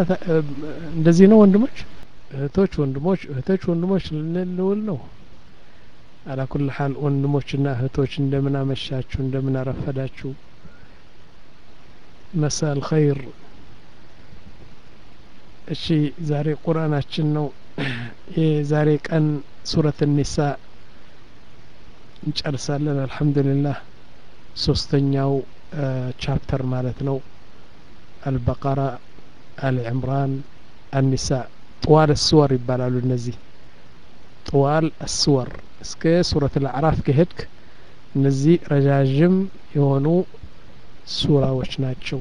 እንደዚህ ነው ወንድሞች እህቶች ወንድሞች እህቶች ወንድሞች ልንውል ነው አላ ኩል ሀል ወንድሞችና እህቶች እንደምን አመሻችሁ እንደምን አረፈዳችሁ መሳል ኸይር እሺ ዛሬ ቁርአናችን ነው የዛሬ ቀን ሱረት ኒሳ እንጨርሳለን አልሐምዱሊላህ ሶስተኛው ቻፕተር ማለት ነው አልበቀራ አልዕምራን አኒሳ ጥዋል አስወር ይባላሉ እነዚህ ጥዋል አስወር እስከ ሱረት አልአዕራፍ ከሄድክ እነዚህ ረዣዥም የሆኑ ሱራዎች ናቸው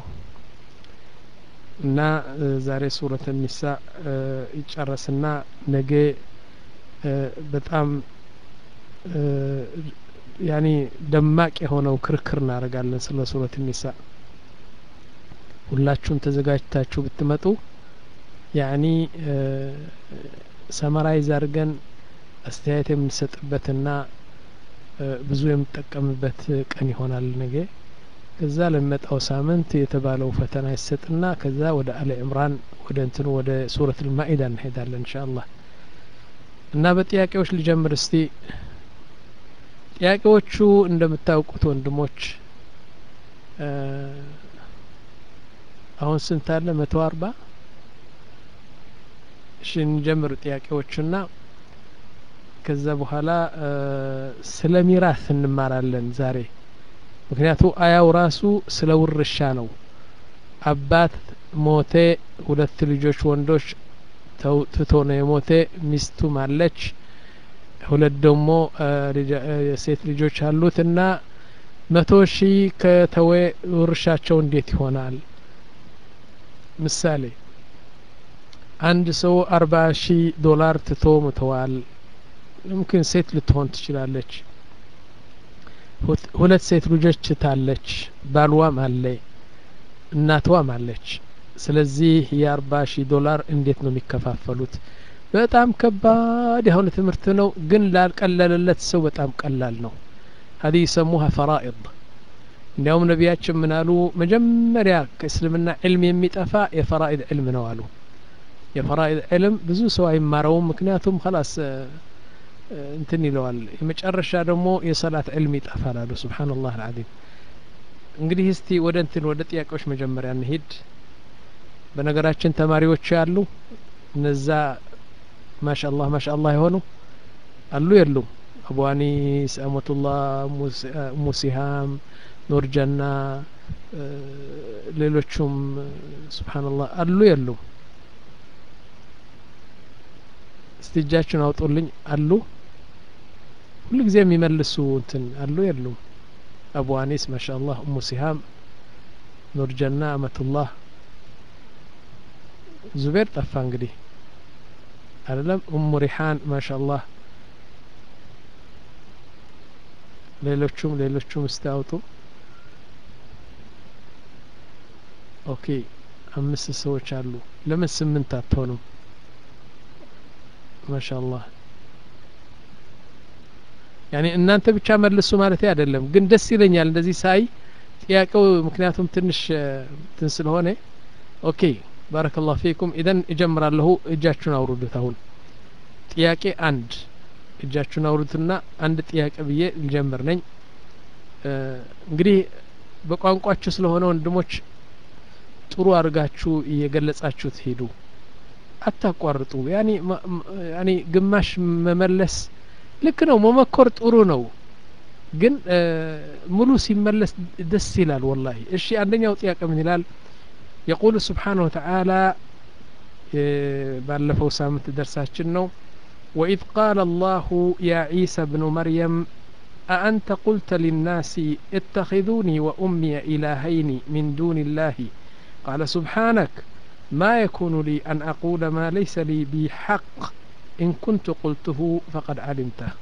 እና ዛሬ ሱረት ኒሳ ይጨረስና ነገ በጣም ያኒ ደማቅ የሆነው ክርክር እናደርጋለን ስለ ሱረት ኒሳ ሁላችሁም ተዘጋጅታችሁ ብትመጡ ያኒ ሰመራይዝ አድርገን አስተያየት የምንሰጥበትና ብዙ የምንጠቀምበት ቀን ይሆናል ነገ ከዛ ለሚመጣው ሳምንት የተባለው ፈተና ይሰጥና ከዛ ወደ አለ ዕምራን ወደ እንትኑ ወደ ሱረት ልማኢዳ እንሄዳለን እንሻ አላህ እና በጥያቄዎች ልጀምር እስቲ ጥያቄዎቹ እንደምታውቁት ወንድሞች አሁን ስንት አለ መቶ አርባ እሺ እንጀምር ጥያቄዎቹና ከዛ በኋላ ስለ ሚራስ እንማራለን ዛሬ ምክንያቱ አያው ራሱ ስለ ውርሻ ነው አባት ሞቴ ሁለት ልጆች ወንዶች ትቶ ነው የሞቴ ሚስቱም አለች ሁለት ደግሞ ሴት ልጆች አሉት እና መቶ ሺህ ከተወ ውርሻቸው እንዴት ይሆናል ምሳሌ አንድ ሰው አርባ ሺህ ዶላር ትቶ ሙተዋል ሙምኪን ሴት ልትሆን ትችላለች ሁለት ሴት ልጆች ትታለች ባልዋም አለ እናትዋም አለች ስለዚህ የአርባ ሺህ ዶላር እንዴት ነው የሚከፋፈሉት በጣም ከባድ የሆነ ትምህርት ነው ግን ላልቀለለለት ሰው በጣም ቀላል ነው هذه يسموها فرائض እንዲያውም ነቢያችን ምን አሉ መጀመሪያ ከእስልምና ዕልም የሚጠፋ የፈራኢድ ዕልም ነው አሉ የፈራኢድ ዕልም ብዙ ሰው አይማረውም ምክንያቱም ከላስ እንትን ይለዋል የመጨረሻ ደግሞ የሰላት ዕልም ይጠፋል አሉ ስብሓንላህ አልዓዚም እንግዲህ እስቲ ወደ እንትን ወደ ጥያቄዎች መጀመሪያ እንሂድ በነገራችን ተማሪዎች ያሉ እነዛ ማሻአላህ ማሻአላህ የሆኑ አሉ የሉም አቡ አኒስ አመቱላህ ሙሲሃም ኑርጀና ሌሎቹም ስብሓንላህ አሉ የሉም እስቲ እጃችሁን አውጡልኝ አሉ ሁሉ ጊዜ የሚመልሱ እንትን አሉ የሉም አቡ አኒስ ማሻአላህ እሙ ሲሃም ኑርጀና አመቱላህ ዙቤር ጠፋ እንግዲህ አይደለም እሙ ሪሓን ማሻአላህ ሌሎቹም ሌሎቹም እስቲ አውጡ ኦኬ አምስት ሰዎች አሉ ለምን ስምንት አትሆኑም ማሻአላህ ያኔ እናንተ ብቻ መልሱ ማለት አይደለም ግን ደስ ይለኛል እንደዚህ ሳይ ጥያቄው ምክንያቱም ትንሽ እንትን ስለሆነ ኦኬ ባረከላሁ ፊኩም ኢደን እጀምራለሁ እጃችሁን አውርዱት አሁን ጥያቄ አንድ እጃችሁን አውርዱትና አንድ ጥያቄ ብዬ ልጀምር ነኝ እንግዲህ በቋንቋችሁ ስለሆነ ወንድሞች ጥሩ አድርጋችሁ እየገለጻችሁት ሄዱ አታቋርጡ ያኔ ያኔ ግማሽ መመለስ ልክ ነው መመኮር ጥሩ ነው ግን ሙሉ ሲመለስ ደስ ይላል ወላሂ እሺ አንደኛው ጥያቄ ምን ይላል የቁል ስብሓንሁ ወተዓላ ባለፈው ሳምንት ደርሳችን ነው وإذ قال الله يا عيسى ابن مريم أأنت قلت للناس اتخذوني وأمي إلهين من دون الله قال سبحانك ما يكون لي أن أقول ما ليس لي بحق إن كنت قلته فقد علمته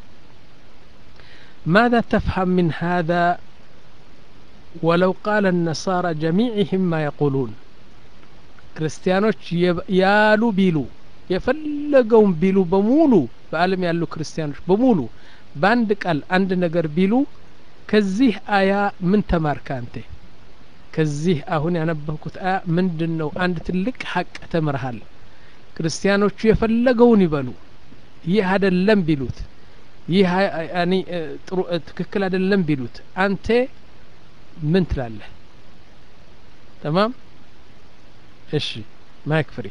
ماذا تفهم من هذا ولو قال النصارى جميعهم ما يقولون ክርስቲያኖች ያሉ ቢሉ የፈለገውን ቢሉ በሙሉ በአለም ያሉ ክርስቲያኖች በሙሉ በአንድ ቃል አንድ ነገር ቢሉ ከዚህ አያ ምን ተማርክ አንተ ከዚህ አሁን ያነበብኩት አያ ምንድን ነው አንድ ትልቅ ሀቅ ተምርሃል ክርስቲያኖቹ የፈለገውን ይበሉ ይህ አይደለም ቢሉት ይህ ያኒ ጥሩ ትክክል አይደለም ቢሉት አንተ ምን ትላለህ ተማም እሺ ማይክ ፍሪ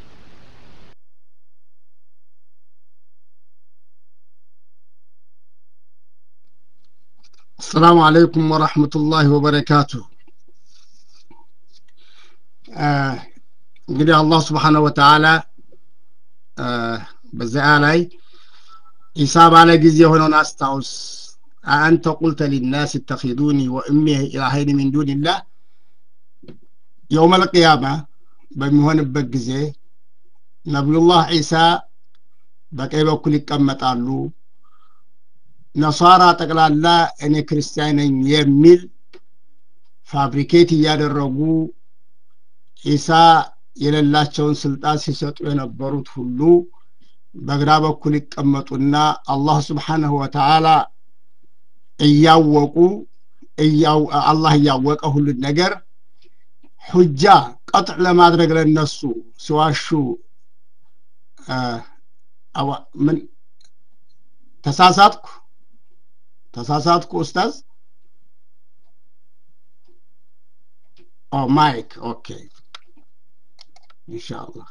السلام عليكم ورحمة الله وبركاته እንግዲህ አላህ ስብሓነሁ ወተዓላ በዚያ ላይ ኢሳ ባለ ጊዜ የሆነውን አስታውስ አአንተ ቁልተ ሊናስ እተኪዱኒ ወእሚ ኢላሀይን ሚን ዱንላህ የውመል ቅያማ በሚሆንበት ጊዜ ነቢዩላህ ዒሳ በቀኝ በኩል ይቀመጣሉ ነሳራ ጠቅላላ እኔ ክርስቲያን ነኝ የሚል ፋብሪኬት እያደረጉ ዒሳ የሌላቸውን ስልጣን ሲሰጡ የነበሩት ሁሉ በግራ በኩል ይቀመጡና አላህ ስብሓንሁ ወተዓላ እያወቁ አላህ እያወቀ ሁሉን ነገር ሁጃ ቀጥዕ ለማድረግ ለነሱ ሲዋሹ ምን ተሳሳትኩ ተሳሳትኩ ኡስታዝ ኦ ማይክ ኦኬ ኢንሻአላህ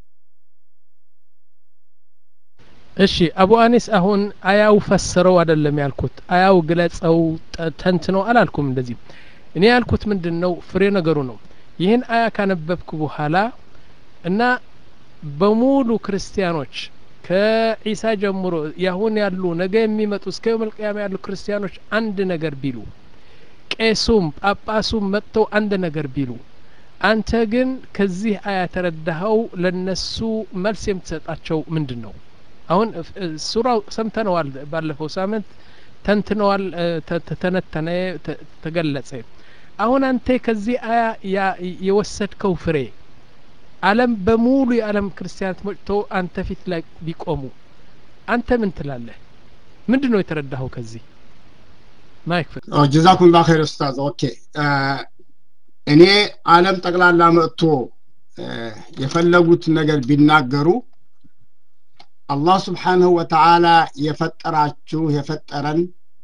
እሺ አቡ አኒስ አሁን አያው ፈስረው አይደለም ያልኩት አያው ግለጸው ተንትነው አላልኩም እንደዚህ እኔ ያልኩት ምንድን ነው ፍሬ ነገሩ ነው ይህን አያ ካነበብኩ በኋላ እና በሙሉ ክርስቲያኖች ከዒሳ ጀምሮ ያሁን ያሉ ነገ የሚመጡ እስከ የውመልቅያማ ያሉ ክርስቲያኖች አንድ ነገር ቢሉ ቄሱም ጳጳሱም መጥተው አንድ ነገር ቢሉ አንተ ግን ከዚህ አያ ተረዳኸው ለነሱ መልስ የምትሰጣቸው ምንድን ነው አሁን ሱራው ሰምተነዋል ባለፈው ሳምንት ተንትነዋል ተተነተነ ተገለጸ አሁን አንተ ከዚህ አያ የወሰድከው ፍሬ አለም በሙሉ የዓለም ክርስቲያናት መጥተው አንተ ፊት ላይ ቢቆሙ አንተ ምን ትላለህ ምንድን ነው የተረዳኸው ከዚህ ማይክ ጀዛኩም ላ ኸይር ኡስታዝ ኦኬ እኔ አለም ጠቅላላ መጥቶ የፈለጉት ነገር ቢናገሩ አላህ ስብሓንሁ ወተዓላ የፈጠራችሁ የፈጠረን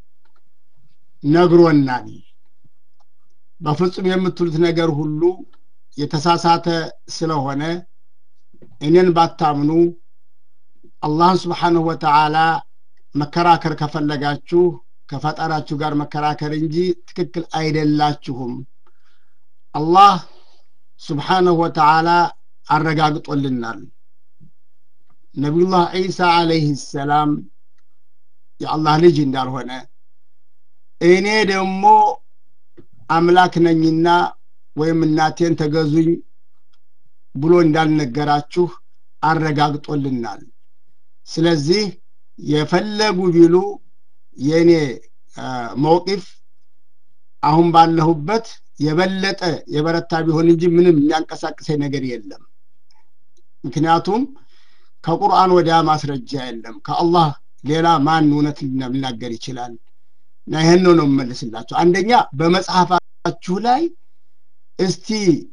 ነግሮናል በፍጹም የምትሉት ነገር ሁሉ የተሳሳተ ስለሆነ እኔን ባታምኑ አላህን ስብሓንሁ ወተዓላ መከራከር ከፈለጋችሁ ከፈጠራችሁ ጋር መከራከር እንጂ ትክክል አይደላችሁም አላህ ስብሓንሁ ወተዓላ አረጋግጦልናል ነቢዩላህ ዒሳ አለይህ ሰላም የአላህ ልጅ እንዳልሆነ እኔ ደግሞ አምላክ ነኝና ወይም እናቴን ተገዙኝ ብሎ እንዳልነገራችሁ አረጋግጦልናል ስለዚህ የፈለጉ ቢሉ የእኔ መውቂፍ አሁን ባለሁበት የበለጠ የበረታ ቢሆን እንጂ ምንም የሚያንቀሳቅሰኝ ነገር የለም ምክንያቱም ከቁርአን ወዲያ ማስረጃ የለም ከአላህ ሌላ ማን እውነት ሊናገር ይችላል እና ይህን ነው ነው የምመልስላቸው አንደኛ በመጽሐፋችሁ ላይ እስቲ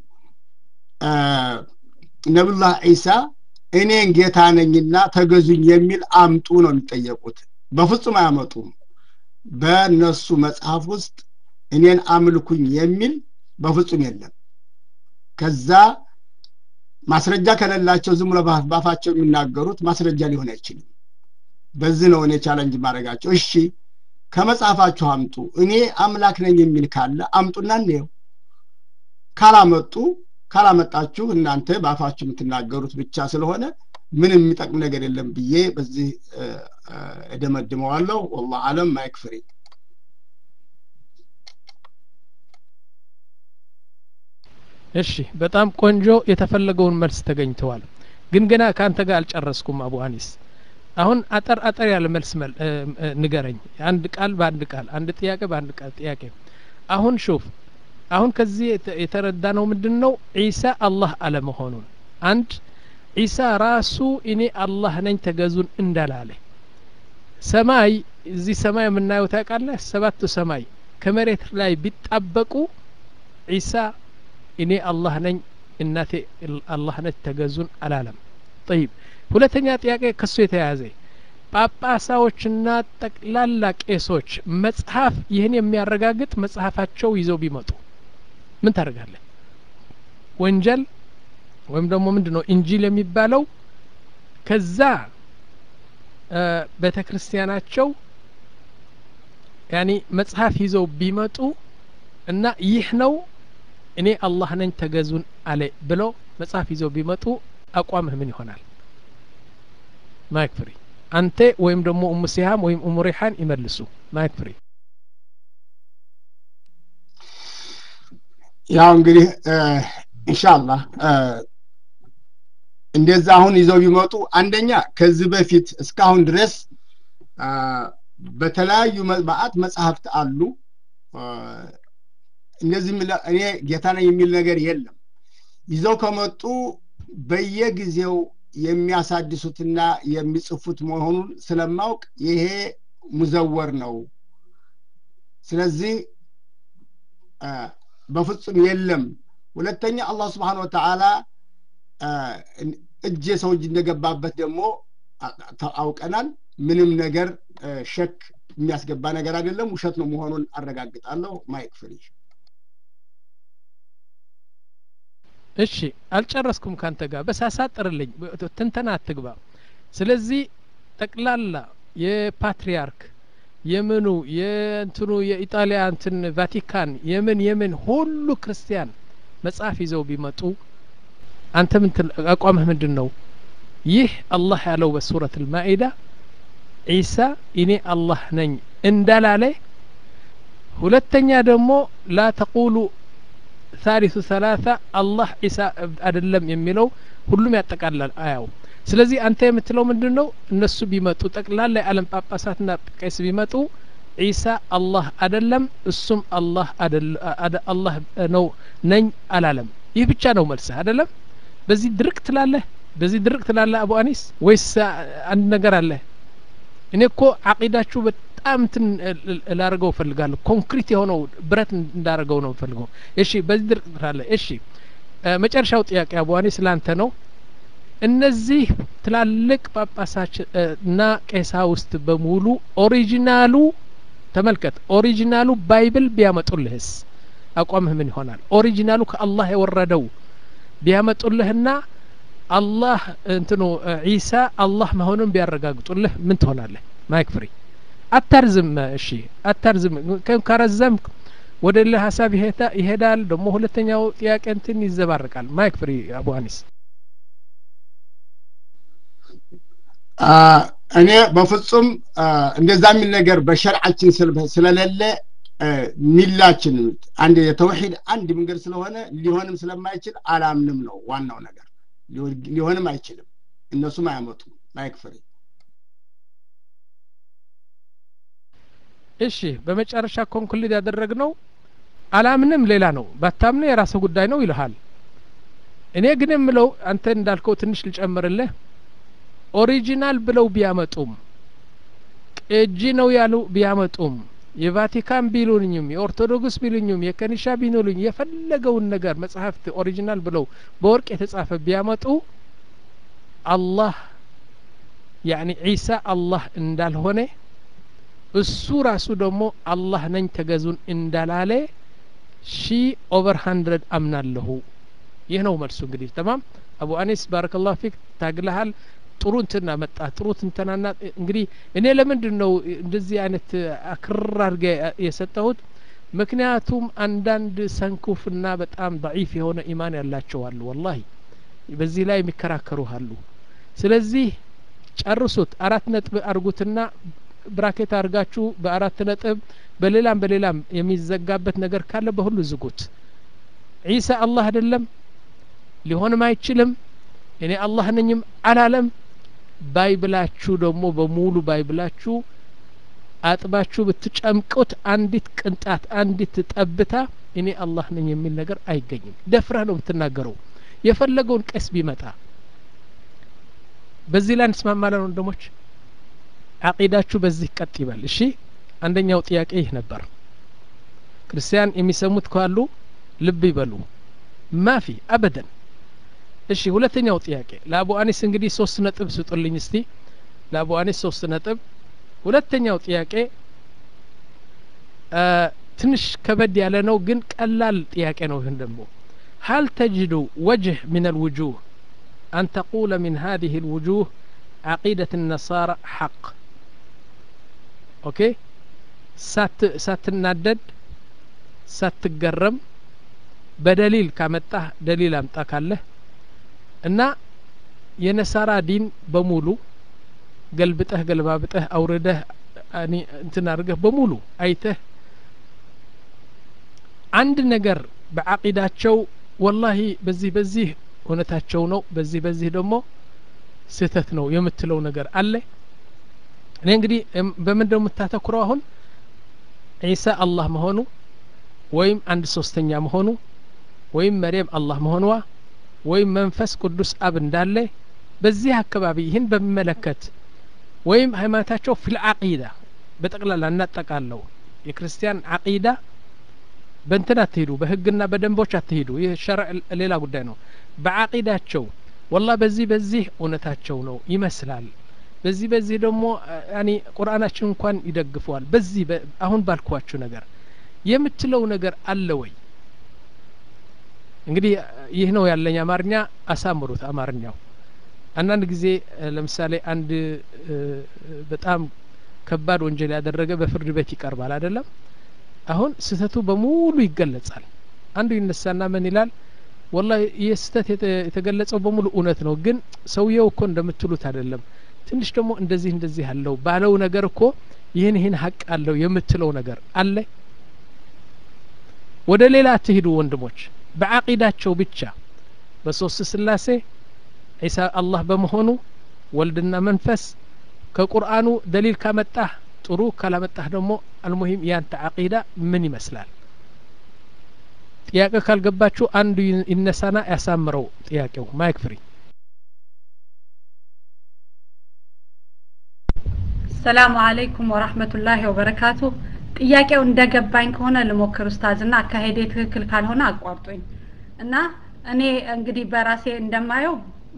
ነብዩላህ ዒሳ እኔን ጌታ ነኝና ተገዙኝ የሚል አምጡ ነው የሚጠየቁት በፍጹም አያመጡም በእነሱ መጽሐፍ ውስጥ እኔን አምልኩኝ የሚል በፍጹም የለም ከዛ ማስረጃ ከሌላቸው ዝም ብሎ ባፋቸው የሚናገሩት ማስረጃ ሊሆን አይችልም በዚህ ነው እኔ ቻለንጅ ማድረጋቸው እሺ ከመጽሐፋችሁ አምጡ እኔ አምላክ ነኝ የሚል ካለ አምጡና እንየው ካላመጡ ካላመጣችሁ እናንተ በአፋችሁ የምትናገሩት ብቻ ስለሆነ ምንም የሚጠቅም ነገር የለም ብዬ በዚህ እደመድመዋለሁ ወላ አለም ማይክፍሪ እሺ በጣም ቆንጆ የተፈለገውን መልስ ተገኝተዋል ግን ገና ከአንተ ጋር አልጨረስኩም አቡ አኒስ አሁን አጠር አጠር ያለ መልስ ንገረኝ አንድ ቃል በአንድ ቃል አንድ ጥያቄ በአንድ ቃል ጥያቄ አሁን ሹፍ አሁን ከዚህ የተረዳ ነው ምንድን ነው ዒሳ አላህ አለመሆኑን አንድ ዒሳ ራሱ እኔ አላህ ነኝ ተገዙን እንዳላለ ሰማይ እዚህ ሰማይ የምናየው ታውቃለህ ሰባቱ ሰማይ ከመሬት ላይ ቢጣበቁ ዒሳ እኔ አላህ ነኝ እናቴ አላህ ነች ተገዙን አላለም ጠይብ ሁለተኛ ጥያቄ ከሱ የተያያዘ ጳጳሳዎችና ጠቅላላ ቄሶች መጽሐፍ ይህን የሚያረጋግጥ መጽሐፋቸው ይዘው ቢመጡ ምን ታደርጋለህ ወንጀል ወይም ደግሞ ምንድን ነው ኢንጂል የሚባለው ከዛ ቤተ ክርስቲያናቸው ያኒ መጽሐፍ ይዘው ቢመጡ እና ይህ ነው እኔ አላህ ነኝ ተገዙን አለ ብለው መጽሐፍ ይዘው ቢመጡ አቋምህ ምን ይሆናል ማይክ ፍሪ አንተ ወይም ደግሞ ኡሙ ሲሃም ወይም ኡሙ ሪሓን ይመልሱ ማይክ ፍሪ ያው እንግዲህ ኢንሻአላህ እንደዛ አሁን ይዘው ቢመጡ አንደኛ ከዚህ በፊት እስካሁን ድረስ በተለያዩ መጽሐፍት መጽሐፍት አሉ እንደዚህ እኔ ጌታ ነኝ የሚል ነገር የለም ይዘው ከመጡ በየጊዜው የሚያሳድሱትና የሚጽፉት መሆኑን ስለማውቅ ይሄ ሙዘወር ነው ስለዚህ በፍጹም የለም ሁለተኛ አላህ ስብሓን ወተዓላ እጅ የሰው እጅ እንደገባበት ደግሞ አውቀናል ምንም ነገር ሸክ የሚያስገባ ነገር አይደለም ውሸት ነው መሆኑን አረጋግጣለሁ ማይክ ፍሪ እሺ አልጨረስኩም ካንተ ጋር በሳሳጥርልኝ ትንተና አትግባ ስለዚህ ጠቅላላ የፓትሪያርክ የምኑ የእንትኑ የኢጣሊያ እንትን ቫቲካን የምን የምን ሁሉ ክርስቲያን መጽሐፍ ይዘው ቢመጡ አንተ ምን አቋምህ ምንድን ነው ይህ አላህ ያለው በሱረት ልማኢዳ ዒሳ እኔ አላህ ነኝ እንዳላለ ሁለተኛ ደግሞ ላ ተቁሉ ታሪቱ ሰላሳ አላህ ዒሳ አይደለም የሚለው ሁሉም ያጠቃላል አያው ስለዚህ አንተ የምትለው ምንድን ነው እነሱ ቢመጡ ጠቅላላ የዓለም ጳጳሳትና ቄስ ቢመጡ ዒሳ አላህ አደለም እሱም አላህ አላህ ነው ነኝ አላለም ይህ ብቻ ነው መልስህ አደለም በዚህ ድርቅ ትላለህ በዚህ ድርቅ ትላለህ አቡ አኒስ ወይስ አንድ ነገር አለ እኔ እኮ አቂዳችሁ በጣም እንትን ላደርገው እፈልጋለሁ ኮንክሪት የሆነው ብረት እንዳደርገው ነው እፈልገው እሺ በዚህ ድርቅ ትላለህ እሺ መጨረሻው ጥያቄ አቡ አኒስ ላንተ ነው እነዚህ ትላልቅ ጳጳሳች እና ቄሳ ውስጥ በሙሉ ኦሪጂናሉ ተመልከት ኦሪጂናሉ ባይብል ቢያመጡልህስ አቋምህ ምን ይሆናል ኦሪጂናሉ ከአላህ የወረደው ቢያመጡልህና አላህ እንትኑ ዒሳ አላህ መሆኑን ቢያረጋግጡልህ ምን ትሆናለህ ማይክ ፍሪ አታርዝም እሺ አታርዝም ከረዘም ወደ ሌላ ሀሳብ ይሄዳል ደግሞ ሁለተኛው ጥያቄ እንትን ይዘባርቃል ማይክ ፍሪ አቡ አኒስ እኔ በፍጹም እንደዛ የሚል ነገር በሸርዓችን ስለሌለ ሚላችን አንድ የተውሂድ አንድ መንገድ ስለሆነ ሊሆንም ስለማይችል አላምንም ነው ዋናው ነገር ሊሆንም አይችልም እነሱም አያመጡም ላይክ ፍሬ እሺ በመጨረሻ ኮንክሉድ ያደረግነው አላምንም ሌላ ነው ባታምነ የራስህ ጉዳይ ነው ይልሃል እኔ ግን የምለው አንተ እንዳልከው ትንሽ ልጨምርልህ ኦሪጂናል ብለው ቢያመጡም ቅጂ ነው ያሉ ቢያመጡም የቫቲካን ቢሉኝም የኦርቶዶክስ ቢሉኝም የከኒሻ ቢሉኝ የፈለገውን ነገር መጽሐፍት ኦሪጂናል ብለው በወርቅ የተጻፈ ቢያመጡ አላህ ያኒ ዒሳ አላህ እንዳልሆነ እሱ ራሱ ደግሞ አላህ ነኝ ተገዙን እንዳላለ ሺ ኦቨር ሀንድረድ አምናለሁ ይህ ነው መልሱ እንግዲህ ተማም አቡ አኒስ ባረከላሁ ፊክ ታግለሃል ጥሩ እንትና መጣ ጥሩ ትንተናና እንግዲህ እኔ ለምንድን ነው እንደዚህ አይነት አክርር አድርገ የሰጠሁት ምክንያቱም አንዳንድ ሰንኩፍና በጣም ضعيف የሆነ ኢማን ያላቸው አሉ ወላሂ በዚህ ላይ የሚከራከሩ አሉ ስለዚህ ጨርሱት አራት ነጥብ አርጉትና ብራኬት አድርጋችሁ በአራት ነጥብ በሌላም በሌላም የሚዘጋበት ነገር ካለ በሁሉ ዝጉት ዒሳ አላህ አይደለም ሊሆንም አይችልም እኔ አላህ ነኝም አላለም ባይብላችሁ ደግሞ በሙሉ ባይብላችሁ አጥባችሁ ብትጨምቁት አንዲት ቅንጣት አንዲት ጠብታ እኔ አላህ ነኝ የሚል ነገር አይገኝም ደፍረህ ነው የምትናገረው የፈለገውን ቀስ ቢመጣ በዚህ ላይ እንስማማለን ወንድሞች አቂዳችሁ በዚህ ቀጥ ይበል እሺ አንደኛው ጥያቄ ይህ ነበር ክርስቲያን የሚሰሙት ካሉ ልብ ይበሉ ማፊ አበደን እሺ ሁለተኛው ጥያቄ ለአቡ አኒስ እንግዲህ ሶስት ነጥብ ስጡልኝ እስቲ ለአቡ አኒስ ሶስት ነጥብ ሁለተኛው ጥያቄ ትንሽ ከበድ ያለ ነው ግን ቀላል ጥያቄ ነው ይህን ደግሞ هل تجد وجه من الوجوه أن تقول من هذه الوجوه عقيدة النصارى حق أوكي سات ساتنادد ساتقرم بدليل كامتاه دليل أمتا كاله እና የነሳራ ዲን በሙሉ ገልብጠህ ገልባብጠህ አውርደህ እንትን አድርገህ በሙሉ አይተህ አንድ ነገር በዓቂዳቸው ወላሂ በዚህ በዚህ እውነታቸው ነው በዚህ በዚህ ደግሞ ስህተት ነው የምትለው ነገር አለ እኔ እንግዲህ በምን ደው የምታተኩረው አሁን ዒሳ አላህ መሆኑ ወይም አንድ ሶስተኛ መሆኑ ወይም መርየም አላህ መሆንዋ ወይም መንፈስ ቅዱስ አብ እንዳለ በዚህ አካባቢ ይህን በሚመለከት ወይም ሃይማኖታቸው ፊል አቂዳ በጠቅላላ እናጠቃለው የክርስቲያን አቂዳ በእንትን አትሄዱ በህግና በደንቦች አትሄዱ ይህ ሸርዕ ሌላ ጉዳይ ነው በአቂዳቸው ወላ በዚህ በዚህ እውነታቸው ነው ይመስላል በዚህ በዚህ ደግሞ ያኒ ቁርአናችን እንኳን ይደግፈዋል በዚህ አሁን ባልኳችሁ ነገር የምትለው ነገር አለ ወይ እንግዲህ ይህ ነው ያለኝ አማርኛ አሳምሩት አማርኛው አንዳንድ ጊዜ ለምሳሌ አንድ በጣም ከባድ ወንጀል ያደረገ በፍርድ ቤት ይቀርባል አይደለም አሁን ስህተቱ በሙሉ ይገለጻል አንዱ ይነሳና ምን ይላል ወላ ይህ ስህተት የተገለጸው በሙሉ እውነት ነው ግን ሰውየው እኮ እንደምትሉት አይደለም ትንሽ ደግሞ እንደዚህ እንደዚህ አለው ባለው ነገር እኮ ይህን ይህን ሀቅ አለው የምትለው ነገር አለ ወደ ሌላ አትሂዱ ወንድሞች በአቂዳቸው ብቻ በሶስት ስላሴ ዒሳ አላህ በመሆኑ ወልድና መንፈስ ከቁርአኑ ደሊል ካመጣህ ጥሩ ካላመጣህ ደግሞ አልሙሂም ያንተ አቂዳ ምን ይመስላል ጥያቄ ካልገባችሁ አንዱ ይነሳና ያሳምረው ጥያቄው ማይክ ፍሪ ሰላሙ አለይኩም ወራህመቱላሂ ወበረካቱ ጥያቄው እንደገባኝ ከሆነ ልሞክር ኡስታዝ እና አካሄዴ ትክክል ካልሆነ አቋርጦኝ እና እኔ እንግዲህ በራሴ እንደማየው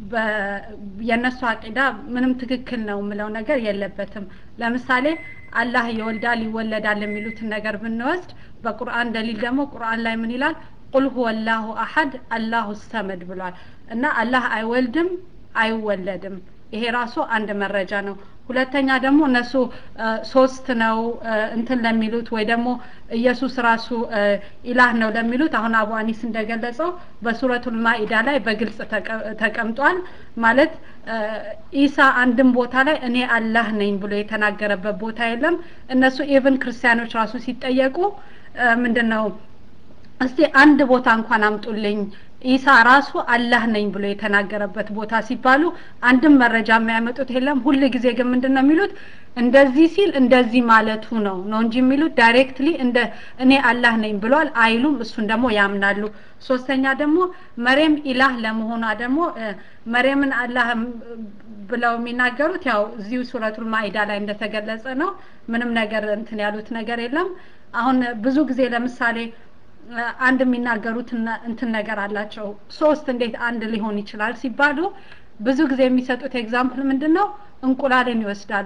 የእነሱ አቂዳ ምንም ትክክል ነው የምለው ነገር የለበትም ለምሳሌ አላህ ይወልዳል ይወለዳል የሚሉትን ነገር ብንወስድ በቁርአን ደሊል ደግሞ ቁርአን ላይ ምን ይላል ቁል ሁወ ላሁ አሐድ አላሁ ሰመድ ብሏል እና አላህ አይወልድም አይወለድም ይሄ ራሱ አንድ መረጃ ነው ሁለተኛ ደግሞ እነሱ ሶስት ነው እንትን ለሚሉት ወይ ደግሞ ኢየሱስ ራሱ ኢላህ ነው ለሚሉት አሁን አቡ አኒስ እንደገለጸው በሱረቱል ማኢዳ ላይ በግልጽ ተቀምጧል ማለት ኢሳ አንድም ቦታ ላይ እኔ አላህ ነኝ ብሎ የተናገረበት ቦታ የለም እነሱ ኢቭን ክርስቲያኖች ራሱ ሲጠየቁ ምንድን ነው እስቲ አንድ ቦታ እንኳን አምጡልኝ ኢሳ ራሱ አላህ ነኝ ብሎ የተናገረበት ቦታ ሲባሉ አንድም መረጃ የሚያመጡት የለም ሁል ጊዜ ግን ምንድን ነው የሚሉት እንደዚህ ሲል እንደዚህ ማለቱ ነው ነው እንጂ የሚሉት ዳይሬክትሊ እንደ እኔ አላህ ነኝ ብሏል አይሉም እሱን ደግሞ ያምናሉ ሶስተኛ ደግሞ መሬም ኢላህ ለመሆኗ ደግሞ መሬምን አላህ ብለው የሚናገሩት ያው እዚሁ ሱረቱል ማኢዳ ላይ እንደተገለጸ ነው ምንም ነገር እንትን ያሉት ነገር የለም አሁን ብዙ ጊዜ ለምሳሌ አንድ የሚናገሩት እንትን ነገር አላቸው ሶስት እንዴት አንድ ሊሆን ይችላል ሲባሉ ብዙ ጊዜ የሚሰጡት ኤግዛምፕል ምንድን ነው እንቁላልን ይወስዳሉ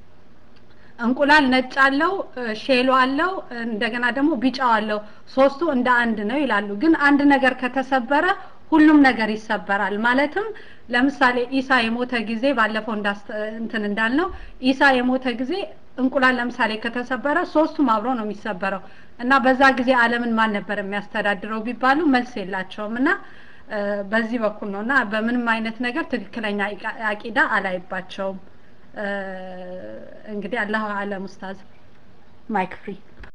እንቁላል ነጭ አለው ሼሎ አለው እንደገና ደግሞ ቢጫው አለው ሶስቱ እንደ አንድ ነው ይላሉ ግን አንድ ነገር ከተሰበረ ሁሉም ነገር ይሰበራል ማለትም ለምሳሌ ኢሳ የሞተ ጊዜ ባለፈው እንትን እንዳልነው ኢሳ የሞተ ጊዜ እንቁላል ለምሳሌ ከተሰበረ ሶስቱም አብሮ ነው የሚሰበረው እና በዛ ጊዜ አለምን ማን ነበር የሚያስተዳድረው ቢባሉ መልስ የላቸውም እና በዚህ በኩል ነው እና በምንም አይነት ነገር ትክክለኛ አቂዳ አላይባቸውም እንግዲህ አላሁ አለም ኡስታዝ ማይክ ፍሪ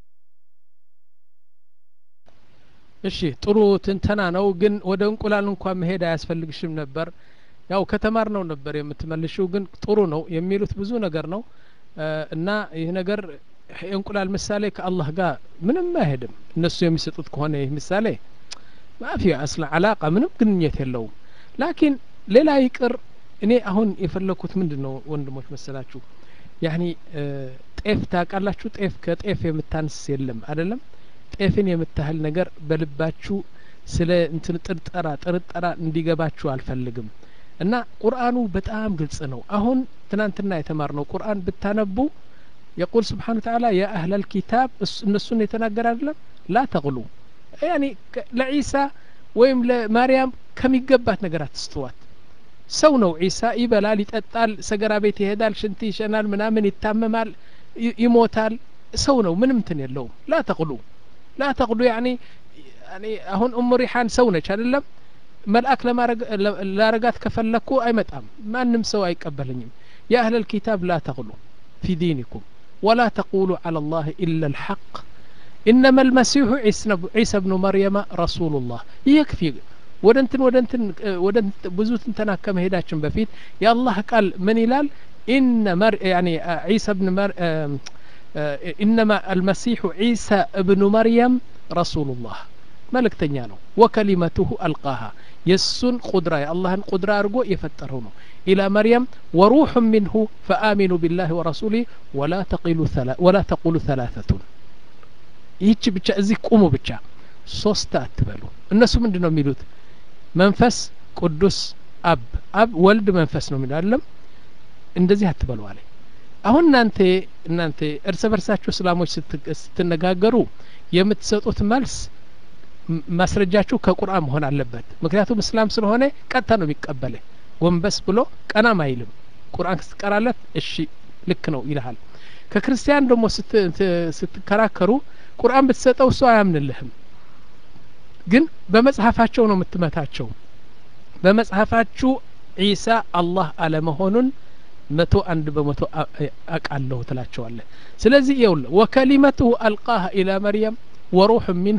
እሺ ጥሩ ትንተና ነው ግን ወደ እንቁላል እንኳን መሄድ አያስፈልግሽም ነበር ያው ከተማር ነው ነበር የምትመልሽው ግን ጥሩ ነው የሚሉት ብዙ ነገር ነው እና ይህ ነገር የእንቁላል ምሳሌ ከአላህ ጋር ምንም አይሄድም እነሱ የሚሰጡት ከሆነ ይህ ምሳሌ ማፊ አስላ አላቃ ምንም ግንኙነት የለውም ላኪን ሌላ ይቅር እኔ አሁን የፈለግኩት ምንድን ነው ወንድሞች መሰላችሁ ያኒ ጤፍ ታውቃላችሁ ጤፍ ከጤፍ የምታንስ የለም አይደለም ጤፍን የምታህል ነገር በልባችሁ ስለ እንትን ጥርጠራ ጥርጠራ እንዲገባችሁ አልፈልግም እና ቁርአኑ በጣም ግልጽ ነው አሁን ትናንትና የተማርነው ቁርአን ብታነቡ የቁል ስብሓን ተዓላ ያ አህለል ኪታብ እነሱን የተናገር አይደለም ላ ተቅሉ ያኒ ለዒሳ ወይም ለማርያም ከሚገባት ነገር አትስተዋት ሰው ነው ዒሳ ይበላል ይጠጣል ሰገራ ቤት ይሄዳል ሽንት ይሸናል ምናምን ይታመማል ይሞታል ሰው ነው ምንም እንትን የለውም ላ ተቅሉ ላ ተቅሉ ያኒ አሁን እሙ ሪሓን ሰው ነች አይደለም መልአክ ላረጋት ከፈለግኩ አይመጣም ማንም ሰው አይቀበለኝም ያ አህለል ኪታብ ላ ተቅሉ ፊ ዲኒኩም ወላ ተቁሉ ዓላ ላህ ኢላ ልሐቅ إنما المسيح عيسى بن مريم رسول الله يكفي ودنتن ودنتن ودنت بزوت تنا كم هداتشن بفيت يا الله قال من يلال إن مر يعني عيسى بن مر إنما المسيح عيسى ابن مريم رسول الله ملك تنيانو وكلمته ألقاها يسن قدرة يا الله قدرة أرجو يفترونه إلى مريم وروح منه فآمنوا بالله ورسوله ولا تقولوا ثلا ولا تقولوا ثلاثة ይህች ብቻ እዚህ ቁሙ ብቻ ሶስት አትበሉ እነሱ ምንድን ነው የሚሉት መንፈስ ቅዱስ አብ አብ ወልድ መንፈስ ነው የሚሉ አለም እንደዚህ አትበሉ አለ አሁን እናንተ እናንተ እርስ በርሳችሁ እስላሞች ስትነጋገሩ የምትሰጡት መልስ ማስረጃችሁ ከቁርአን መሆን አለበት ምክንያቱም እስላም ስለሆነ ቀጥታ ነው የሚቀበለ ጎንበስ ብሎ ቀናም አይልም ቁርአን ስትቀራለት እሺ ልክ ነው ይልሃል ከክርስቲያን ደግሞ ስትከራከሩ ቁርአን ብትሰጠው እሱ አያምንልህም ግን በመጽሐፋቸው ነው የምትመታቸው በመጽሐፋችሁ ዒሳ አላህ አለመሆኑን መቶ አንድ በመቶ አቃለሁ ትላቸዋለህ ስለዚህ ይውል ወከሊመቱሁ አልቃሃ ኢላ መርየም ወሩሕ ሚንሁ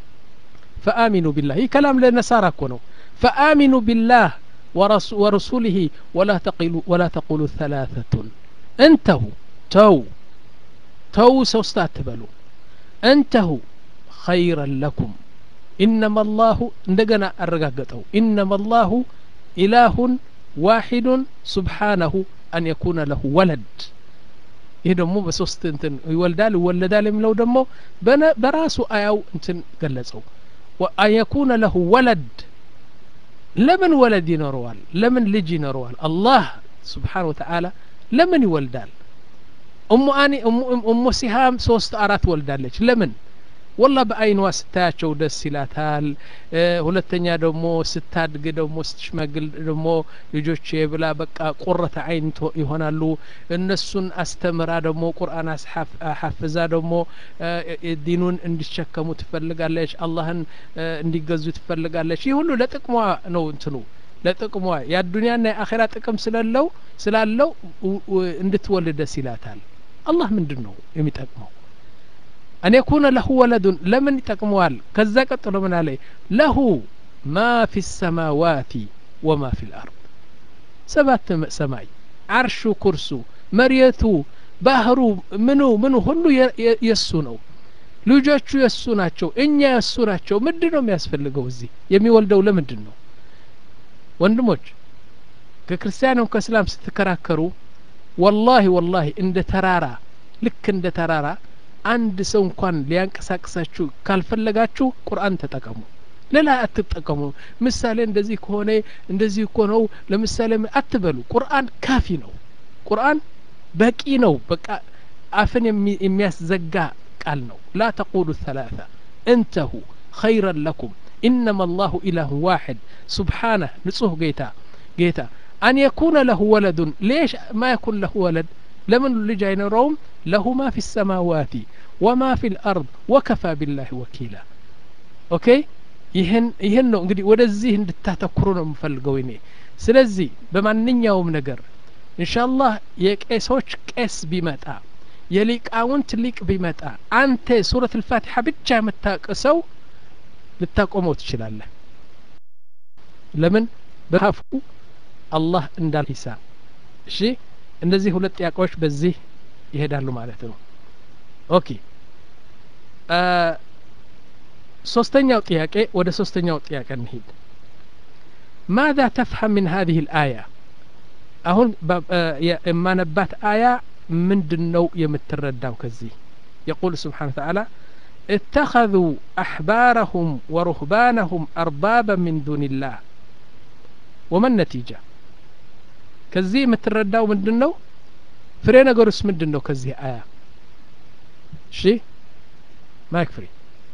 ፈአሚኑ ቢላህ ይህ ከላም ለነሳራ እኮ ነው ፈአሚኑ ቢላህ ورسوله ولا تقولوا ولا تقولوا ثلاثة انتهوا تو تو سوست أتبلوا انتهوا خيرا لكم إنما الله እንደገና አረጋገጠው إنما الله إله واحد سبحانه أن يكون له ولد ይህ ደግሞ በሶስት እንትን ይወልዳል ይወለዳል የሚለው ደግሞ በራሱ አያው እንትን ገለጸው አን የኩነ ለሁ ወለድ ለምን ወለድ ይኖረዋል ለምን ልጅ ይኖረዋል አላህ ስብሓን ወተዓላ ለምን ይወልዳል እሙ አኒ እሙ ሲሃም ሶስት አራት ወልዳለች ለምን ወላ በአይንዋ ስታያቸው ደስ ይላታል ሁለተኛ ደግሞ ስታድግ ደግሞ ስትሽመግል ደግሞ ልጆች ብላ በቃ ቁረተ አይን ይሆናሉ እነሱን አስተምራ ደግሞ ቁርአን ሐፍዛ ደግሞ ዲኑን እንዲሸከሙ ትፈልጋለች አላህን እንዲገዙ ትፈልጋለች ይህ ሁሉ ለጥቅሟ ነው እንትኑ ለጥቅሟ የአዱኒያና የአኼራ ጥቅም ስለለው ስላለው እንድትወልድ ደስ ይላታል አላህ ምንድን ነው የሚጠቅመው أن يكون له ولد لمن يتقموال كذا قتلوا من عليه له ما في السماوات وما في الأرض سبات سماي عرش كرسو مريتو ባህሩ ምኑ ምኑ ሁሉ የእሱ ነው ልጆቹ የእሱ ናቸው እኛ የእሱ ናቸው ምንድን ነው የሚያስፈልገው እዚህ የሚወልደው ለምንድን ነው ወንድሞች ከክርስቲያንም ከእስላም ስትከራከሩ ወላሂ ወላሂ እንደ ተራራ ልክ እንደ ተራራ አንድ ሰው እንኳን ሊያንቀሳቅሳችሁ ካልፈለጋችሁ ቁርአን ተጠቀሙ ሌላ አትጠቀሙ ምሳሌ እንደዚህ ከሆነ እንደዚህ እኮ ነው ለምሳሌ አትበሉ ቁርአን ካፊ ነው ቁርአን በቂ ነው በቃ አፍን የሚያስዘጋ ቃል ነው ላ ተቁሉ ثلاثة انتهوا خيرا لكم إنما الله إله واحد سبحانه نصه جيتا جيتا أن يكون له ولد ليش ما يكون له ولد لمن ልጅ አይኖረውም له ما في السماوات وما في الأرض وكفى بالله وكيلا ኦኬ ይህን ይህን ነው እንግዲህ ወደዚህ እንድታተኩሩ ነው የምፈልገው እኔ ስለዚህ በማንኛውም ነገር ኢንሻአላህ የቄሶች ቄስ ቢመጣ የሊቃውንት ሊቅ ቢመጣ አንተ ሱረት ልፋቲሓ ብቻ የምታቅሰው ልታቆመው ትችላለህ ለምን በካፉ አላህ እንዳል ሂሳብ እሺ እነዚህ ሁለት ጥያቄዎች በዚህ ይሄዳሉ ማለት ነው ኦኬ ሶስተኛው ጥያቄ ወደ ሶስተኛው ጥያቄ እንሂድ ማذا تفهم من هذه الآية አሁን የማነባት አያ ምንድን ነው የምትረዳው ከዚህ يقول سبحانه وتعالى اتخذوا أحبارهم ورهبانهم أربابا من دون الله وما النتيجة كزي مترداو ምንድን ነው ፍሬ ነገሩስ ምንድን ነው ከዚህ አያ እሺ ማይክ ፍሪ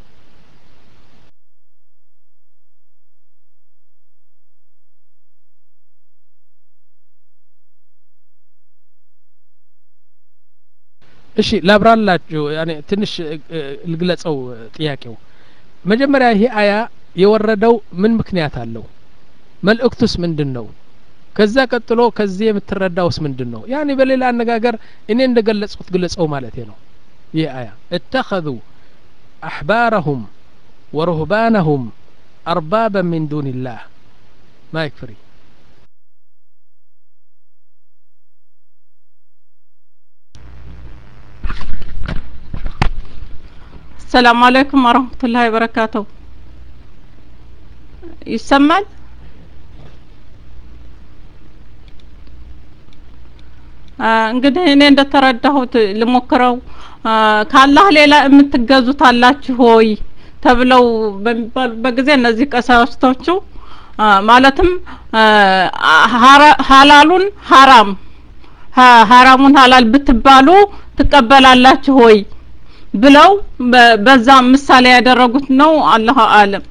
እሺ ላብራላችሁ ያኔ ትንሽ ልግለጸው ጥያቄው መጀመሪያ ይሄ አያ የወረደው ምን ምክንያት አለው መልእክቱስ ምንድን ነው ከዛ ቀጥሎ ከዚህ የምትረዳውስ ምንድን ነው ያኔ በሌላ አነጋገር እኔ እንደ ገለጽኩት ግለጸው ማለት ነው ይህ አያ እተኸذ አሕባረሁም ወሩህባነሁም አርባበ ሚን ዱን ላህ ማይክ ፍሪ ሰላም አለይኩም ወረህመቱላሂ ወበረካቱሁ ይሰማል እንግዲህ እኔ እንደተረዳሁት ልሞክረው ከአላህ ሌላ የምትገዙት አላችሁ ሆይ ተብለው በሚባሉበት ጊዜ እነዚህ ቀሳውስቶቹ ማለትም ሀላሉን ሀራም ሀራሙን ሀላል ብትባሉ ትቀበላላችሁ ሆይ ብለው በዛ ምሳሌ ያደረጉት ነው አላሁ አለም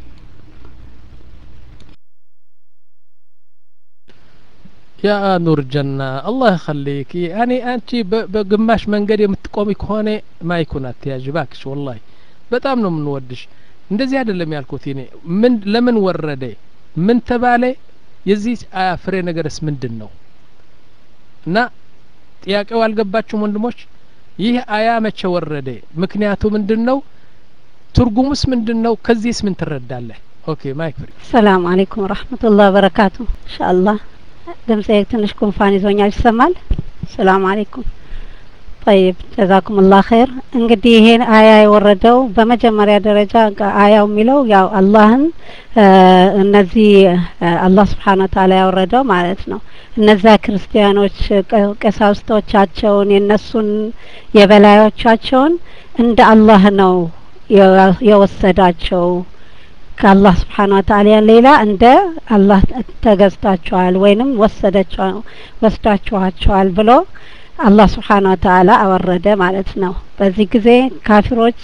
ያ ኑር ጀና አላህ ይኸሊክ ያኔ አንቺ በግማሽ መንገድ የምትቆሚ ከሆነ ማይኩን አትያዥ ባክሽ ወላሂ በጣም ነው የምንወድሽ እንደዚህ አይደለም ያልኩት እኔ ምን ለምን ወረደ ምን ተባለ የዚህ አያ ፍሬ ነገርስ ምንድን ነው እና ጥያቄው አልገባችሁም ወንድሞች ይህ አያ መቼ ወረደ ምክንያቱ ምንድን ነው ትርጉሙስ ምንድን ነው ከዚህስ ምን ትረዳለህ ኦኬ ማይክ ፍሪ ሰላም አለይኩም ወራህመቱላህ ወበረካቱ ኢንሻአላህ ድምጼ ትንሽ ጉንፋን ይዞኛል ይሰማል ሰላም አለይኩም ጠይብ ጀዛኩም ላህ ኸይር እንግዲህ ይሄን አያ የወረደው በመጀመሪያ ደረጃ አያው የሚለው ያው አላህን እነዚህ አላህ ስብሓን ወተአላ ያወረደው ማለት ነው እነዛ ክርስቲያኖች ቀሳውስቶቻቸውን የእነሱን የበላዮቻቸውን እንደ አላህ ነው የወሰዳቸው ከአላህ ስብሓን ወተአላ ሌላ እንደ አላህ ተገዝታችኋል ወይንም ወሰደችው ወስዳችኋቸዋል ብሎ አላህ ስብሓን ወተአላ አወረደ ማለት ነው በዚህ ጊዜ ካፊሮች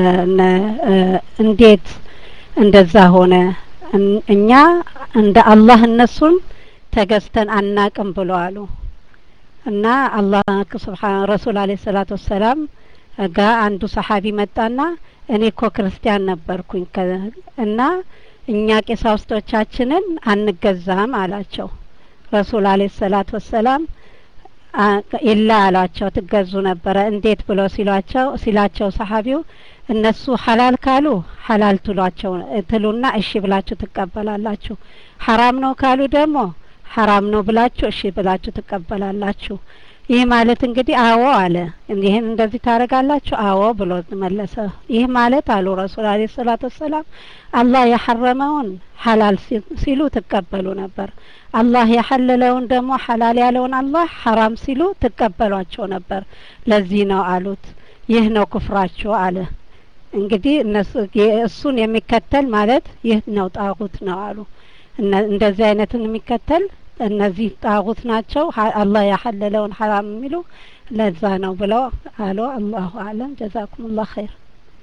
እንዴት እንደዛ ሆነ እኛ እንደ አላህ እነሱን ተገዝተን አናቅም ብሎ አሉ እና አላህ ስብሓን ረሱል አለ ሰላቱ ወሰላም ጋ አንዱ ሰሓቢ መጣና እኔ እኮ ክርስቲያን ነበርኩኝ እና እኛ ቄሳውስቶቻችንን አንገዛም አላቸው ረሱል አለ ሰላት ወሰላም ኢላ አሏቸው ትገዙ ነበረ እንዴት ብሎ ሲሏቸው ሲላቸው ሰሀቢው እነሱ ሀላል ካሉ ሀላል ትሏቸው ትሉና እሺ ብላችሁ ትቀበላላችሁ ሀራም ነው ካሉ ደግሞ ሀራም ነው ብላችሁ እሺ ብላችሁ ትቀበላላችሁ ይህ ማለት እንግዲህ አዎ አለ ይህን እንደዚህ ታደርጋላችሁ አዎ ብሎ መለሰ ይህ ማለት አሉ ረሱል አለ ሰላት ወሰላም አላህ የሐረመውን ሀላል ሲሉ ትቀበሉ ነበር አላህ የሐለለውን ደግሞ ሐላል ያለውን አላህ ሐራም ሲሉ ትቀበሏቸው ነበር ለዚህ ነው አሉት ይህ ነው ክፍራቸው አለ እንግዲህ እነሱ እሱን የሚከተል ማለት ይህ ነው ጣጉት ነው አሉ እንደዚህ አይነትን የሚከተል እነዚህ ጣጉት ናቸው አላህ ያሐለለውን ሐራም የሚሉ ለዛ ነው ብለው አሉ አላሁ አለም ጀዛኩም ላህ ኸይር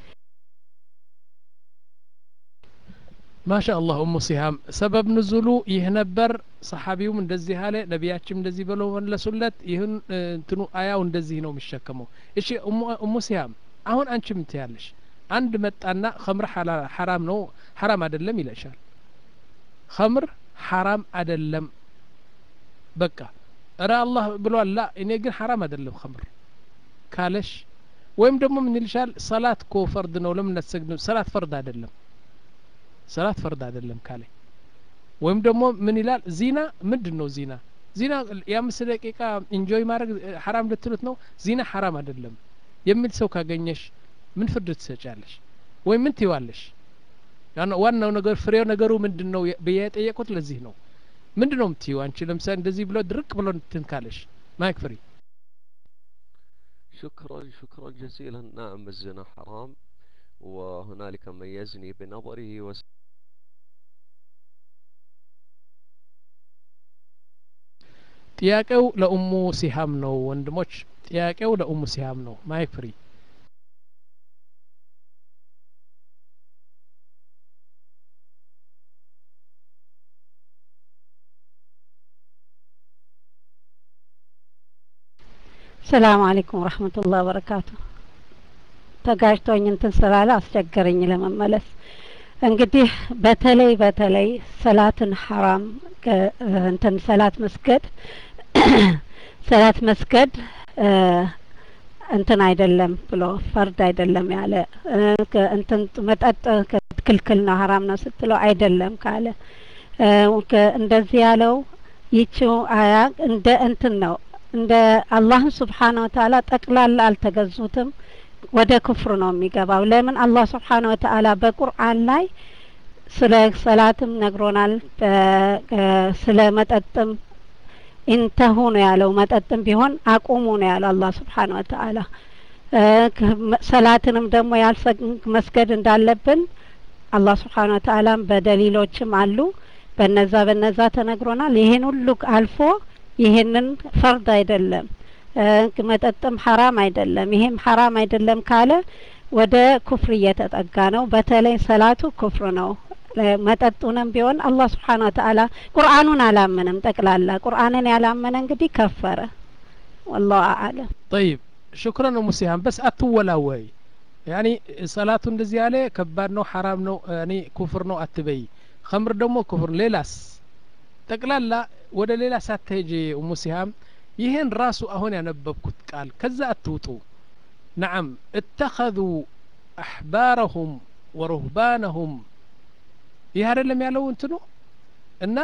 ማሻ አላህ ኡሙ ሲሃም ሰበብ ንዙሉ ይህ ነበር ሰሓቢውም እንደዚህ አለ ነቢያችም እንደዚህ ብለው መለሱለት ይህን እንትኑ አያው እንደዚህ ነው የሚሸከመው እሺ ኡሙ ሲሃም አሁን አንቺ ምን ትያለሽ አንድ መጣና ከምር ሐራም ነው ሐራም አይደለም ይለሻል ከምር ሐራም አይደለም በቃ እረ አላህ ብሏል ላ እኔ ግን ሐራም አይደለም ከምር ካለሽ ወይም ደግሞ ምን ይልሻል ሰላት ኮ ፈርድ ነው ለምን አትሰግድም ሰላት ፈርድ አይደለም ሰላት ፈርድ አይደለም ካለ ወይም ደግሞ ምን ይላል ዚና ምንድን ነው ዚና ዚና የአምስት ደቂቃ ኢንጆይ ማድረግ ሐራም ልትሉት ነው ዚና ሐራም አይደለም የሚል ሰው ካገኘሽ ምን ፍርድ ትሰጫለሽ ወይም ምን ትይዋለሽ ዋናው ነገር ፍሬው ነገሩ ምንድን ነው ብዬ የጠየቁት ለዚህ ነው ምንድን ነው የምትይው አንቺ ለምሳሌ እንደዚህ ብሎ ድርቅ ብሎ እንትን ካለሽ ማይክ ፍሪ شكرا شكرا جزيلا نعم الزنا حرام وهنالك من يزني بنظره وس... ጥያቄው ለኡሙ ሲሃም ነው ወንድሞች ጥያቄው ለኡሙ ሲሃም ነው ማይክ ፍሪ ሰላም አለይኩም ወረህመቱላህ ወበረካቱ ተጋጅቶኝ እንትን ስላለ አስቸገረኝ ለመመለስ እንግዲህ በተለይ በተለይ ሰላትን ሐራም እንትን ሰላት መስገድ ሰላት መስገድ እንትን አይደለም ብሎ ፈርድ አይደለም ያለ እንትን መጠጥ ክልክል ነው ሀራም ነው ስትለው አይደለም ካለ እንደዚህ ያለው ይቺው አያ እንደ እንትን ነው እንደ አላህን ስብሓነ ወተአላ ጠቅላላ አልተገዙትም ወደ ክፍር ነው የሚገባው ለምን አላህ ስብሓነ ወተአላ በቁርአን ላይ ስለ ሰላትም ነግሮናል ስለ መጠጥም ኢንተሁ ነው ያለው መጠጥም ቢሆን አቁሙ ነው ያለው አላህ ስብሓን ወተአላ ሰላትንም ደግሞ ያልሰግ መስገድ እንዳለብን አላህ ስብሓን ወተአላም በደሊሎችም አሉ በነዛ በነዛ ተነግሮናል ይሄን ሁሉ አልፎ ይሄንን ፈርድ አይደለም መጠጥም ሐራም አይደለም ይሄም ሐራም አይደለም ካለ ወደ ኩፍር እየተጠጋ ነው በተለይ ሰላቱ ኩፍር ነው መጠጡንም ቢሆን አላህ ስብሓን ወተአላ ቁርአኑን አላመነም ጠቅላላ ቁርአንን ያላመነ እንግዲህ ከፈረ ወላሁ አዕለም طيب شكرا ام سيهان بس አትወላወይ ያኒ ሰላቱ እንደዚህ ያለ ከባድ ነው ሐራም ነው ያኒ ኩፍር ነው አትበይ ከምር ደግሞ ኩፍር ሌላስ ጠቅላላ ወደ ሌላ ሳትሄጂ ኡሙ ሲሃም ይህን ራሱ አሁን ያነበብኩት ቃል ከዛ አትውጡ ነዓም እተኸذ አሕባረሁም ወሩህባነሁም ይህ አይደለም ያለው እንትኑ እና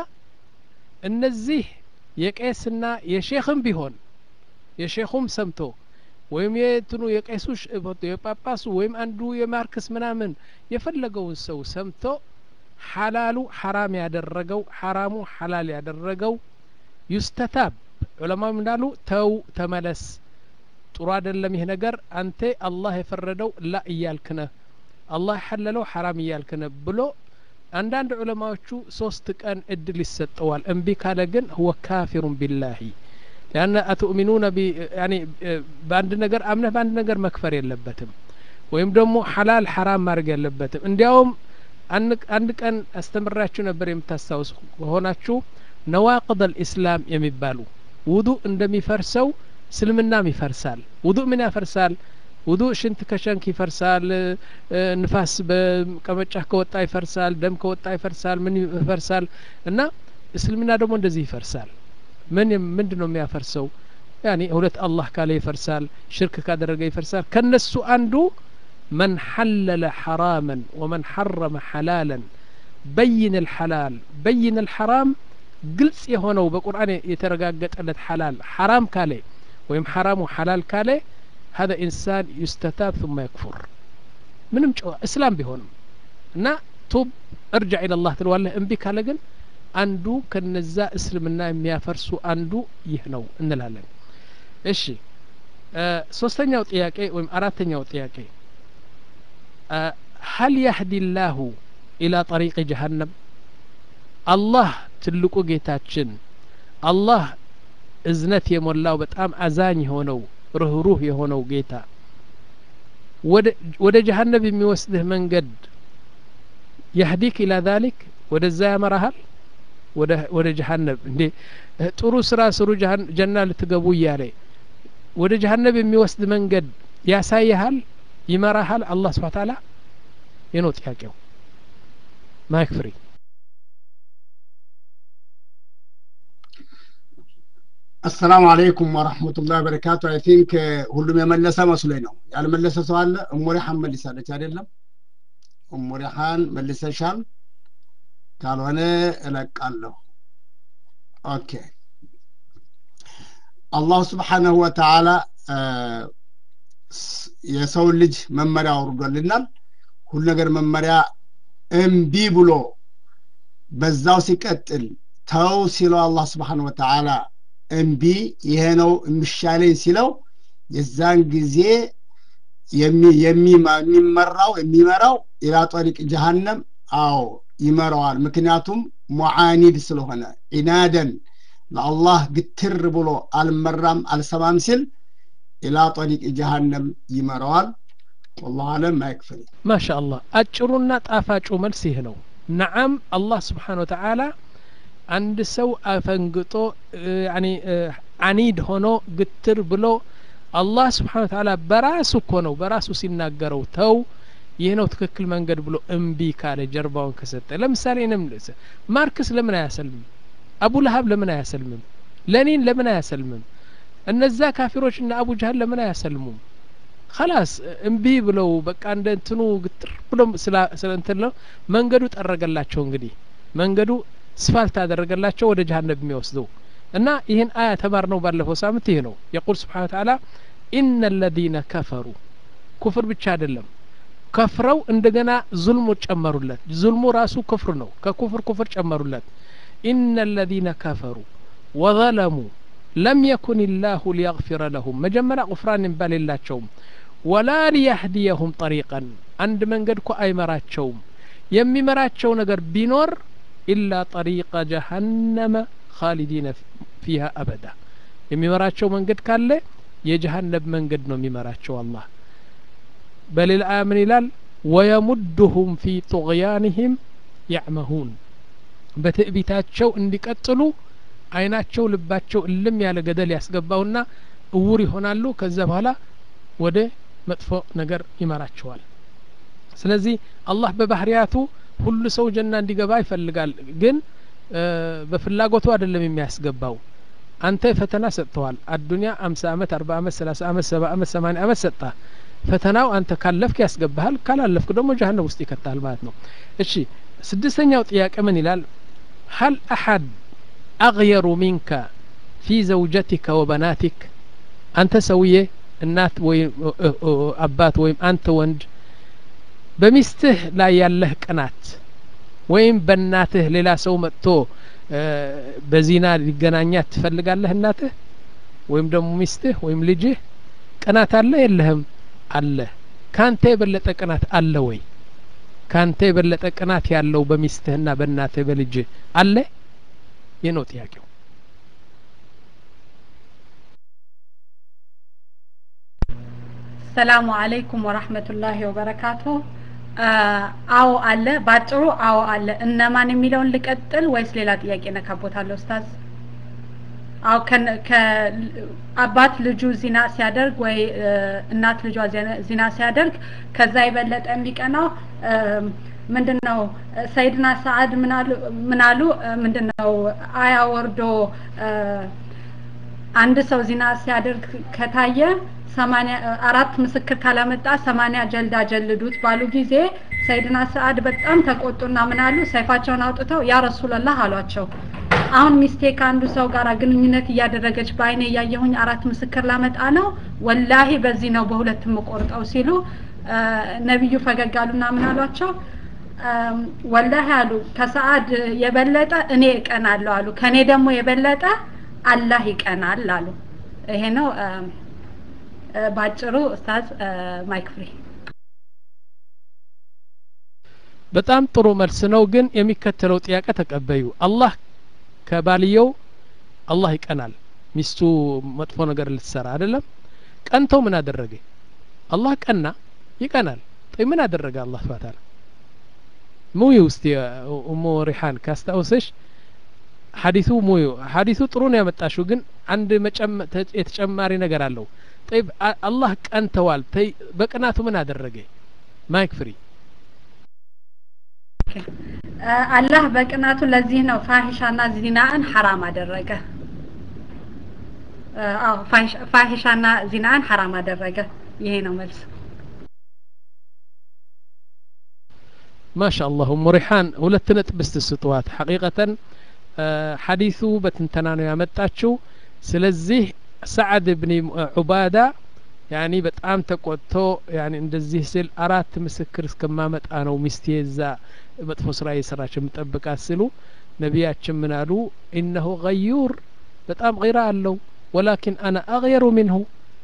እነዚህ የቄስና የሼክም ቢሆን የሼኹም ሰምቶ ወይም የትኑ የቄሱ የጳጳሱ ወይም አንዱ የማርክስ ምናምን የፈለገውን ሰው ሰምቶ ሐላሉ ሐራም ያደረገው ሐራሙ ሐላል ያደረገው ዩስተታብ ዑለማም እንዳሉ ተው ተመለስ ጥሩ አይደለም ይህ ነገር አንተ አላህ የፈረደው ላ እያልክ ነህ አላህ የሐለለው ሐራም እያልክ ነህ ብሎ አንዳንድ ዑለማዎቹ ሶስት ቀን እድል ይሰጠዋል እምቢ ካለ ግን ሁወ ካፊሩን ቢላሂ ሊአነ አትኡሚኑነ ያኒ በአንድ ነገር አምነህ በአንድ ነገር መክፈር የለበትም ወይም ደግሞ ሐላል ሐራም ማድረግ የለበትም እንዲያውም አንድ ቀን አስተምራችሁ ነበር የምታስታውስ ከሆናችሁ ነዋቅድ አልኢስላም የሚባሉ ውዱእ እንደሚፈርሰው እስልምናም ይፈርሳል ውዱእ ምን ያፈርሳል ውዱእ ሽንት ከሸንክ ይፈርሳል ንፋስ በቀመጫ ከወጣ ይፈርሳል ደም ከወጣ ይፈርሳል ምን ይፈርሳል እና እስልምና ደግሞ እንደዚህ ይፈርሳል ምን ምንድን ነው የሚያፈርሰው ያኒ ሁለት አላህ ካለ ይፈርሳል ሽርክ ካደረገ ይፈርሳል ከነሱ አንዱ መን ሐለለ ሐራመን ወመን ሐረመ ሐላለን በይን ልሐላል በይን ልሐራም ግልጽ የሆነው በቁርአን የተረጋገጠለት ሐላል ሐራም ካለ ወይም ሐራሙ ሐላል ካለ هذا إنسان يستتاب ثم يكفر ምንም ጨዋ እስላም ቢሆንም እና ቱብ እርጃ ኢለላህ ትለዋለህ እምቢ ካለ ግን አንዱ ከነዛ እስልምና የሚያፈርሱ አንዱ ይህ ነው እንላለን እሺ ሶስተኛው ጥያቄ ወይም አራተኛው ጥያቄ ሀል ያህዲ ላሁ ኢላ ጠሪቅ ጀሀነም አላህ ትልቁ ጌታችን አላህ እዝነት የሞላው በጣም አዛኝ የሆነው ርህሩህ የሆነው ጌታ ወደ ጀሀነብ የሚወስድህ መንገድ ያህዲክ ኢላ ዛሊክ ወደዛ ያመራሃል ወደ ጀሀነብ እንዴ ጥሩ ስራ ስሩ ጀና ልትገቡ እያለ ወደ ጀሀነብ የሚወስድ መንገድ ያሳይሃል ይመራሃል አላህ ስብሓ ታላ የነው ጥያቄው ማይክ ፍሪ አሰላሙ አለይኩም ወረህመቱላህ በረካቱ አይ ቲንክ ሁሉም የመለሰ መስሎኝ ነው ያልመለሰ ሰው አለ እሙሪሓን መልሳለች አይደለም እሙሪሓን መልሰሻል ካልሆነ እለቃለሁ ኦኬ አላሁ ስብሓነሁ ወተዓላ የሰው ልጅ መመሪያ አውርዶልናል ሁሉ ነገር መመሪያ እምቢ ብሎ በዛው ሲቀጥል ተው ሲለው አላህ ስብሓን ወተዓላ እምቢ ይሄ ነው የሚሻለኝ ሲለው የዛን ጊዜ የሚመራው የሚመራው ኢላ ጠሪቅ ጀሃነም አዎ ይመራዋል ምክንያቱም ሙዓኒድ ስለሆነ ዒናደን ለአላህ ግትር ብሎ አልመራም አልሰማም ሲል ኢላ ጠሪቅ ጀሃነም ይመራዋል ወላሁ አለም ማይክፍል ማሻ አላህ አጭሩና ጣፋጩ መልስ ይህ ነው ነዓም አላህ ስብሓን ወተዓላ አንድ ሰው አፈንግጦ ያኒ አኒድ ሆኖ ግትር ብሎ አላህ ስብሓን ወተዓላ በራሱ እኮ ነው በራሱ ሲናገረው ተው ይህ ነው ትክክል መንገድ ብሎ እምቢ ካለ ጀርባውን ከሰጠ ለምሳሌ ንም ማርክስ ለምን አያሰልምም አቡ ለሀብ ለምን አያሰልምም ለኒን ለምን አያሰልምም እነዛ ካፊሮች እና አቡ ጃህል ለምን አያሰልሙም ከላስ እምቢ ብለው በቃ እንደ እንትኑ ግጥር ብሎ ስለ እንትን ነው መንገዱ ጠረገላቸው እንግዲህ መንገዱ ስፋልት አደረገላቸው ወደ ጀሀነም የሚወስደው እና ይህን አያ ተማር ነው ባለፈው ሳምንት ይህ ነው የቁል ስብሓን ተዓላ ኢነ ለዚነ ከፈሩ ኩፍር ብቻ አይደለም ከፍረው እንደገና ዙልሙ ጨመሩለት ዙልሙ ራሱ ክፍር ነው ከኩፍር ኩፍር ጨመሩለት ኢነ ለዚነ ከፈሩ ወዘለሙ ለም የኩን ላሁ ሊየግፊረ ለሁም መጀመሪያ ቁፍራን የሚባል የላቸውም ወላ ሊያህዲየሁም ጠሪቀን አንድ መንገድ እኮ አይመራቸውም የሚመራቸው ነገር ቢኖር ኢላ ጠሪቀ ጀሀነመ ካሊዲነ ፊሃ አበዳ የሚመራቸው መንገድ ካለ የጀሀነም መንገድ ነው የሚመራቸው አላህ በሌላ አያ ምን ይላል ወየሙድሁም ፊ ጡغያንህም ያዕመሁን በትዕቢታቸው እንዲቀጥሉ አይናቸው ልባቸው እልም ያለ ገደል ያስገባውና እውር ይሆናሉ ከዛ በኋላ ወደ መጥፎ ነገር ይመራቸዋል ስለዚህ አላህ በባህሪያቱ ሁሉ ሰው ጀና እንዲገባ ይፈልጋል ግን በፍላጎቱ አይደለም የሚያስገባው አንተ ፈተና ሰጥተዋል አዱኒያ አምሳ አመት አርባ አመት ሰላሳ አመት ሰባ አመት ሰማኒያ አመት ሰጣ ፈተናው አንተ ካለፍክ ያስገባሃል ካላለፍክ ደግሞ ጀሀነም ውስጥ ይከታል ማለት ነው እሺ ስድስተኛው ጥያቄ ምን ይላል ሀል አሐድ አግየሩ ሚንከ ፊ ዘውጀቲከ ወበናቲክ አንተ ሰውዬ እናት ወይም አባት ወይም አንተ ወንድ በሚስትህ ላይ ያለህ ቅናት ወይም በእናትህ ሌላ ሰው መጥቶ በዚና ሊገናኛት ትፈልጋለህ እናትህ ወይም ደግሞ ሚስትህ ወይም ልጅህ ቅናት አለ የለህም አለ ካንተ የበለጠ ቅናት አለ ወይ ካንተ የበለጠ ቅናት ያለው በሚስትህና በእናትህ በልጅህ አለ ይህ ነው ጥያቄው ሰላሙ አለይኩም ወራህመቱላሂ ወበረካቱ አዎ አለ ባጭሩ አዎ አለ እነማን የሚለውን ልቀጥል ወይስ ሌላ ጥያቄ ነካቦታለሁ ኡስታዝ አው አባት ልጁ ዚና ሲያደርግ ወይ እናት ልጇ ዚና ሲያደርግ ከዛ የበለጠ የሚቀናው ምንድነው ሰይድና ሰዓድ ምን አሉ ምንድነው አያ ወርዶ አንድ ሰው ዚና ሲያደርግ ከታየ ሰማኒያ አራት ምስክር ካላመጣ ሰማኒያ ጀልዳ ጀልዱት ባሉ ጊዜ ሰይድና ሰዓድ በጣም ተቆጡና ምን አሉ ሰይፋቸውን አውጥተው ያ ረሱላላህ አሏቸው አሁን ሚስቴ ከአንዱ ሰው ጋር ግንኙነት እያደረገች በአይኔ እያየሁኝ አራት ምስክር ላመጣ ነው ወላሂ በዚህ ነው በሁለት የምቆርጠው ሲሉ ነቢዩ ፈገግ አሉና ምን አሏቸው ወላሂ አሉ ከሰዓድ የበለጠ እኔ እቀናለሁ አሉ ከኔ ደግሞ የበለጠ አላህ ይቀናል አሉ ይሄ ነው ባጭሩ ኡስታዝ ማይክ ፍሪ በጣም ጥሩ መልስ ነው ግን የሚከተለው ጥያቄ ተቀበዩ አላህ ከባልየው አላህ ይቀናል ሚስቱ መጥፎ ነገር ልትሰራ አይደለም ቀንተው ምን አደረገ አላህ ቀና ይቀናል ጠይ ምን አደረገ አላህ ስብሐ ተዓላ ሙዩ ውስጥ ኡሙ ሪሓን ካስታውሰሽ ሀዲሱ ሙዩ ሀዲሱ ጥሩ ነው ያመጣሽው ግን አንድ የተጨማሪ ነገር አለው ጠይብ አላህ ቀንተዋል በቅናቱ ምን አደረገ ማይክ ፍሪ አላህ በቅናቱ ለዚህ ነው ፋሂሻና ዚናን ሐራም አደረገ አዎ ፋሂሻና ዚናን ሐራም አደረገ ይሄ ነው መልስ ማሻ አላሁ ሙሪሓን ሁለት ነጥብ ስትስጥዋት ሐቂቀተን ሐዲሱ በትንተና ነው ያመጣችው ስለዚህ ሰዓድ ብኒ ዑባዳ ያኒ በጣም ተቆጥቶ ያኒ እንደዚህ ስል አራት ምስክር እስከማመጣ ነው ሚስቴ እዛ መጥፎ ስራ የሰራች የምጠብቃት ስሉ ነቢያችን ምን አሉ ኢነሁ ገዩር በጣም ጊራ አለው ወላኪን አና አግየሩ ሚንሁ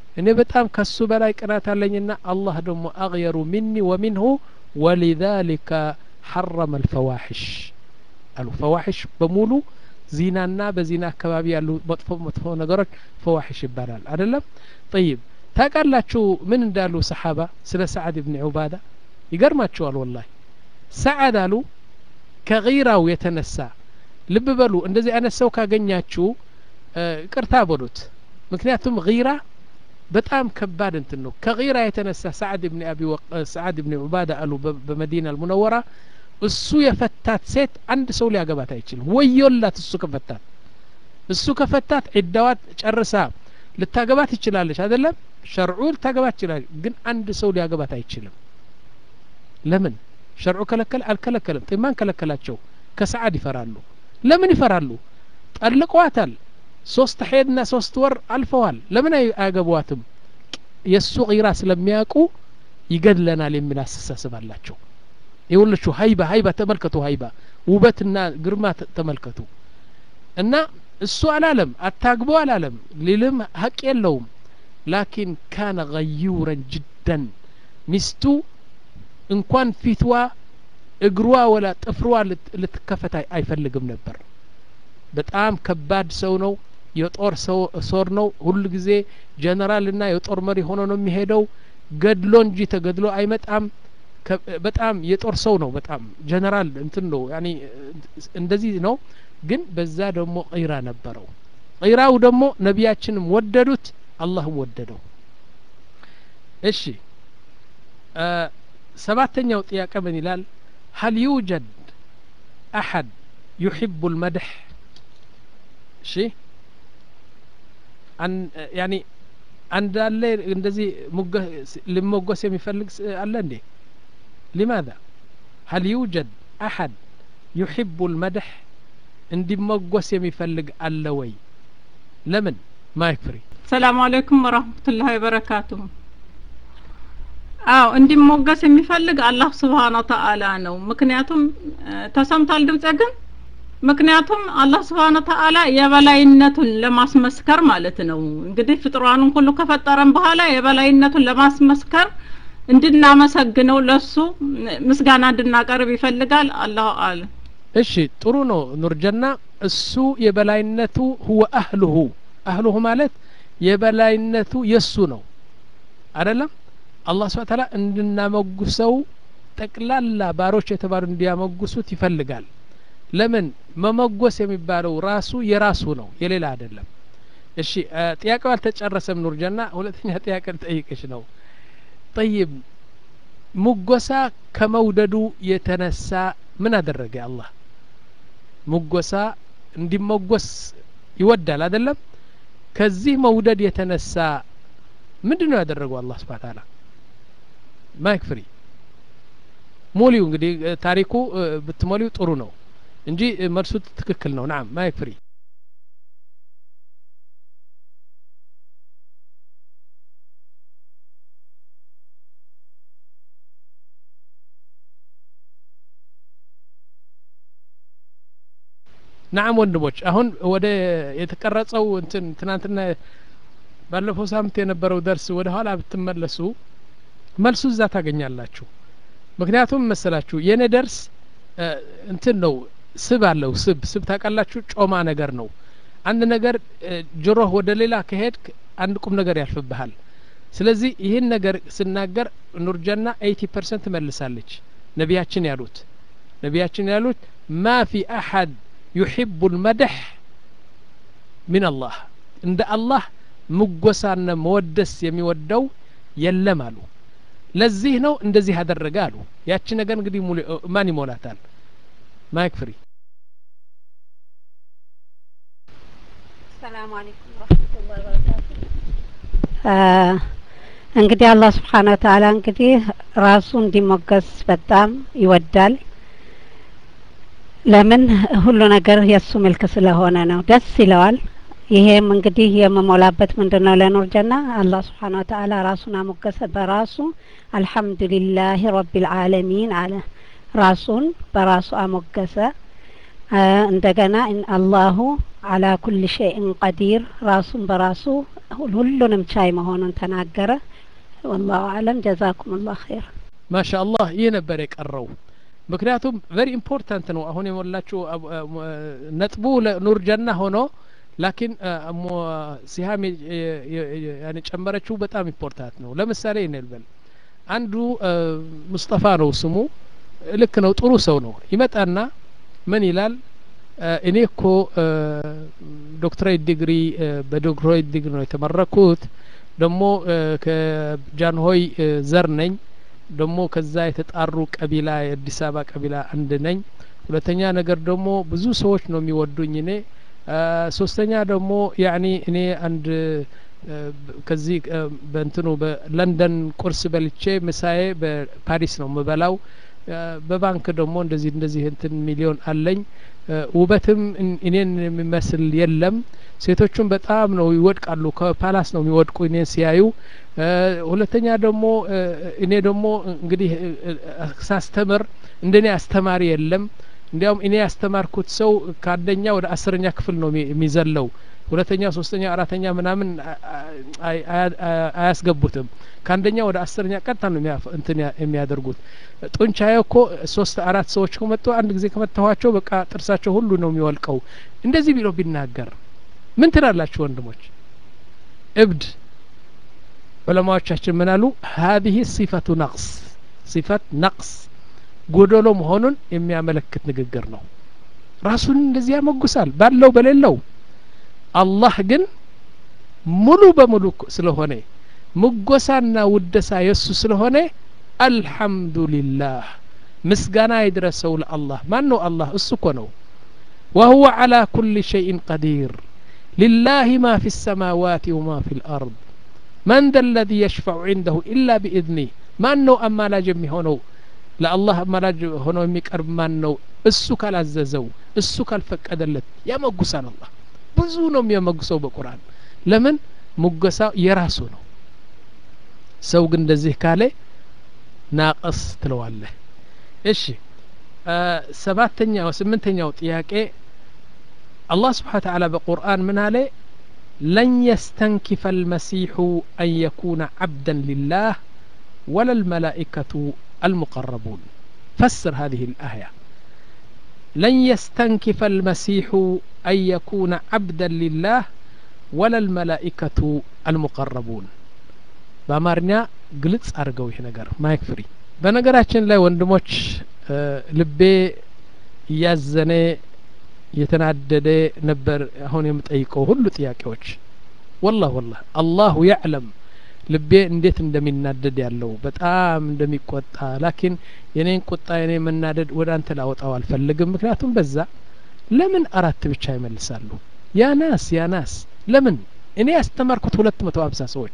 እኔ በጣም ከሱ በላይ ቅናት አለኝና አላህ ደግሞ አግየሩ ሚኒ ወሚንሁ ወሊዛሊከ ሐረመ አልፈዋሒሽ አሉ ፈዋሒሽ በሙሉ ዚናና በዚና አካባቢ ያሉ መጥፎ መጥፎ ነገሮች ፈዋሒሽ ይባላል አይደለም ጠይብ ታውቃላችሁ ምን እንዳሉ ሰሓባ ስለ ሰዓድ ብን ዑባዳ ይገርማችኋል ወላሂ ሰዓድ አሉ ከጊራው የተነሳ ልብ በሉ እንደዚህ አይነት ሰው ካገኛችሁ ቅርታ በሉት ምክንያቱም ጊራ በጣም ከባድ እንትን ነው ከጊራ የተነሳ ሰዓድ ብን አቢ ሰዓድ ብን ዑባዳ አሉ በመዲና አልሙነወራ እሱ የፈታት ሴት አንድ ሰው ሊያገባት አይችልም ወዮላት እሱ ከፈታት እሱ ከፈታት ዒዳዋት ጨርሳ ልታገባት ትችላለች አይደለም ሸርዑ ልታገባት ትችላለች ግን አንድ ሰው ሊያገባት አይችልም ለምን ሸርዑ ከለከለ አልከለከለም ማን ከለከላቸው ከሰዓድ ይፈራሉ ለምን ይፈራሉ ጠልቀዋታል ሶስት ሄድና ሶስት ወር አልፈዋል ለምን አያገቧትም የእሱ ጊራ ስለሚያውቁ ይገድለናል የሚል አስተሳሰብ አላቸው የወለችው ሀይባ ሀይባ ተመልከቱ ሀይባ ውበትና ግርማ ተመልከቱ እና እሱ አላለም አታግቦ አላለም ሊልም ሀቅ የለውም ላኪን ካነ ገዩረን ጅደን ሚስቱ እንኳን ፊትዋ እግሯ ወላ ጥፍሯ ልትከፈት አይፈልግም ነበር በጣም ከባድ ሰው ነው የጦር ሰው ሶር ነው ሁሉ ጊዜ ጀነራልና የጦር መሪ ሆኖ ነው የሚሄደው ገድሎ እንጂ ተገድሎ አይመጣም በጣም የጦር ሰው ነው በጣም ጀነራል እንትን ነው ያኒ እንደዚህ ነው ግን በዛ ደግሞ ቂራ ነበረው ቂራው ደግሞ ነቢያችንም ወደዱት አላህም ወደደው እሺ ሰባተኛው ጥያቄ ምን ይላል هل يوجد أحد يحب المدح شيء أن يعني عند الله እንደዚህ لموገስ የሚፈልግ አለ እንዴ لماذا هل يوجد أحد يحب المدح እንዲመጎስ የሚፈልግ አለ ወይ ለምን ማይክ ፍሪ ሰላም አለይኩም ወራህመቱላሂ ወበረካቱሁ አዎ እንዲሞገስ የሚፈልግ አላህ ስብሓን ተአላ ነው ምክንያቱም ተሰምቷል ድምጸ ግን ምክንያቱም አላህ ስብሓን ተአላ የበላይነቱን ለማስመስከር ማለት ነው እንግዲህ ፍጥሯኑን ሁሉ ከፈጠረን በኋላ የበላይነቱን ለማስመስከር እንድናመሰግነው ለሱ ምስጋና እንድናቀርብ ይፈልጋል አላሁ አለም እሺ ጥሩ ነው ኑርጀና እሱ የበላይነቱ ሁወ አህልሁ አህልሁ ማለት የበላይነቱ የሱ ነው አይደለም አላህ ስብሐ ተዓላ እንድናመጉሰው ጠቅላላ ባሮች የተባሉ እንዲያመጉሱት ይፈልጋል ለምን መመጎስ የሚባለው ራሱ የራሱ ነው የሌላ አይደለም እሺ ጥያቄው አልተጨረሰም ኑርጀና ሁለተኛ ጥያቄ ልጠይቅሽ ነው ጠይብ ሙጎሳ ከመውደዱ የተነሳ ምን አደረገ አላህ ሙጎሳ እንዲመጎስ ይወዳል አይደለም ከዚህ መውደድ የተነሳ ምንድን ነው ያደረገው አላህ ስብሐ ተዓላ ማይክ ፍሪ ሞሊው እንግዲህ ታሪኩ ብትሞሊው ጥሩ ነው እንጂ መልሱ ትክክል ነው ናም ማይክ ፍሪ ናም ወንድሞች አሁን ወደ የተቀረጸው እንትን ትናንትና ባለፈው ሳምንት የነበረው ደርስ ወደ ኋላ ብትመለሱ መልሱ እዛ ታገኛላችሁ ምክንያቱም መሰላችሁ የኔ ደርስ እንትን ነው ስብ አለው ስብ ስብ ታውቃላችሁ ጮማ ነገር ነው አንድ ነገር ጆሮህ ወደ ሌላ ከሄድክ አንድ ቁም ነገር ያልፍብሃል ስለዚህ ይህን ነገር ስናገር ኑርጀና ኤይቲ ፐርሰንት መልሳለች ነቢያችን ያሉት ነቢያችን ያሉት ማ ፊ አሐድ ዩሕቡ ልመድሕ ምን አላህ እንደ አላህ ምጎሳና መወደስ የሚወደው የለም አሉ ለዚህ ነው እንደዚህ አደረገ አሉ ያቺ ነገር እንግዲህ ማን ይሞላታል ማይክ ፍሪ ሰላም አለይኩም ወረህመቱላሂ ወበረካቱ እንግዲህ አላህ ስብሓን ወተአላ እንግዲህ ራሱ እንዲሞገስ በጣም ይወዳል ለምን ሁሉ ነገር የእሱ ምልክ ስለሆነ ነው ደስ ይለዋል ይሄም እንግዲህ የምሞላበት ምንድን ነው ለኑር ጀና አላህ ስብሓን ወተአላ ራሱን አሞገሰ በራሱ አልሐምዱሊላህ ረቢልዓለሚን አለ ራሱን በራሱ አሞገሰ እንደገና አላሁ አላ ኩል ሸይን ቀዲር ራሱን በራሱ ሁሉንም ቻይ መሆኑን ተናገረ። ወላሁ አለም። ጀዛኩም ላሁ ኸይር። ማሻ አላህ ይህ ነበር የቀረው። ምክንያቱም ቨሪ ኢምፖርታንት ነው። አሁን የሞላችሁ ነጥቡ ለኑር ጀና ሆኖ ላኪን ሲሃም ያኔ ጨመረችው በጣም ኢምፖርታንት ነው። ለምሳሌ ይነልበል አንዱ ሙስጠፋ ነው ስሙ፣ ልክ ነው፣ ጥሩ ሰው ነው። ይመጣና ምን ይላል? እኔ እኮ ዶክትሬት ዲግሪ በዶክትሬት ዲግሪ ነው የተመረኩት። ደግሞ ከጃንሆይ ዘር ነኝ። ደግሞ ከዛ የተጣሩ ቀቢላ የአዲስ አበባ ቀቢላ አንድ ነኝ። ሁለተኛ ነገር ደግሞ ብዙ ሰዎች ነው የሚወዱኝ እኔ ሶስተኛ ደግሞ ያኒ እኔ አንድ ከዚህ በእንትኑ በለንደን ቁርስ በልቼ ምሳዬ በፓሪስ ነው የምበላው። በባንክ ደግሞ እንደዚህ እንደዚህ እንትን ሚሊዮን አለኝ። ውበትም እኔን የሚመስል የለም። ሴቶቹም በጣም ነው ይወድቃሉ፣ ከፓላስ ነው የሚወድቁ እኔን ሲያዩ። ሁለተኛ ደግሞ እኔ ደግሞ እንግዲህ ሳስተምር እንደኔ አስተማሪ የለም። እንዲያውም እኔ ያስተማርኩት ሰው ከአንደኛ ወደ አስረኛ ክፍል ነው የሚዘለው። ሁለተኛ፣ ሶስተኛ፣ አራተኛ ምናምን አያስገቡትም። ከአንደኛ ወደ አስረኛ ቀጥታ ነው እንትን የሚያደርጉት። ጡንቻዬ እኮ ሶስት አራት ሰዎች ከመጡ አንድ ጊዜ ከመታኋቸው በቃ ጥርሳቸው ሁሉ ነው የሚወልቀው። እንደዚህ ቢለው ቢናገር ምን ትላላችሁ ወንድሞች? እብድ ዑለማዎቻችን ምን አሉ? ሀዚህ ሲፈቱ ነቅስ ሲፈት ነቅስ ጎደሎ መሆኑን የሚያመለክት ንግግር ነው። ራሱን እንደዚህ ያሞግሳል ባለው በሌለው። አላህ ግን ሙሉ በሙሉ ስለሆነ ምጎሳና ውደሳ የእሱ ስለሆነ አልሐምዱሊላህ ምስጋና ይድረሰው ለአላህ። ማን ነው አላህ? እሱ እኮ ነው። ወሁወ ዓላ ኩሊ ሸይን ቀዲር ሊላህ ማ ፊ ሰማዋት ወማ ፊ ልአርድ መን ደ ለዚ የሽፈዑ ዒንደሁ ኢላ ቢኢዝኒህ ማን ነው አማላጅ የሚሆነው ለአላህ አማላጅ ሆኖ የሚቀርብ ማን ነው? እሱ ካላዘዘው እሱ ካልፈቀደለት ያመጉሳል። አላህ ብዙ ነው የሚያመጉሰው በቁርአን። ለምን ሙገሳ የራሱ ነው። ሰው ግን እንደዚህ ካለ ናቀስ ትለዋለህ። እሺ ሰባተኛው ስምንተኛው ጥያቄ አላህ ስብሓን ተዓላ በቁርአን ምን አለ? ለን የስተንኪፈ አልመሲሑ አን የኩነ ዓብደን ሊላህ ወላ ልመላኢከቱ المقربون فسر هذه الآية لن يستنكف المسيح أن يكون عبدا لله ولا الملائكة المقربون በአማርኛ ግልጽ አድርገው ይህ ነገር ማይክ ፍሪ በነገራችን ላይ ወንድሞች ልቤ እያዘነ የተናደደ ነበር አሁን የምጠይቀው ሁሉ ጥያቄዎች ወላህ ወላህ አላሁ ያዕለም ልቤ እንዴት እንደሚናደድ ያለው በጣም እንደሚቆጣ ላኪን የኔን ቁጣ የኔ መናደድ ወደ አንተ ላወጣው አልፈልግም። ምክንያቱም በዛ ለምን አራት ብቻ ይመልሳሉ? ያናስ ያናስ ለምን እኔ ያስተማርኩት ሁለት መቶ ሀምሳ ሰዎች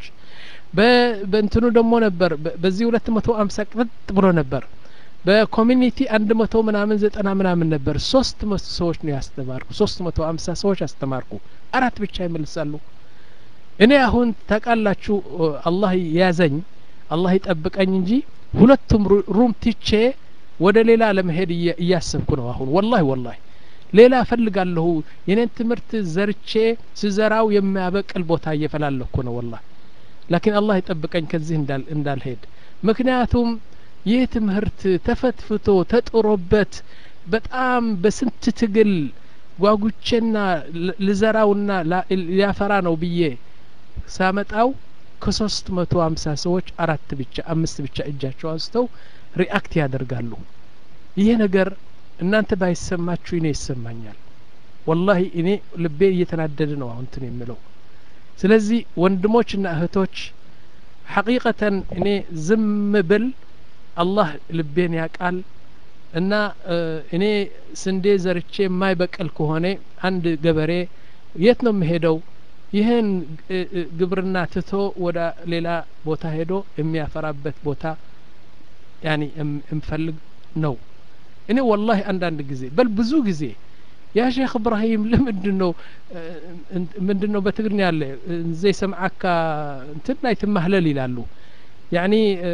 በእንትኑ ደግሞ ነበር በዚህ ሁለት መቶ ሀምሳ ቅጥ ብሎ ነበር በኮሚኒቲ አንድ መቶ ምናምን ዘጠና ምናምን ነበር። ሶስት መቶ ሰዎች ነው ያስተማርኩ። ሶስት መቶ ሀምሳ ሰዎች አስተማርኩ። አራት ብቻ ይመልሳሉ። እኔ አሁን ታውቃላችሁ አላህ ያዘኝ አላህ ይጠብቀኝ እንጂ ሁለቱም ሩም ትቼ ወደ ሌላ ለመሄድ እያሰብኩ ነው አሁን ወላሂ ወላሂ ሌላ እፈልጋለሁ የኔን ትምህርት ዘርቼ ስዘራው የሚያበቅል ቦታ እየፈላለኩ ነው ወላሂ ላኪን አላህ ይጠብቀኝ ከዚህ እንዳልሄድ ምክንያቱም ይህ ትምህርት ተፈትፍቶ ተጥሮበት በጣም በስንት ትግል ጓጉቼና ልዘራውና ሊያፈራ ነው ብዬ ሳመጣው ከሶስት መቶ ሀምሳ ሰዎች አራት ብቻ አምስት ብቻ እጃቸው አንስተው ሪአክት ያደርጋሉ። ይሄ ነገር እናንተ ባይሰማችሁ እኔ ይሰማኛል። ወላሂ እኔ ልቤ እየተናደደ ነው አሁን እንትን የምለው። ስለዚህ ወንድሞችና እህቶች ሐቂቀተን እኔ ዝም ብል አላህ ልቤን ያውቃል እና እኔ ስንዴ ዘርቼ የማይበቅል ከሆነ አንድ ገበሬ የት ነው የሚሄደው? ይህን ግብርና ትቶ ወደ ሌላ ቦታ ሄዶ የሚያፈራበት ቦታ ያኒ እንፈልግ ነው። እኔ ወላሂ አንዳንድ ጊዜ በል ብዙ ጊዜ ያ ሼክ እብራሂም ለምንድን ነው ምንድን ነው በትግርኛ ያለ ዘይ ሰምዓካ እንትን ናይ ትማህለል ይላሉ። ያኒ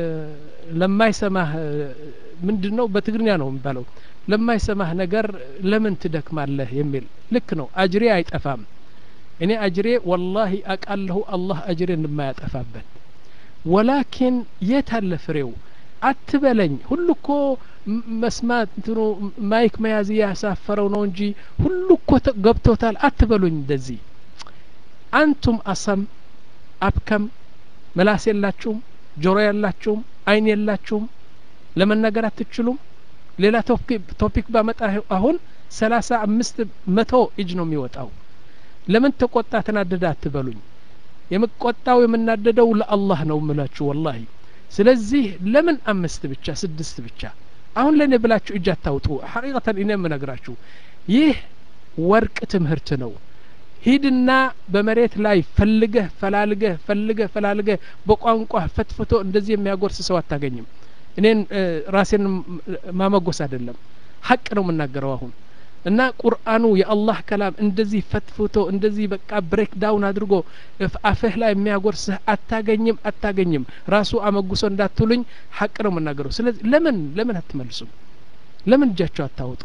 ለማይሰማህ ምንድን ነው በትግርኛ ነው የሚባለው ለማይሰማህ ነገር ለምን ትደክማለህ የሚል ልክ ነው። አጅሬ አይጠፋም እኔ አጅሬ ወላሂ አቃለሁ አላህ አጅሬ እንደማያጠፋበት ወላኪን የት አለ ፍሬው አትበለኝ ሁሉ እኮ መስማት እንትኑ ማይክ መያዝ ያሳፈረው ነው እንጂ ሁሉ እኮ ገብቶታል አትበሉኝ እንደዚህ አንቱም አሰም አብከም ምላስ የላችሁም ጆሮ የላችሁም አይን የላችሁም ለመናገር አትችሉም ሌላ ቶፒክ ባመጣ አሁን ሰላሳ አምስት መቶ እጅ ነው የሚወጣው ለምን ተቆጣ ተናደደ አትበሉኝ የምቆጣው የምናደደው ለአላህ ነው ምላችሁ ወላሂ ስለዚህ ለምን አምስት ብቻ ስድስት ብቻ አሁን ለእኔ ብላችሁ እጅ አታውጡ ሐቂቀተን እኔ የምነግራችሁ ይህ ወርቅ ትምህርት ነው ሂድና በመሬት ላይ ፈልገህ ፈላልገህ ፈልገህ ፈላልገህ በቋንቋ ፈትፍቶ እንደዚህ የሚያጎርስ ሰው አታገኝም እኔን ራሴን ማመጎስ አይደለም ሀቅ ነው የምናገረው አሁን እና ቁርአኑ የአላህ ከላም እንደዚህ ፈትፍቶ እንደዚህ በቃ ብሬክ ዳውን አድርጎ አፍህ ላይ የሚያጎርስህ አታገኝም አታገኝም ራሱ አመጉሶ እንዳትሉኝ ሀቅ ነው የምናገረው ስለዚህ ለምን ለምን አትመልሱም ለምን እጃቸው አታወጡ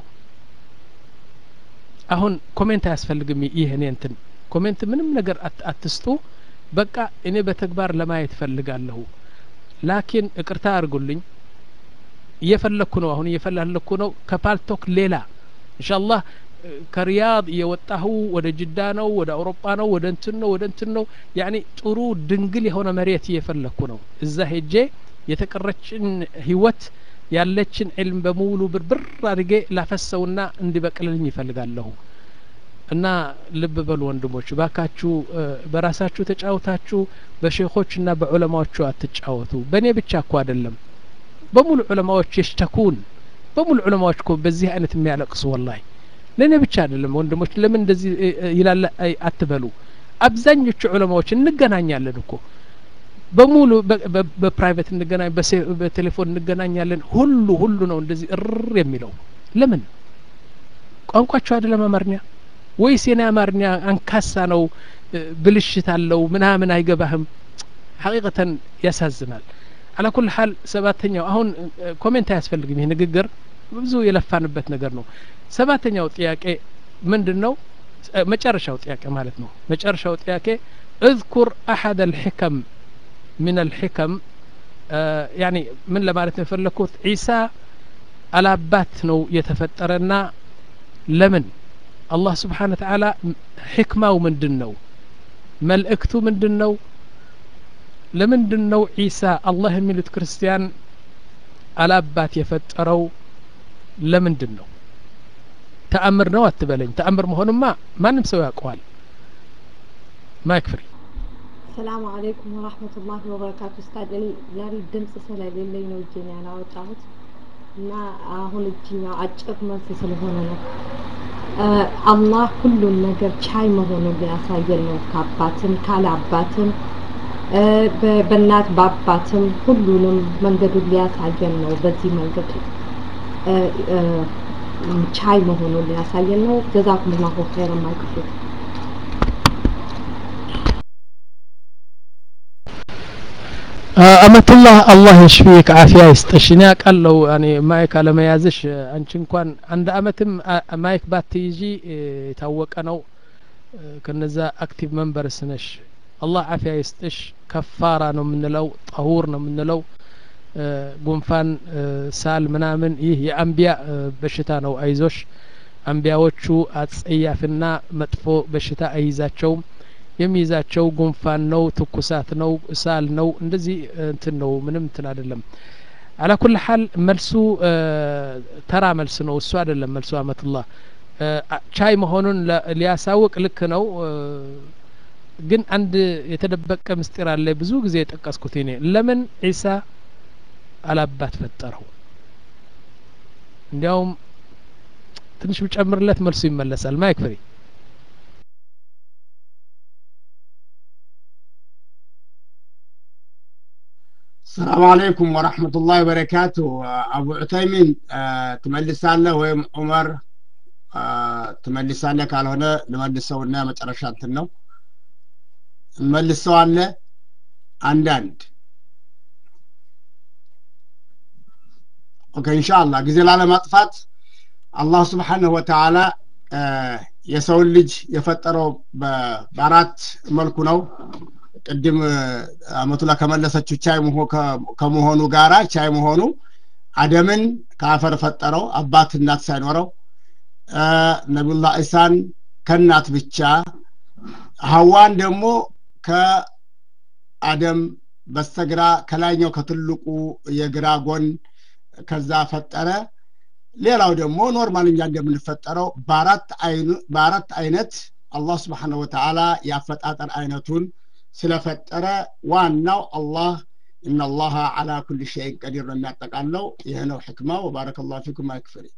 አሁን ኮሜንት አያስፈልግም ይህ እኔ እንትን ኮሜንት ምንም ነገር አትስጡ በቃ እኔ በተግባር ለማየት ፈልጋለሁ ላኪን እቅርታ አድርጉልኝ እየፈለግኩ ነው አሁን እየፈላለኩ ነው ከፓልቶክ ሌላ ኢንሻአላህ ከሪያድ እየወጣሁ ወደ ጅዳ ነው ወደ አውሮፓ ነው ወደ እንትን ነው ወደ እንትን ነው ያኒ ጥሩ ድንግል የሆነ መሬት እየፈለግኩ ነው እዛ ሄጄ የተቀረችን ህይወት ያለችን ዕልም በሙሉ ብርብር አድርጌ ላፈሰውና እንዲበቅልልኝ ይፈልጋለሁ እና ልብ በሉ ወንድሞች ባካችሁ በራሳችሁ ተጫውታችሁ በሼኾችና በዑለማዎቹ አትጫወቱ በእኔ ብቻ እኮ አይደለም በሙሉ ዑለማዎች የሽተኩን በሙሉ ዑለማዎች እኮ በዚህ አይነት የሚያለቅሱ ወላሂ ለእኔ ብቻ አይደለም ወንድሞች ለምን እንደዚህ ይላለ አትበሉ አብዛኞቹ ዑለማዎች እንገናኛለን እኮ በሙሉ በፕራይቬት እንገናኝ በቴሌፎን እንገናኛለን ሁሉ ሁሉ ነው እንደዚህ እር የሚለው ለምን ቋንቋቸው አይደለም አማርኛ ወይስ የኔ አማርኛ አንካሳ ነው ብልሽት አለው ምናምን አይገባህም ሐቂቀተን ያሳዝናል አላ ኩል ሀል ሰባተኛው አሁን ኮሜንት አያስፈልግም ይህ ንግግር ብዙ የለፋንበት ነገር ነው ሰባተኛው ጥያቄ ምንድን ነው መጨረሻው ጥያቄ ማለት ነው መጨረሻው ጥያቄ اذكر أحد الحكم من الحكم آه يعني من لما የፈለኩት ዒሳ አላባት ነው የተፈጠረና ለምን አላህ ስብሓን ተዓላ ሕክማው ምንድን ነው መልእክቱ ምንድን ነው ለምንድን ነው ዒሳ አላህ የሚሉት ክርስቲያን አላባት የፈጠረው ለምንድን ነው ተአምር ነው አትበለኝ ተአምር መሆኑማ ማንም ሰው ያውቀዋል ማይክ ፍሪ ሰላም አለይኩም ወራህመቱላሂ ወበረካቱ ኡስታዝ እኔ ዛሬ ድምጽ ስለሌለኝ ነው እጄን ያላወጣሁት እና አሁን እጅኛው አጭር መልስ ስለሆነ ነው አላህ ሁሉን ነገር ቻይ መሆኑን ሊያሳየን ነው ከአባትም ካለ አባትም በእናት በአባትም ሁሉንም መንገዱን ሊያሳየን ነው በዚህ መንገድ ቻይ መሆኑን ሊያሳየን ነው ጀዛኩምላሁ ኸይረን ማይክፍል አመቱላህ አላህ ይሽፊክ አፊያ ይስጥሽ እኔ አውቃለሁ እኔ ማይክ አለመያዝሽ አንቺ እንኳን አንድ አመትም ማይክ ባትይዢ የታወቀ ነው ከነዛ አክቲቭ መንበርስ ነሽ አላህ አፊያ ይስጥሽ ከፋራ ነው የምንለው ጠሁር ነው የምንለው ጉንፋን ሳል ምናምን ይህ የአንቢያ በሽታ ነው አይዞሽ አንቢያዎቹ አጸያፍና መጥፎ በሽታ አይይዛቸውም የሚይዛቸው ጉንፋን ነው ትኩሳት ነው ሳል ነው እንደዚህ እንትን ነው ምንም እንትን አይደለም አላ ኩል ሀል መልሱ ተራ መልስ ነው እሱ አይደለም መልሱ አመቱላህ ቻይ መሆኑን ሊያሳውቅ ልክ ነው ግን አንድ የተደበቀ ምስጢር አለ ብዙ ጊዜ የጠቀስኩት እኔ ለምን ዒሳ አላባት ፈጠረው እንዲያውም ትንሽ ብጨምርለት መልሱ ይመለሳል ማይክ ፍሪ ሰላም አለይኩም ወረሕመቱላሂ ወበረካቱ አቡ ዑተይሚን ትመልሳለህ ወይም ዑመር ትመልሳለህ ካልሆነ ልመልሰውና መጨረሻ እንትን ነው መልሰዋለ አንዳንድ ኦኬ ኢንሻአላህ ጊዜ ላለማጥፋት አላህ ስብሓንሁ ወተዓላ የሰውን ልጅ የፈጠረው በአራት መልኩ ነው ቅድም አመቱላ ከመለሰችው ቻይ ከመሆኑ ጋራ ቻይ መሆኑ አደምን ከአፈር ፈጠረው አባት እናት ሳይኖረው ነቢዩላህ ኢሳን ከእናት ብቻ ሀዋን ደግሞ ከአደም በስተግራ ከላይኛው ከትልቁ የግራ ጎን ከዛ ፈጠረ ሌላው ደግሞ ኖርማል እኛ እንደምንፈጠረው በአራት አይነት አላህ ስብሓነሁ ወተዓላ የአፈጣጠር አይነቱን ስለፈጠረ ዋናው አላህ እናላህ አላ ኩል ሸይን ቀዲር ነው የሚያጠቃለው ይህ ነው ሕክማ ወባረከ ላሁ ፊኩም አይክፍሪ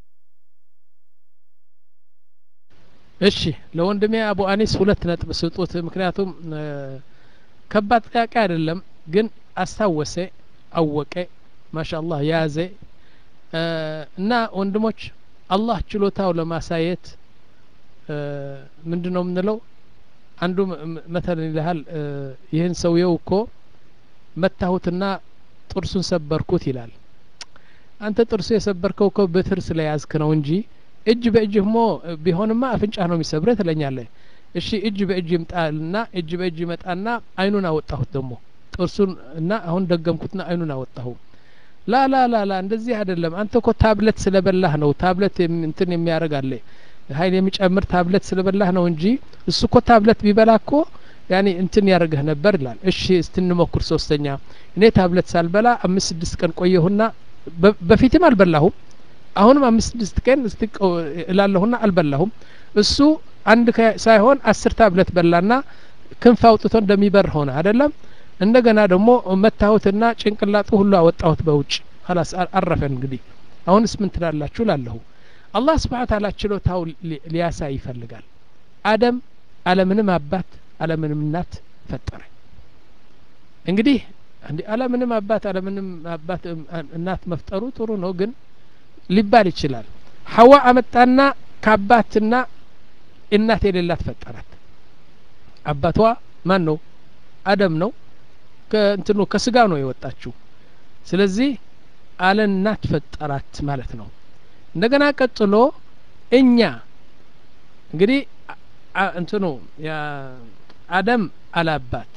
እሺ ለወንድሜ አቡ አኒስ ሁለት ነጥብ ስጡት ምክንያቱም ከባድ ጥያቄ አይደለም ግን አስታወሰ አወቀ ማሻአላህ ያዘ እና ወንድሞች አላህ ችሎታው ለማሳየት ምንድን ነው የምንለው አንዱ መተልን ይልሃል ይህን ሰውየው እኮ መታሁትና ጥርሱን ሰበርኩት ይላል አንተ ጥርሱ የሰበርከው እኮ በትር ስለያዝክ ነው እንጂ እጅ በእጅህ ሞ ቢሆንማ አፍንጫ ነው የሚሰብረ ትለኛለህ እሺ እጅ በእጅ ይምጣልና እጅ በእጅ ይመጣና አይኑን አወጣሁት ደግሞ ጥርሱን እና አሁን ደገምኩትና አይኑን አወጣሁ ላ ላ ላ ላ እንደዚህ አይደለም አንተ እኮ ታብለት ስለበላህ ነው ታብለት እንትን የሚያደርግ አለ ሀይል የሚጨምር ታብለት ስለበላህ ነው እንጂ እሱ እኮ ታብለት ቢበላ እኮ ያኔ እንትን ያደርግህ ነበር ይላል እሺ እስትንሞክር ሶስተኛ እኔ ታብለት ሳልበላ አምስት ስድስት ቀን ቆየሁና በፊትም አልበላሁም አሁንም አምስት ስድስት ቀን እስቲ እላለሁና አልበላሁም እሱ አንድ ሳይሆን አስር ታብለት በላና ክንፍ አውጥቶ እንደሚበር ሆነ አይደለም እንደገና ደግሞ መታሁትና ጭንቅላጡ ሁሉ አወጣሁት በውጭ ላስ አረፈን እንግዲህ አሁንስ ምን ትላላችሁ ላለሁ አላህ ስብሓን ታላ ችሎታው ሊያሳይ ይፈልጋል አደም አለምንም አባት አለምንም እናት ፈጠረ እንግዲህ እንዲ አለምንም አባት አለምንም አባት እናት መፍጠሩ ጥሩ ነው ግን ሊባል ይችላል ሐዋ አመጣና ከአባትና እናት የሌላት ፈጠራት አባቷ ማን ነው አደም ነው ከእንትኑ ከስጋ ነው የወጣችው ስለዚህ አለ እናት ፈጠራት ማለት ነው እንደገና ቀጥሎ እኛ እንግዲህ እንትኑ አደም አላባት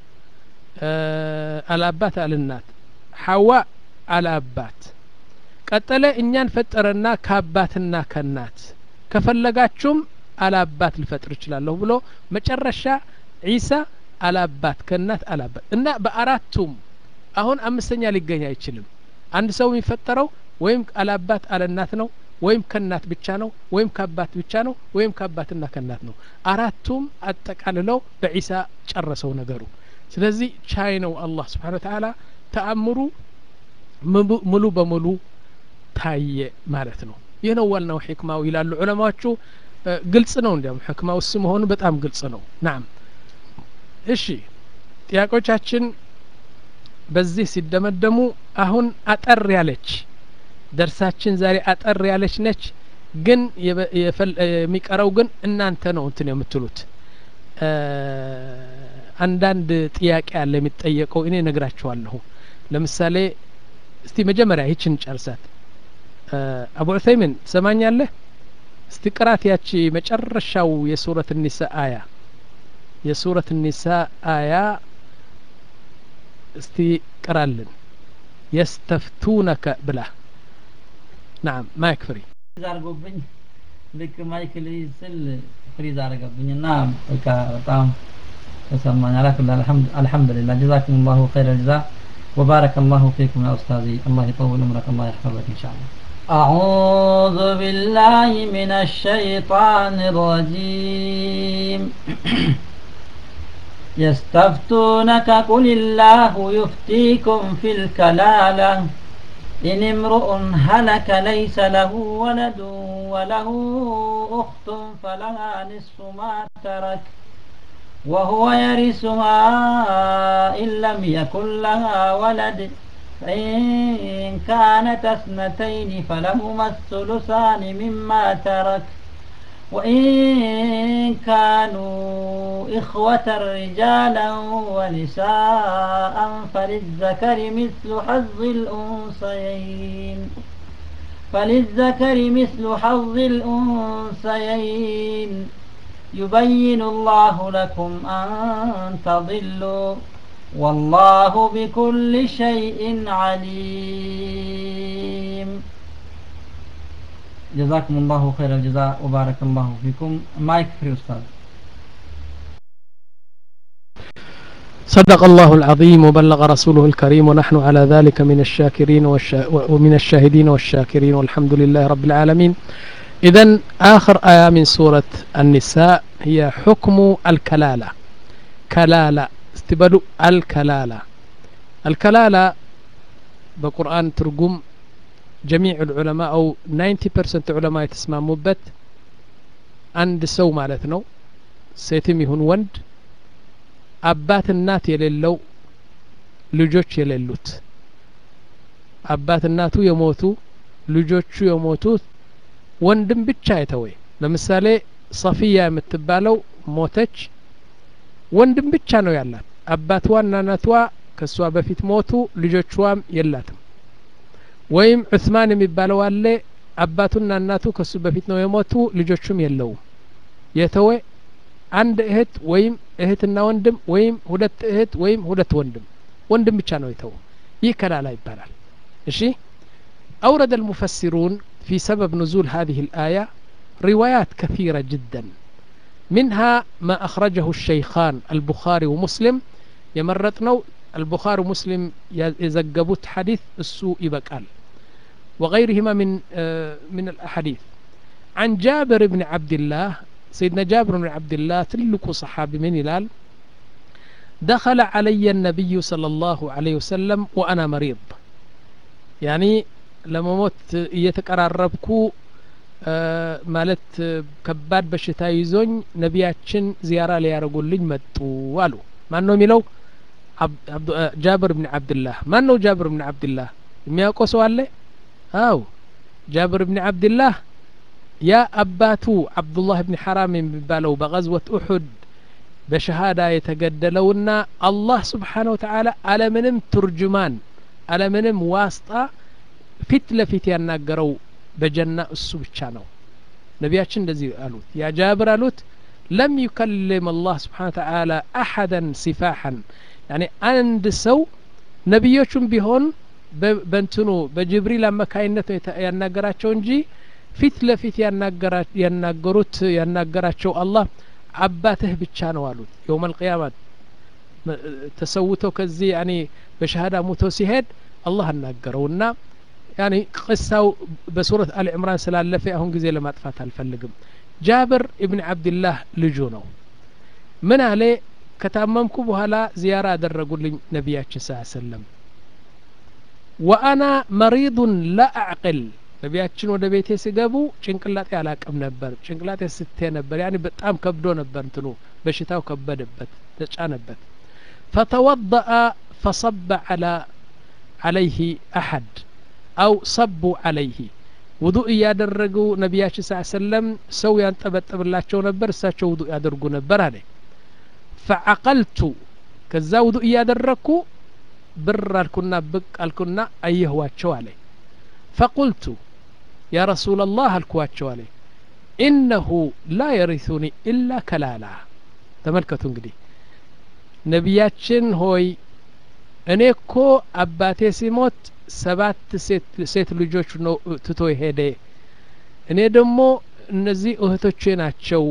አላባት አልናት ሐዋ አላባት ቀጠለ እኛን ፈጠረና ከአባትና ከናት ከፈለጋችሁም አላባት ልፈጥር እችላለሁ ብሎ መጨረሻ ዒሳ አላባት ከእናት አላባት እና በአራቱም አሁን አምስተኛ ሊገኝ አይችልም አንድ ሰው የሚፈጠረው ወይም አላባት አለናት ነው ወይም ከእናት ብቻ ነው ወይም ከአባት ብቻ ነው ወይም ከአባትና ከእናት ነው አራቱም አጠቃልለው በዒሳ ጨረሰው ነገሩ ስለዚህ ቻይ ነው አላህ ስብሓን ተዓላ ተአምሩ ሙሉ በሙሉ ታየ ማለት ነው ይህ ነው ዋናው ሕክማው ይላሉ ዑለማዎቹ ግልጽ ነው እንዲያም ሕክማው እሱ መሆኑ በጣም ግልጽ ነው ናም እሺ ጥያቄዎቻችን በዚህ ሲደመደሙ አሁን አጠር ያለች ደርሳችን ዛሬ አጠር ያለች ነች ግን የሚቀረው ግን እናንተ ነው እንትን የምትሉት አንዳንድ ጥያቄ አለ የሚጠየቀው እኔ ነግራችኋለሁ ለምሳሌ እስቲ መጀመሪያ ይችን ጨርሳት አቡ ዑሰይምን ትሰማኛለህ እስቲ ቅራት ያቺ መጨረሻው የሱረት ኒሳ አያ የሱረት ኒሳ አያ እስቲ ቅራልን የስተፍቱነከ ብላ ናም ማይክ ፍሪ አርጎብኝ ልክ ማይክ ልይዝ ስል ፍሪዝ አረገብኝና በቃ በጣም ተሰማኝ አላኩላ አልሐምዱሊላህ ጀዛኩም ላሁ ኸይረ ጀዛ وبارك الله فيكم يا أستاذي الله يطول عمرك الله يحفظك إن شاء الله أعوذ بالله من الشيطان الرجيم يستفتونك قل الله يفتيكم في الكلالة إن امرؤ هلك ليس له ولد وله أخت فلها نصف ما ترك وهو يرثها إن لم يكن لها ولد فإن كانت اثنتين فلهما الثلثان مما ترك وإن كانوا إخوة رجالا ونساء فللذكر مثل حظ الأنثيين فللذكر مثل حظ الأنثيين يبين الله لكم أن تضلوا والله بكل شيء عليم جزاكم الله خير الجزاء وبارك الله فيكم مايك فري أستاذ صدق الله العظيم وبلغ رسوله الكريم ونحن على ذلك من الشاكرين والشا... ومن الشاهدين والشاكرين والحمد لله رب العالمين إذا آخر آية من سورة النساء هي حكم الكلالة كلالة استبدوا الكلالة الكلالة بقرآن ترجم جميع العلماء أو 90% علماء يتسمى بت عند سو مالتنا سيتم يهون وند አባት እናት የሌለው ልጆች የሌሉት አባት እናቱ የሞቱ ልጆቹ የሞቱት ወንድም ብቻ የተወ ለምሳሌ ሰፊያ የምትባለው ሞተች ወንድም ብቻ ነው ያላት አባትዋና እናቷ ከእሷ በፊት ሞቱ ልጆቿም የላትም ወይም ዑስማን የሚባለው አለ አባቱና እናቱ ከሱ በፊት ነው የሞቱ ልጆቹም የለውም የተወ አንድ እህት ወይም እህትና ወንድም ወይም ሁለት እህት ወይም ሁለት ወንድም ወንድም ብቻ ነው የተው ይህ ከላላ ይባላል እሺ أورد المفسرون في سبب نزول هذه الآية روايات كثيرة جدا منها ما أخرجه الشيخان البخاري ومسلم يمرتنا البخاري ومسلم يزقبوت حديث السوء بقال وغيرهما من آه من الأحاديث عن جابر بن عبد الله سيدنا جابر بن عبد الله تلك صحابي من هلال دخل علي النبي صلى الله عليه وسلم وأنا مريض يعني لما موت እየተቀራረብኩ ማለት ከባድ በሽታ ይዞኝ ነቢያችን ዚያራ ሊያደርጉልኝ መጡ አሉ ማን ነው የሚለው ጃብር ብን አብድላህ ማን ነው ጃብር ብን አብድላህ የሚያውቀው ሰው አለ አው ጃብር ብን አብድላህ ያ አባቱ አብዱላህ ብን ሐራም የሚባለው በቀዝወት ኡሑድ በሸሃዳ የተገደለውና አላህ ስብሓነ ወተዓላ አለምንም ቱርጅማን አለምንም ዋስጣ ፊት ለፊት ያናገረው በጀና እሱ ብቻ ነው ነቢያችን እንደዚህ አሉት ያ ጃብር አሉት ለም ዩከልም አላህ ስብሓነ ወተዓላ አሐደን ሲፋሐን ያኒ አንድ ሰው ነቢዮቹም ቢሆን በእንትኑ በጅብሪል አማካይነት ነው ያናገራቸው እንጂ ፊት ለፊት ያናገሩት ያናገራቸው አላህ አባትህ ብቻ ነው አሉት የውም አልቅያማ ተሰውተው ከዚህ ያኔ በሸሃዳ ሙቶ ሲሄድ አላህ አናገረውና ያኔ ቅሳው በሱረት አል ዕምራን ስላለፈ አሁን ጊዜ ለማጥፋት አልፈልግም ጃብር ኢብን አብድላህ ልጁ ነው ምን አለ ከታመምኩ በኋላ ዚያራ አደረጉልኝ ነቢያችን ስ ሰለም ወአና መሪዱን ላ አዕቅል ነቢያችን ወደ ቤቴ ሲገቡ ጭንቅላጤ አላቅም ነበር ጭንቅላጤ ስቴ ነበር ያኔ በጣም ከብዶ ነበር እንትኑ በሽታው ከበደበት ተጫነበት ፈተወضአ ፈصب على عليه أحد أو صبوا عليه ውዱእ እያደረጉ ነቢያችን ስ ሰለም ሰው ያንጠበጥብላቸው ነበር እሳቸው ውዱእ ያደርጉ ነበር አለ ፈዐቀልቱ ከዛ ውዱእ እያደረግኩ ብር አልኩና ብቅ አልኩና አየህዋቸው አለ ፈቁልቱ ያ ረሱላ ላህ አልኩዋቸው አለ ኢነሁ ላ የሪሱኒ ኢላ ከላላ ተመልከቱ እንግዲህ ነቢያችን ሆይ እኔ እኮ አባቴ ሲሞት ሰባት ሴት ልጆች ነው ትቶ ሄደ እኔ ደግሞ እነዚህ እህቶቼ ናቸው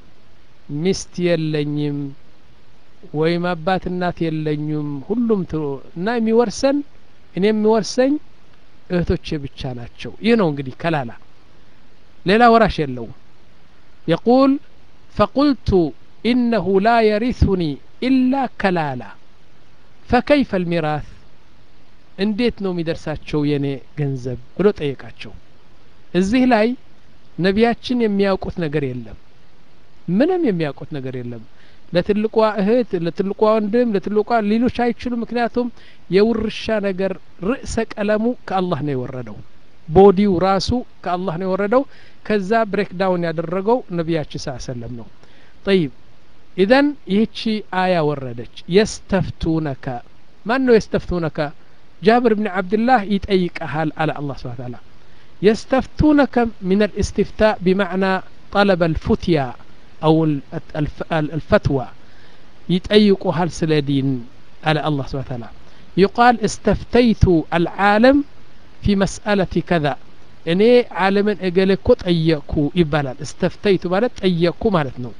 ሚስት የለኝም ወይም አባት እናት የለኙም ሁሉም ትሮ እና የሚወርሰን እኔ የሚወርሰኝ እህቶቼ ብቻ ናቸው ይህ ነው እንግዲህ ከላላ ሌላ ወራሽ የለውም የቁል ፈቁልቱ ኢነሁ ላ የሪثኒ ኢላ ከላላ ፈከይፈ ልሚራስ እንዴት ነው የሚደርሳቸው የኔ ገንዘብ ብሎ ጠየቃቸው እዚህ ላይ ነቢያችን የሚያውቁት ነገር የለም ምንም የሚያውቁት ነገር የለም ለትልቋ እህት ለትልቋ ወንድም ለትልቋ ሌሎች አይችሉም ምክንያቱም የውርሻ ነገር ርዕሰ ቀለሙ ከአላህ ነው የወረደው ቦዲው ራሱ ከአላህ ነው የወረደው ከዛ ብሬክ ዳውን ያደረገው ነቢያችን ስ ሰለም ነው ጠይብ ኢዘን ይህቺ አያ ወረደች የስተፍቱነከ ማን ነው የስተፍቱነከ ጃብር ብን ዓብድላህ ይጠይቀሃል አለ አላህ ስብሓ ታላ የስተፍቱነከ ምን ልእስትፍታእ ቢማዕና ጠለበ ልፉትያ أو الفتوى يتأيقها سل دين على الله سبحانه وتعالى يقال استفتيت العالم في مسألة كذا እኔ ዓለምን እገሌ እኮ ጠየቅኩ ይባላል እስተፍተይቱ ማለት ጠየቅኩ ማለት ነው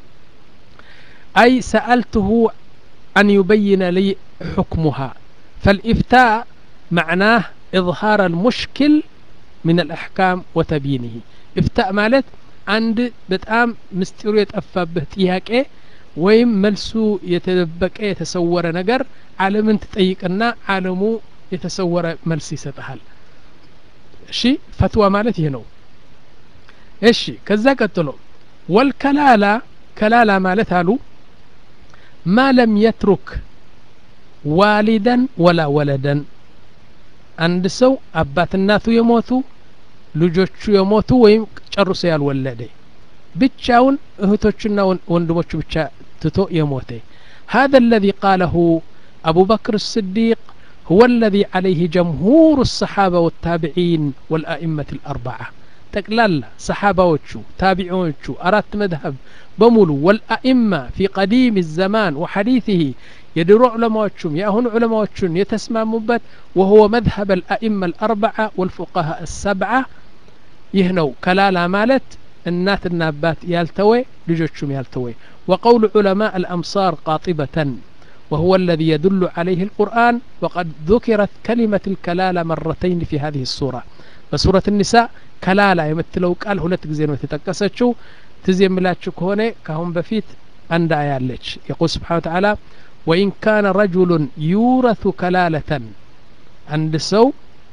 አይ ሰአልትሁ አን ዩበይነ ሊ ሕክሙሃ ፈልኢፍታእ معناه إظهار المشكل من الأحكام وتبيينه إفتاء مالت عند بتأم مستيرو يتأفبه ጥያቄ ወይም መልሱ የተደበቀ የተሰወረ ነገር ዓለምን ትጠይቅና ዓለሙ የተሰወረ መልስ ይሰጥሃል እሺ ፈትዋ ማለት ይህ ነው እሺ ከዛ ቀጥሎ ወልከላላ ከላላ ማለት አሉ ማ ለም የትሩክ ዋሊደን ወላ ወለደን አንድ ሰው አባት እናቱ የሞቱ ልጆቹ የሞቱ ወይም ጨርሶ ያልወለደ ብቻውን እህቶቹና ወንድሞቹ ብቻ ትቶ የሞተ هذا الذي قاله أبو بكر الصديق هو الذي عليه جمهور الصحابة والتابعين والأئمة الأربعة تقلال صحابة وشو تابعون وشو أرات مذهب بمولو والأئمة في قديم الزمان وحديثه يدرو علماء وشم يأهن علماء وشم يتسمى مبت وهو مذهب الأئمة الأربعة والفقهاء السبعة يهنو كلالا مالت النات النابات يالتوي لجوشم يالتوي وقول علماء الأمصار قاطبة وهو الذي يدل عليه القرآن وقد ذكرت كلمة الكلالة مرتين في هذه السورة بسورة النساء كلالة يمثلوا قال هلت زين وتتكسشو تزي ملاتشو كهوني كهم بفيت عند آيالج يقول سبحانه وتعالى وإن كان رجل يورث كلالة عند سو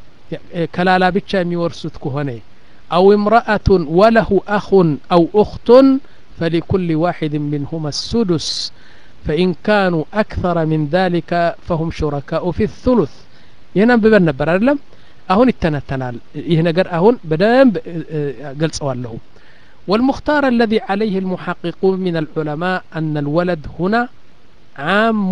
كلالة بيتشا ميورثت كهوني أو امرأة وله أخ أو أخت فلكل واحد منهما السدس فإن كانوا أكثر من ذلك فهم شركاء في الثلث ينببن نبر أعلم أهون التنتنال يهنجر أهون بدم قلص له والمختار الذي عليه المحققون من العلماء أن الولد هنا عام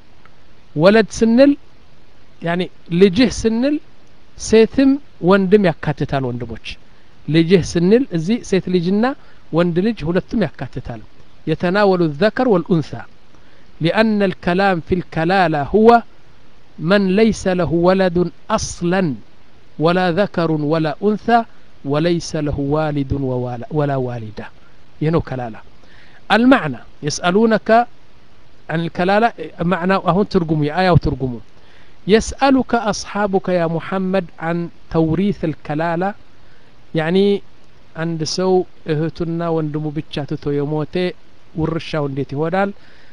ولد سنل يعني لجه سنل سيتم وندم يكاتتال وندموش لجه سنل زي سيت لجنا وند لج هلتم يكاتتال يتناول الذكر والأنثى لأن الكلام في الكلالة هو من ليس له ولد أصلا ولا ذكر ولا أنثى وليس له والد ولا والدة ينو كلالة المعنى يسألونك عن الكلالة معنى أهون ترجموا آية وترجموا يسألك أصحابك يا محمد عن توريث الكلالة يعني عند سو اهتنا وندمو بتشاتتو يموتي ورشا ونديتي ودال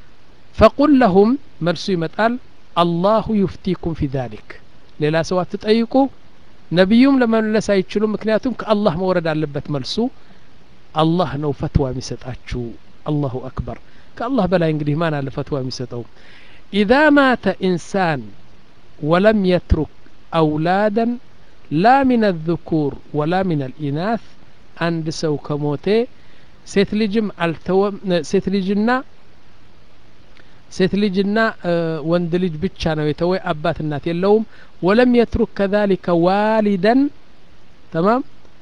فقل لهم መልሱ ይመጣል አላሁ ዩፍቲኩም ፊ ዛሊክ ሌላ ሰው አትጠይቁ ነቢዩም ለመመለስ አይችሉም ምክንያቱም ከአላህ መውረድ አለበት መልሱ አላህ ነው ፈትዋ የሚሰጣችሁ አላሁ አክበር ከአላህ በላይ እንግዲህ ማን አለ ፈትዋ የሚሰጠው ኢዛ ማተ ኢንሳን ወለም የትሩክ አውላደን ላ ሚን አልذኩር ወላ ሚን አልኢናት አንድ ሰው ከሞቴ ሴት ልጅም አልተወም ሴት ልጅና ሴት ልጅና ወንድ ልጅ ብቻ ነው የተወ አባት እናት የለውም ወለም የትሩክ ከዛሊከ ዋሊደን ተማም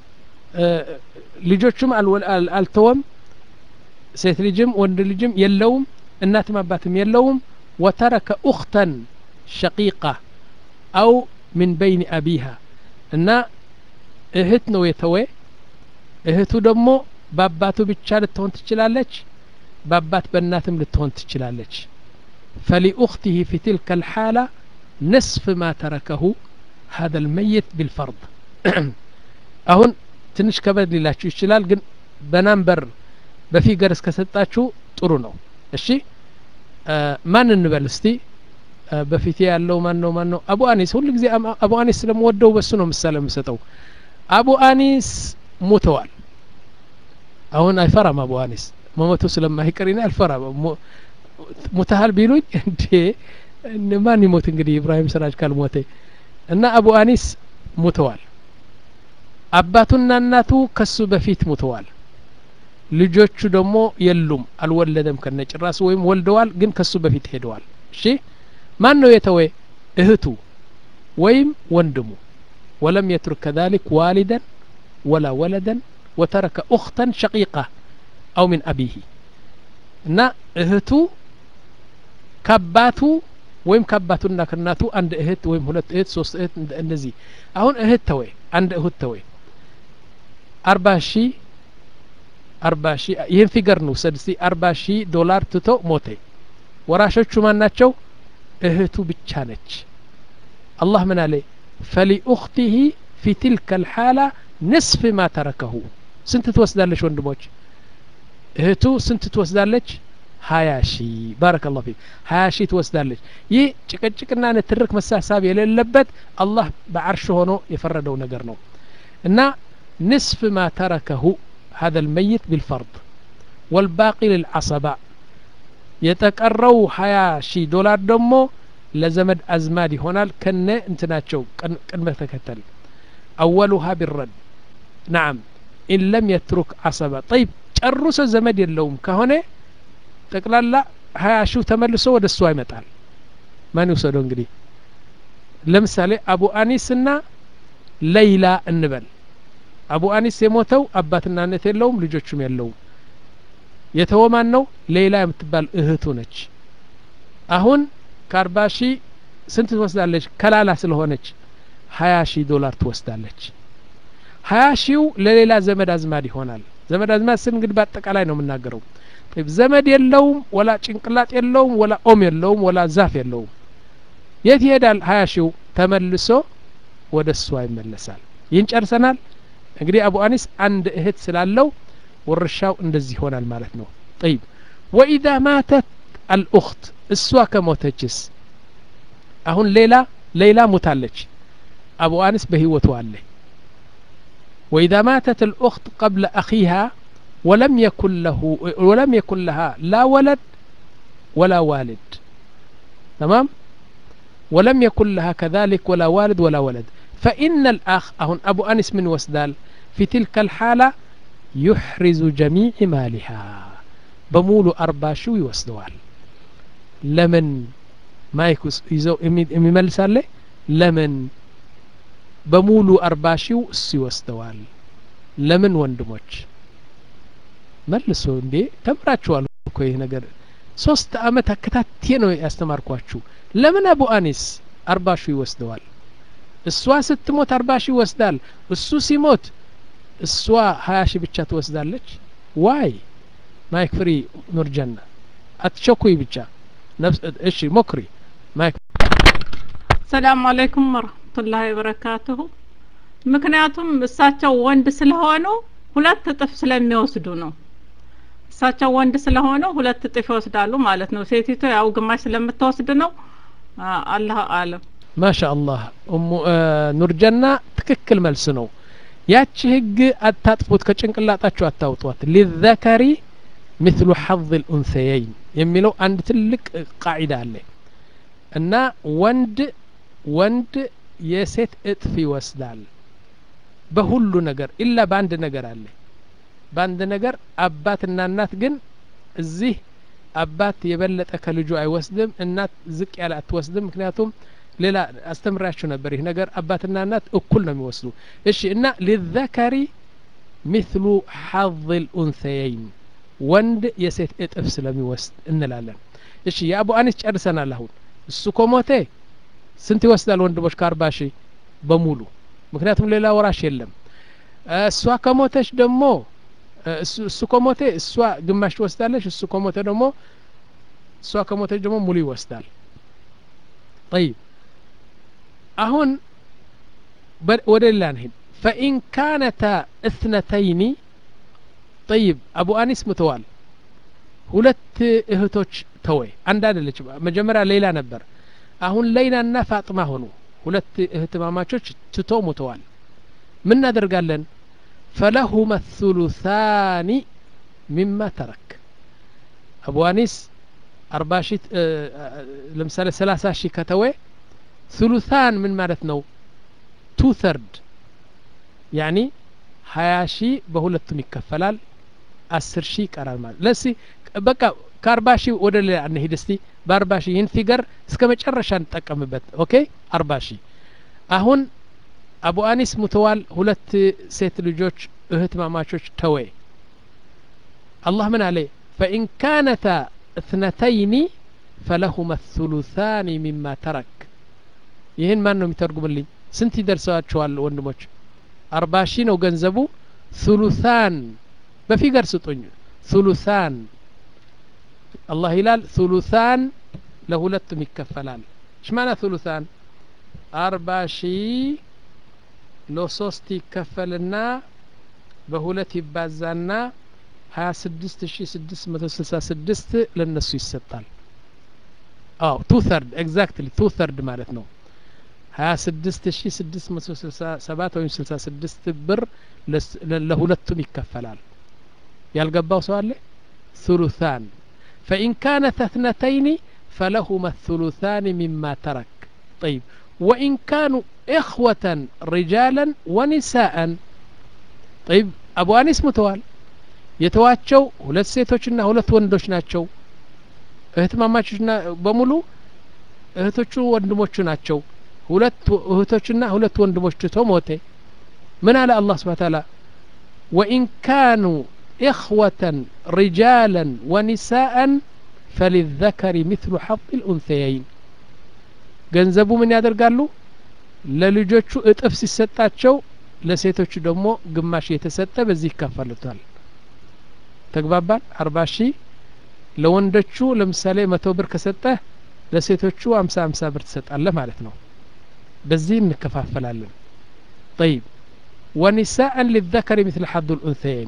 ልጆቹም አልተወም ሴት ልጅም ወንድ ልጅም የለውም እናትም አባትም የለውም ወተረከ ኡክተን ሸቂቃ አው ምን በይን አቢሃ እና እህት ነው የተወ እህቱ ደግሞ በአባቱ ብቻ ልትሆን ትችላለች በአባት በእናትም ልትሆን ትችላለች فلأخته في تلك الحالة نصف ما تركه هذا الميت بالفرض አሁን ትንሽ ከበድ ሊላችሁ ይችላል ግን በናምበር በፊገር እስከሰጣችሁ ጥሩ ነው እሺ ማን እንበል እስቲ በፊቴ ያለው ማን ነው ማን ነው አቡ አኒስ ሁሉ ጊዜ አቡ አኒስ ስለምወደው በሱ ነው ምሳሌ የምሰጠው አቡ አኒስ ሞተዋል አሁን አይፈራም አቡ አኒስ መሞቱ ስለማይቀር አልፈራም ሙተሃል ቢሉኝ እንዴ ማን ይሞት እንግዲህ ኢብራሂም ስራጅ ካልሞተ እና አቡ አኒስ ሙተዋል አባቱና እናቱ ከሱ በፊት ሙተዋል ልጆቹ ደግሞ የሉም አልወለደም ከነጭራሱ ወይም ወልደዋል ግን ከሱ በፊት ሄደዋል እሺ ማን ነው የተወ እህቱ ወይም ወንድሙ ወለም የትሩክ ከذلك والدا ولا ولدا وترك أختا شقيقة أو من أبيه እና እህቱ ከአባቱ ወይም ከአባቱና ከእናቱ አንድ እህት ወይም ሁለት እህት ሶስት እህት እንደዚህ አሁን እህት ተወይ አንድ እህት ተወይ አርባ ሺ አርባ ሺ ይህን ፊገር ነው ውሰድ እስቲ አርባ ሺ ዶላር ትቶ ሞተ ወራሾቹ ማን ናቸው እህቱ ብቻ ነች አላህ ምን አለ ፈሊኡክቲህ ፊ ትልከ ልሓላ ንስፍ ማ ተረከሁ ስንት ትወስዳለች ወንድሞች እህቱ ስንት ትወስዳለች ሀያ ሺ ባረከ ላሁ ፊክ ሀያ ሺ ትወስዳለች ይህ ጭቅጭቅና ንትርክ መሳሳብ የሌለበት አላህ በዓርሽ ሆኖ የፈረደው ነገር ነው እና ንስፍ ማ ተረከሁ هذا الميت بالفرض والباقي للعصبة የተቀረው ሀያ ሺህ ዶላር ደግሞ ለዘመድ አዝማድ ይሆናል ከነ እንትናቸው ቅድመ ተከተል አወሉሃ ቢረድ ናም ኢን ለም የትሩክ አሰባ ጠይብ ጨርሶ ዘመድ የለውም ከሆነ ጠቅላላ ሀያ ሺው ተመልሶ ወደ እሷ ይመጣል ማን ይውሰደው እንግዲህ ለምሳሌ አቡ አኒስ ና ለይላ እንበል አቡ አኒስ የሞተው አባትና እናት የለውም ልጆቹም የለውም የተወ ማን ነው ሌላ የምትባል እህቱ ነች አሁን ከአርባ ሺህ ስንት ትወስዳለች ከላላ ስለሆነች ሀያ ሺህ ዶላር ትወስዳለች ሀያ ሺው ለሌላ ዘመድ አዝማድ ይሆናል ዘመድ አዝማድ ስን እንግዲህ በአጠቃላይ ነው የምናገረው ዘመድ የለውም ወላ ጭንቅላጥ የለውም ወላ ኦም የለውም ወላ ዛፍ የለውም የት ይሄዳል ሀያ ሺው ተመልሶ ወደ እሷ ይመለሳል ይህን ጨርሰናል እንግዲህ አቡ አኒስ አንድ እህት ስላለው ውርሻው እንደዚህ ይሆናል ማለት ነው ጠይብ ወኢዛ ማተት አልኡክት እሷ ከሞተችስ አሁን ሌላ ሌላ ሙታለች አቡ አኒስ በህይወቱ አለ وإذا ماتت الأخت قبل أخيها ولم يكن له ولم يكن لها لا ولد ولا والد تمام ولم يكن لها كذلك ولا والد ولا ولد فإن الأخ أهن أبو أنس من وسدال في تلك الحالة يحرز جميع مالها بمولو أربع شو يوسدوال لمن ما يكوس يزو يملس عليه لمن በሙሉ አርባ ሺው እሱ ይወስደዋል ለምን ወንድሞች መልሶ እንዴ ተምራችኋል እኮ ይህ ነገር ሶስት አመት አከታቴ ነው ያስተማርኳችሁ ለምን አቡ አኒስ አርባ ሺው ይወስደዋል እሷ ስትሞት አርባ ሺህ ይወስዳል እሱ ሲሞት እሷ ሀያ ሺህ ብቻ ትወስዳለች ዋይ ማይክ ፍሪ ኑርጀና አትቸኩይ ብቻ እሺ ሞክሪ ማይክ ሰላም አለይኩም ወረህመቱላሂ ወበረካቱሁ ምክንያቱም እሳቸው ወንድ ስለሆኑ ሁለት እጥፍ ስለሚወስዱ ነው እሳቸው ወንድ ስለሆኑ ሁለት እጥፍ ይወስዳሉ ማለት ነው ሴቲቱ ያው ግማሽ ስለምትወስድ ነው አላህ አለም ማሻ አላህ ኑርጀና ትክክል መልስ ነው ያቺ ህግ አታጥፉት ከጭንቅላጣችሁ አታውጧት ሊዘከሪ مثل حظ الأنثيين የሚለው አንድ ትልቅ ቃዒዳ አለ እና ወንድ ወንድ የሴት እጥፍ ይወስዳል በሁሉ ነገር ኢላ በአንድ ነገር አለ በአንድ ነገር አባትና እናት ግን እዚህ አባት የበለጠ ከልጁ አይወስድም እናት ዝቅ ያለ አትወስድም ምክንያቱም ሌላ አስተምራችሁ ነበር ይህ ነገር አባትና እናት እኩል ነው የሚወስዱ እሺ እና ሊዘከሪ ሚስሉ ሐظ ልኡንሰየይን ወንድ የሴት እጥፍ ስለሚወስድ እንላለን እሺ የአቡ አኒስ ጨርሰናል አሁን እሱ ኮሞቴ ስንት ይወስዳል ወንድሞች ከአርባ ሺህ በሙሉ ምክንያቱም ሌላ ወራሽ የለም እሷ ከሞተች ደግሞ እሱ ከሞተ እሷ ግማሽ ትወስዳለች እሱ ከሞተ ደግሞ እሷ ከሞተች ደግሞ ሙሉ ይወስዳል طيب አሁን ወደ ሌላ እንሂድ ፈኢን ካነታ እትነተይኒ ጠይብ አቡ አኒስ ምተዋል ሁለት እህቶች ተወይ አንድ አደለች መጀመሪያ ሌላ ነበር አሁን ለይላና ፋጥማ ሆኑ ሁለት እህትማማቾች ትቶ ሙተዋል ምን እናደርጋለን ፈለሁመ ثሉثاኒ ሚማ ተረክ አቡ አኒስ አርባ ሺ ለምሳሌ ሰላሳ ሺህ ከተወ ثሉثان ምን ማለት ነው ቱ ተርድ ያኒ ሀያ ሺህ በሁለቱም ይከፈላል አስር ሺህ ይቀራል ማለት ለሲ በቃ ከአርባ ሺህ ወደ ሌላ እንሂድ እስቲ በአርባ ሺህ ይህን ፊገር እስከ መጨረሻ እንጠቀምበት ኦኬ አርባ ሺህ አሁን አቡ አኒስ ሙተዋል ሁለት ሴት ልጆች እህት ማማቾች ተወ አላህ ምን አለ فإن كانتا اثنتين فلهما الثلثان مما ترك ይህን ማን ነው የሚተርጉምልኝ ስንት ይደርሰዋቸዋል ወንድሞች አርባ ሺህ ነው ገንዘቡ ثሉثان በፊገር ስጡኝ ثሉثان አላህ ይላል ثሉثان ለሁለቱም ይከፈላል ሽማና ثሉثان አርባ ሺህ ለሶስት ይከፈልና በሁለት ይባዛና ሀያ ስድስት ሺ ስድስት መቶ ስልሳ ስድስት ለእነሱ ይሰጣል አዎ ቱ ተርድ ኤግዛክትሊ ቱ ተርድ ማለት ነው ሀያ ስድስት ሺ ስድስት መቶ ስልሳ ሰባት ወይም ስልሳ ስድስት ብር ለሁለቱም ይከፈላል ያልገባው ሰው አለ ثلثان فإن كانت اثنتين فلهما الثلثان مما ترك طيب وإن كانوا إخوة رجالا ونساء طيب أبو أنيس متوال የተዋቸው ሁለት ሴቶችና ሁለት ወንዶች ናቸው እህትማማቾችና በሙሉ እህቶቹ ወንድሞቹ ናቸው ሁለት እህቶችና ሁለት ወንድሞች ትቶ ሞተ ምን አለ አላህ ስብሓ ታላ ወኢን ካኑ ኢኽወተን ሪጃለን ወኒሳአን ፈሊዘከሪ ምትሉ ሐظ ልኡንثየይን ገንዘቡ ምን ያደርጋሉ ለልጆቹ እጥፍ ሲሰጣቸው ለሴቶቹ ደግሞ ግማሽ የተሰጠ በዚህ ይካፈሉታል ተግባባን አርባ ሺህ ለወንዶቹ ለምሳሌ መቶ ብር ከሰጠህ ለሴቶቹ አምሳ አምሳ ብር ትሰጣለህ ማለት ነው በዚህ እንከፋፈላለን طيب ونساء للذكر مثل حظ الأنثيين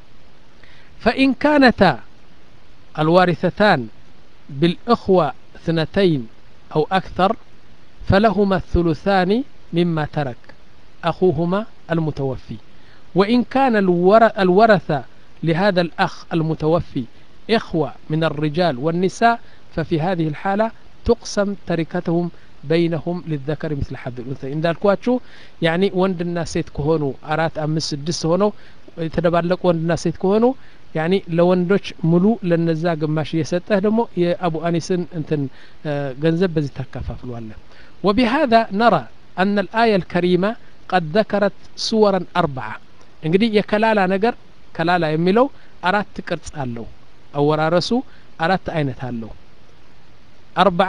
فإن كانتا الوارثتان بالإخوة اثنتين أو أكثر فلهما الثلثان مما ترك أخوهما المتوفي وإن كان الورثة لهذا الأخ المتوفي إخوة من الرجال والنساء ففي هذه الحالة تقسم تركتهم بينهم للذكر مثل حظ الأنثى إن دالكواتشو يعني وند الناس سيت كهونو أرات أمس سدس هونو يتدبالك وند الناس سيت كهونو يعني لوندوش ملو لنزا قماش يسته دمو يا أبو أنيسن انتن جنزب بزي تكفافل ولا وبهذا نرى أن الآية الكريمة قد ذكرت صورا أربعة እንግዲህ የከላላ ነገር ከላላ የሚለው አራት ቅርጽ አለው አወራረሱ አራት አይነት አለው አርበዓ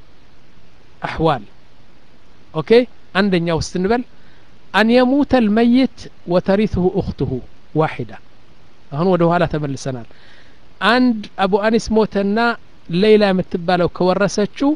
አሕዋል ኦኬ አንደኛው ስትንበል አን የሙተ ልመይት ወተሪትሁ እኽትሁ ዋሒዳ አሁን ወደ ኋላ ተመልሰናል አንድ አቡ አኒስ ሞተና ሌላ የምትባለው ከወረሰችው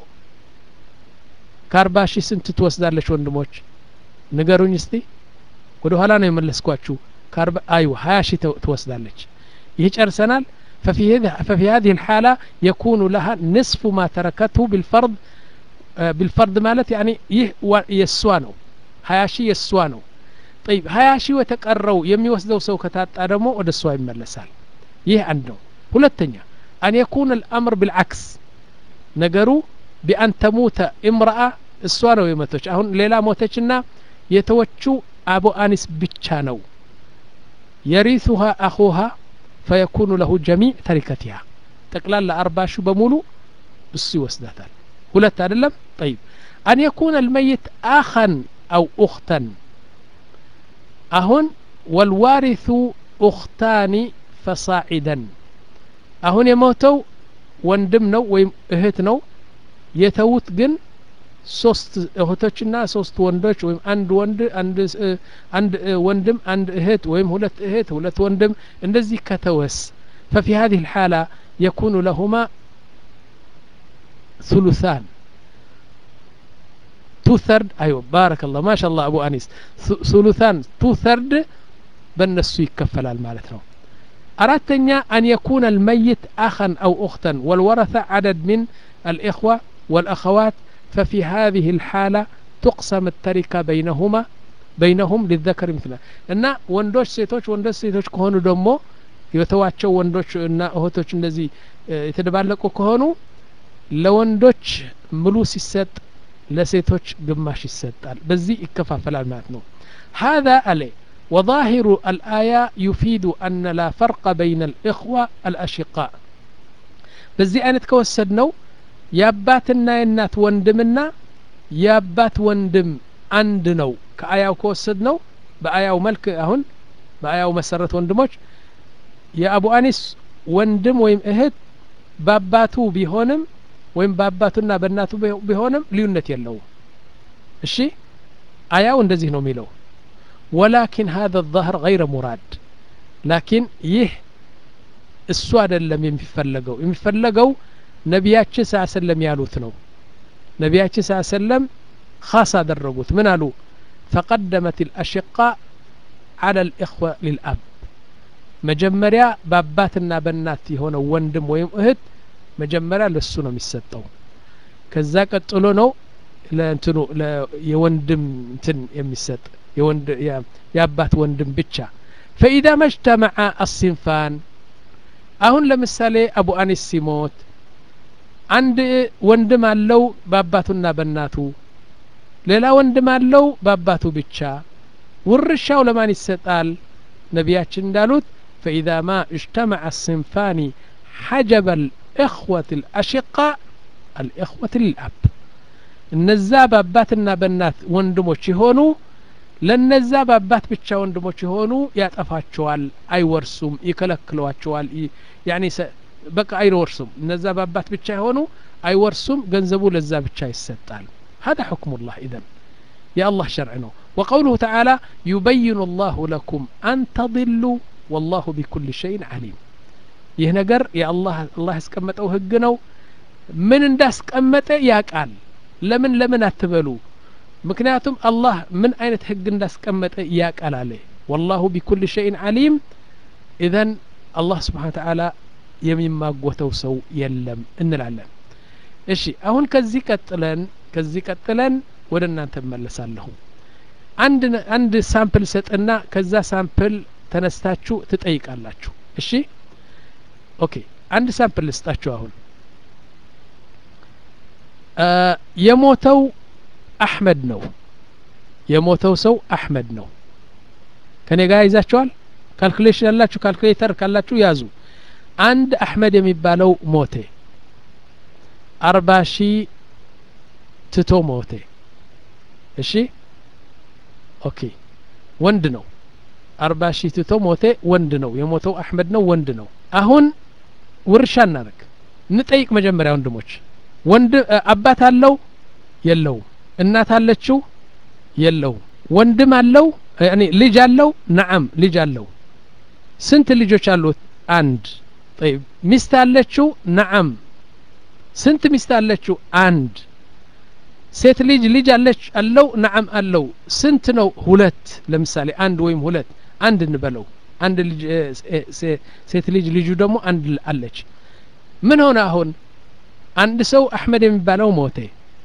ከአርባ ሺህ ስንት ትወስዳለች ወንድሞች ንገሩኝ እስቲ ወደ ኋላ ነው የመለስኳችሁ ከአርባ አይዋ ሀያ ሺህ ትወስዳለች ይህ ጨርሰናል ففي هذه ففي هذه الحالة يكون لها نصف ما تركته بالفرض بالفرض مالت يعني يه يسوانو هياشي يسوانو طيب هياشي وتقروا يمي وسدو سو كتاጣ ደግሞ ወደ እሷ ይመለሳል ይህ አንድ ነው ሁለተኛ أن يكون الأمر بالعكس ነገሩ بأن تموت امرأة እሷ ነው የመቶች አሁን ሌላ ሞተችና የተወችው አቡ አኒስ ብቻ ነው የሪثها أخوها فيكون له جميع تركتها ጠቅላላ አርባ ሺ በሙሉ እሱ ይወስዳታል ሁለት አይደለም طيب أن يكون الميت أخا أو أختا أهن والوارث أختان فصاعدا أهن يموتوا ወንድም ነው ወይም እህት ነው የተዉት ግን ሶስት እህቶችና ሶስት ወንዶች ወይም አንድ ወንድ አንድ አንድ ወንድም አንድ እህት ወይም ሁለት እህት ሁለት ወንድም እንደዚህ ከተወስ ففي هذه الحالة يكون لهما ثلثان تو ثرد أيوة بارك الله ما شاء الله أبو أنيس ثلثان تو ثرد بالنسو يكفل المالت أردتني أن يكون الميت أخا أو أختا والورثة عدد من الإخوة والأخوات ففي هذه الحالة تقسم التركة بينهما بينهم للذكر مثله እና ወንዶች ሴቶች ወንዶች ሴቶች ከሆኑ ደግሞ የተዋቸው ወንዶች እና እህቶች እንደዚህ የተደባለቁ ከሆኑ ለወንዶች ሙሉ ሲሰጥ ለሴቶች ግማሽ ይሰጣል በዚህ ይከፋፈላል ማለት ነው هذا عليه وظاهر الآية يفيد أن لا فرق بين الإخوة الأشقاء በዚህ አይነት ከወሰድ ነው የአባትና የእናት ወንድምና የአባት ወንድም አንድ ነው ከአያው ከወሰድ ነው በአያው መልክ አሁን በአያው መሰረት ወንድሞች የአቡ አኒስ ወንድም ወይም እህት በአባቱ ቢሆንም ወይም በአባቱና በእናቱ ቢሆንም ልዩነት የለውም እሺ አያው እንደዚህ ነው የሚለው ወላኪን ሀذا الظهر غير ሙራድ ላኪን ይህ እሱ አይደለም የሚፈለገው የሚፈለገው ነቢያችን ስ ሰለም ያሉት ነው ነቢያችን ስ ሰለም ካስ አደረጉት ምን አሉ ፈቀደመት الأشقاء على الإخوة للأب መጀመሪያ በአባትና በእናት የሆነው ወንድም ወይም እህት መጀመሪያ ለሱ ነው የሚሰጠው ከዛ ቀጥሎ ነው ለእንትኑ የወንድም እንትን የሚሰጥ የአባት ወንድም ብቻ ፈኢዛ መጅተመዐ አሲንፋን አሁን ለምሳሌ አቡ አኒስ ሲሞት አንድ ወንድም አለው በአባቱና በእናቱ ሌላ ወንድም አለው በአባቱ ብቻ ውርሻው ለማን ይሰጣል ነቢያችን እንዳሉት ፈኢዛ ማ እጅተመዐ አሲንፋኒ ሐጀበ الإخوة الأشقاء الإخوة للأب እነዛ በአባትና በእናት ወንድሞች የሆኑ ለነዛ በአባት ብቻ ወንድሞች የሆኑ ያጠፋቸዋል አይወርሱም ይከለክሏቸዋል ያኒ በቃ አይወርሱም እነዛ በአባት ብቻ የሆኑ አይወርሱም ገንዘቡ ለዛ ብቻ ይሰጣል هذا حكم الله إذن يا الله شرعنا وقوله تعالى يبين الله لكم أن تضلوا والله بكل شيء عليم ይህ ነገር የአላህ አላህ ያስቀመጠው ህግ ነው ምን እንዳስቀመጠ ያቃል ለምን ለምን አትበሉ ምክንያቱም አላህ ምን አይነት ህግ እንዳስቀመጠ ያቃል አለ ወላሁ ቢኩል ሸይን አሊም ኢዘን አላህ ስብሓን ተዓላ የሚማጎተው ሰው የለም እንላለን እሺ አሁን ከዚህ ቀጥለን ከዚህ ቀጥለን ወደ እናንተ እመለሳለሁ አንድ አንድ ሳምፕል ሰጥና ከዛ ሳምፕል ተነስታችሁ ትጠይቃላችሁ እሺ ኦኬ አንድ ሳምፕል ልስጣችሁ አሁን የሞተው አሕመድ ነው የሞተው ሰው አሕመድ ነው ከኔ ጋር ይዛችኋል ካልኩሌሽን ያላችሁ ካልኩሌተር ካላችሁ ያዙ አንድ አሕመድ የሚባለው ሞቴ አርባ ሺህ ትቶ ሞቴ እሺ ኦኬ ወንድ ነው አርባ ሺህ ትቶ ሞቴ ወንድ ነው የሞተው አሕመድ ነው ወንድ ነው አሁን ውርሻ እናደርግ እንጠይቅ መጀመሪያ ወንድሞች ወንድ አባት አለው የለውም እናት አለችው የለውም ወንድም አለው ያኒ ልጅ አለው ነዓም ልጅ አለው ስንት ልጆች አሉት አንድ طيب ሚስት አለችው ነዓም ስንት ሚስት አለችው አንድ ሴት ልጅ ልጅ አለች አለው ነዓም አለው ስንት ነው ሁለት ለምሳሌ አንድ ወይም ሁለት አንድ እንበለው አንድ ልጅ ሴት ልጅ ልጁ ደግሞ አንድ አለች ምን ሆነ አሁን አንድ ሰው አሕመድ የሚባለው ሞቴ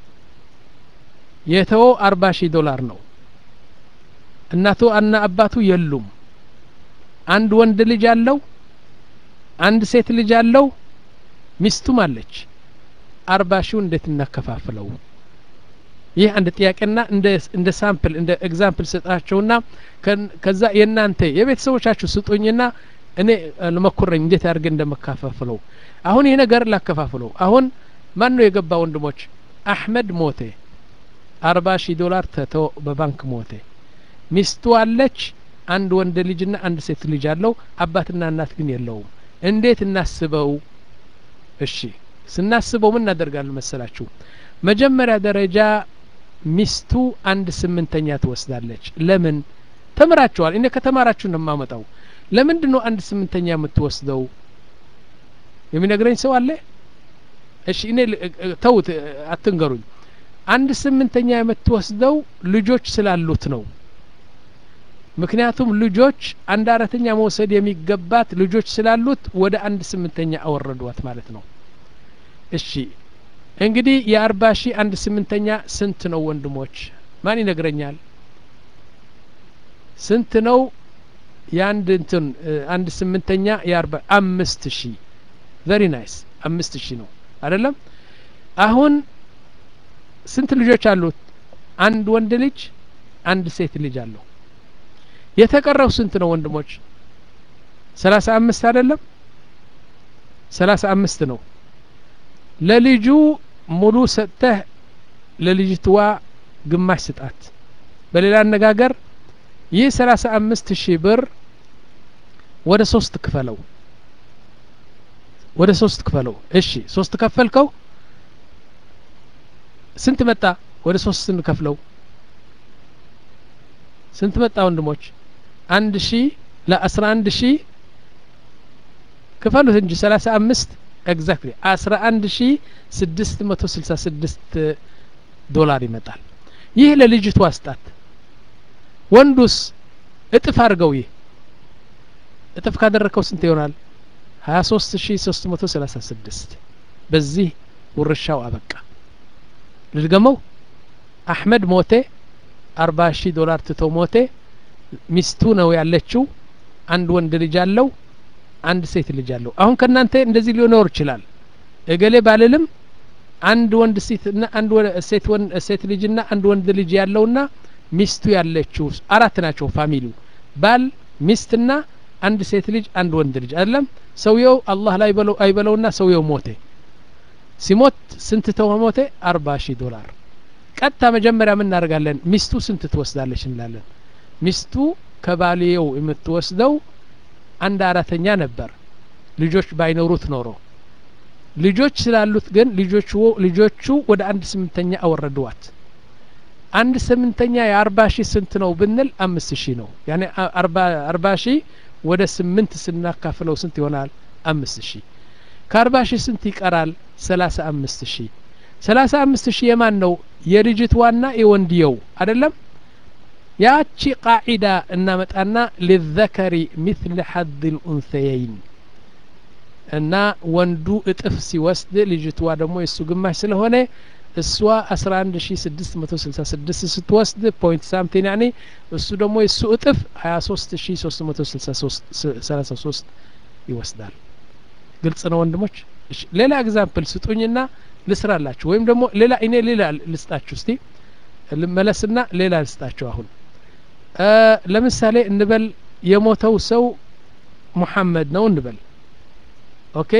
የተወው አርባ ሺህ ዶላር ነው እናቱ እና አባቱ የሉም አንድ ወንድ ልጅ አለው አንድ ሴት ልጅ አለው ሚስቱም አለች አርባ ሺው እንዴት እናከፋፍለው ይህ አንድ ጥያቄና እንደ ሳምፕል እንደ ኤግዛምፕል ስጣቸውና ከዛ የእናንተ የቤተሰቦቻችሁ ስጡኝና እኔ ልመኩረኝ እንዴት አድርገ እንደመካፋፍለው አሁን ይህ ነገር ላከፋፍለው አሁን ማን ነው የገባ ወንድሞች አሕመድ ሞቴ አርባ ሺህ ዶላር ተቶ በባንክ ሞቴ ሚስቱ አለች አንድ ወንድ ልጅና አንድ ሴት ልጅ አለው አባትና እናት ግን የለውም እንዴት እናስበው እሺ ስናስበው ምን እናደርጋለን መሰላችሁ መጀመሪያ ደረጃ ሚስቱ አንድ ስምንተኛ ትወስዳለች ለምን ተምራችኋል እኔ ከተማራችሁ ነው የማመጣው ለምንድን ነው አንድ ስምንተኛ የምትወስደው የሚነግረኝ ሰው አለ እሺ እኔ ተውት አትንገሩኝ አንድ ስምንተኛ የምትወስደው ልጆች ስላሉት ነው ምክንያቱም ልጆች አንድ አራተኛ መውሰድ የሚገባት ልጆች ስላሉት ወደ አንድ ስምንተኛ አወረዷት ማለት ነው እሺ እንግዲህ የአርባ ሺህ አንድ ስምንተኛ ስንት ነው ወንድሞች ማን ይነግረኛል ስንት ነው የአንድ እንትን አንድ ስምንተኛ የአርባ አምስት ሺህ ቨሪ ናይስ አምስት ሺህ ነው አይደለም አሁን ስንት ልጆች አሉት አንድ ወንድ ልጅ አንድ ሴት ልጅ አለው የተቀረው ስንት ነው ወንድሞች ሰላሳ አምስት አይደለም ሰላሳ አምስት ነው ለልጁ ሙሉ ሰጥተህ ለልጅትዋ ግማሽ ስጣት በሌላ አነጋገር ይህ ሰላሳ አምስት ሺህ ብር ወደ ሶስት ክፈለው ወደ ሶስት ክፈለው እሺ ሶስት ከፈልከው ስንት መጣ ወደ ሶስት ስንከፍለው ስንት መጣ ወንድሞች አንድ ሺ ለአስራ አንድ ሺ ክፈሉት እንጂ ሰላሳ አምስት ኤግዛክትሊ አስራ አንድ ሺ ስድስት መቶ ስልሳ ስድስት ዶላር ይመጣል ይህ ለልጅቱ አስጣት ወንዱስ እጥፍ አድርገው ይህ እጥፍ ካደረከው ስንት ይሆናል ሀያ ሶስት ሺ ሶስት መቶ ሰላሳ ስድስት በዚህ ውርሻው አበቃ ልድገመው አሕመድ ሞቴ አርባ ሺህ ዶላር ትቶ ሞቴ ሚስቱ ነው ያለችው አንድ ወንድ ልጅ አለው አንድ ሴት ልጅ አለው አሁን ከእናንተ እንደዚህ ሊኖር ይችላል እገሌ ባልልም አንድ ወንድ ሴትና አንድ ሴት ወንድ ሴት ልጅና አንድ ወንድ ልጅ ያለውና ሚስቱ ያለችው አራት ናቸው ፋሚሊው ባል ሚስትና አንድ ሴት ልጅ አንድ ወንድ ልጅ አይደለም ሰውየው አላህ ላይ በለው አይበለውና ሰውየው ሞቴ ሲሞት ስንት ተው ሞቴ አርባ ሺህ ዶላር ቀጥታ መጀመሪያ ምን እናደርጋለን ሚስቱ ስንት ትወስዳለች እንላለን ሚስቱ ከባልየው የምትወስደው አንድ አራተኛ ነበር ልጆች ባይኖሩት ኖሮ ልጆች ስላሉት ግን ልጆቹ ልጆቹ ወደ አንድ ስምንተኛ አወረድዋት አንድ ስምንተኛ የአርባ ሺህ ስንት ነው ብንል አምስት ሺህ ነው ያኔ አርባ ሺህ ወደ ስምንት ስናካፍለው ስንት ይሆናል አምስት ሺህ ከአርባ ሺህ ስንት ይቀራል ሰላሳ አምስት ሺህ ሰላሳ አምስት ሺህ የማን ነው የልጅትዋና የወንድየው አይደለም ያቺ ቃዒዳ እናመጣና ሊዘከሪ ሚትል ሐድ ልኡንሰየይን እና ወንዱ እጥፍ ሲወስድ ልጅትዋ ደግሞ የእሱ ግማሽ ስለሆነ እሷ አስራ አንድ ሺ ስድስት መቶ ስልሳ ስድስት ስትወስድ ፖይንት ሳምቲን ያኔ እሱ ደግሞ የእሱ እጥፍ ሀያ ሶስት ሺ ሶስት መቶ ሰላሳ ሶስት ይወስዳል ግልጽ ነው ወንድሞች እሺ ሌላ ኤግዛምፕል ስጡኝና ልስራላችሁ ወይም ደግሞ ሌላ እኔ ሌላ ልስጣችሁ እስቲ ልመለስና ሌላ ልስጣችሁ አሁን ለምሳሌ እንበል የሞተው ሰው ሙሐመድ ነው እንበል ኦኬ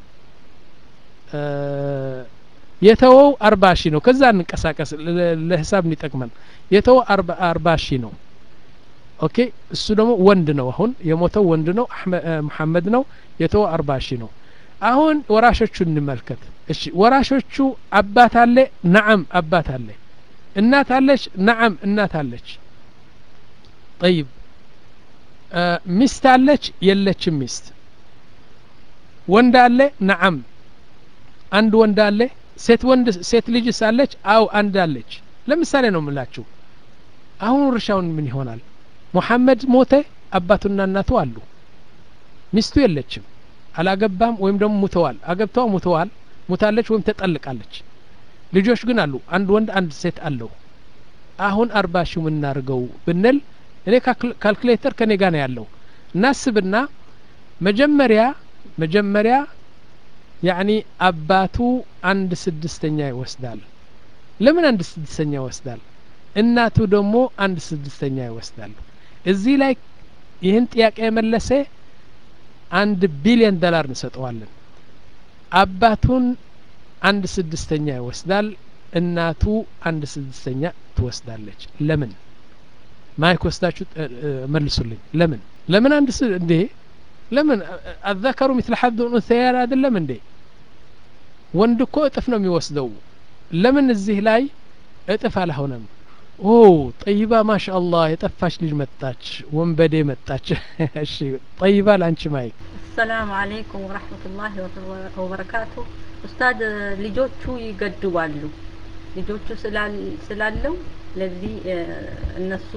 የተወው አርባ ሺህ ነው ከዛ እንንቀሳቀስ ለሂሳብ እንዲጠቅመን የተወው አርባ ሺህ ነው ኦኬ እሱ ደግሞ ወንድ ነው አሁን የሞተው ወንድ ነው ሙሐመድ ነው የተወው አርባ ሺህ ነው አሁን ወራሾቹ እንመልከት እሺ ወራሾቹ አባት አለ ነዓም አባት አለ እናት አለች ነዓም እናት አለች ጠይብ ሚስት አለች የለችም ሚስት ወንድ አለ ነዓም አንድ ወንድ አለ ሴት ወንድ ሴት ልጅስ አለች አው አንድ አለች ለምሳሌ ነው የምላችሁ አሁን ውርሻውን ምን ይሆናል ሙሐመድ ሞተ አባቱና እናቱ አሉ ሚስቱ የለችም አላገባም ወይም ደግሞ ሙተዋል አገብተዋ ሙተዋል ሙታለች ወይም ተጠልቃለች ልጆች ግን አሉ አንድ ወንድ አንድ ሴት አለው አሁን አርባ ሺው ምናርገው ብንል እኔ ካልኩሌተር ከኔ ጋር ነው ያለው እናስብና መጀመሪያ መጀመሪያ ያኒ አባቱ አንድ ስድስተኛ ይወስዳል ለምን አንድ ስድስተኛ ይወስዳል እናቱ ደግሞ አንድ ስድስተኛ ይወስዳሉ እዚህ ላይ ይህን ጥያቄ የመለሰ አንድ ቢሊዮን ዶላር እንሰጠዋለን አባቱን አንድ ስድስተኛ ይወስዳል እናቱ አንድ ስድስተኛ ትወስዳለች ለምን ማይክ ወስዳችሁ መልሱልኝ ለምን ለምን አንድ ስ እንዴ ለምን አዘከሩ ሚስለ ሐድ ኡንሰያን አይደለም እንዴ ወንድ እኮ እጥፍ ነው የሚወስደው ለምን እዚህ ላይ እጥፍ አልሆነም ኦ ጠይባ ማሻ አላህ የጠፋች ልጅ መጣች ወንበዴ መጣች እሺ ጠይባ ለአንቺ ማይክ አሰላሙ አለይኩም ወረህመቱላሂ ወበረካቱ ኡስታድ ልጆቹ ይገድባሉ ልጆቹ ስላለው ለዚህ እነሱ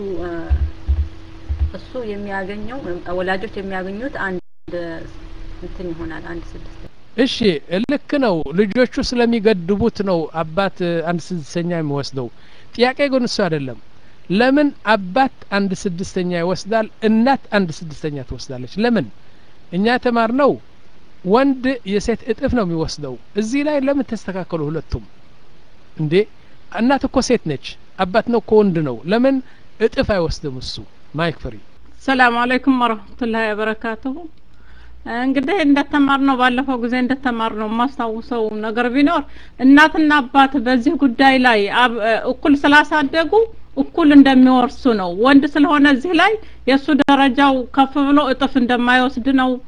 እሱ የሚያገኘው ወላጆች የሚያገኙት አንድ እንትን ይሆናል አንድ ስድስት እሺ ልክ ነው ልጆቹ ስለሚገድቡት ነው አባት አንድ ስድስተኛ የሚወስደው ጥያቄ ግን እሱ አይደለም ለምን አባት አንድ ስድስተኛ ይወስዳል እናት አንድ ስድስተኛ ትወስዳለች ለምን እኛ ተማር ነው ወንድ የሴት እጥፍ ነው የሚወስደው እዚህ ላይ ለምን ተስተካከሉ ሁለቱም እንዴ እናት እኮ ሴት ነች አባት ነው እኮ ወንድ ነው ለምን እጥፍ አይወስድም እሱ ማይክ ፍሪ ሰላም አለይኩም ወረህመቱላሂ ወበረካቱሁ እንግዲህ እንደተማር ነው ባለፈው ጊዜ እንደተማር ነው የማስታውሰው ነገር ቢኖር እናትና አባት በዚህ ጉዳይ ላይ እኩል ስላሳደጉ እኩል እንደሚወርሱ ነው ወንድ ስለሆነ እዚህ ላይ የእሱ ደረጃው ከፍ ብሎ እጥፍ እንደማይወስድ ነው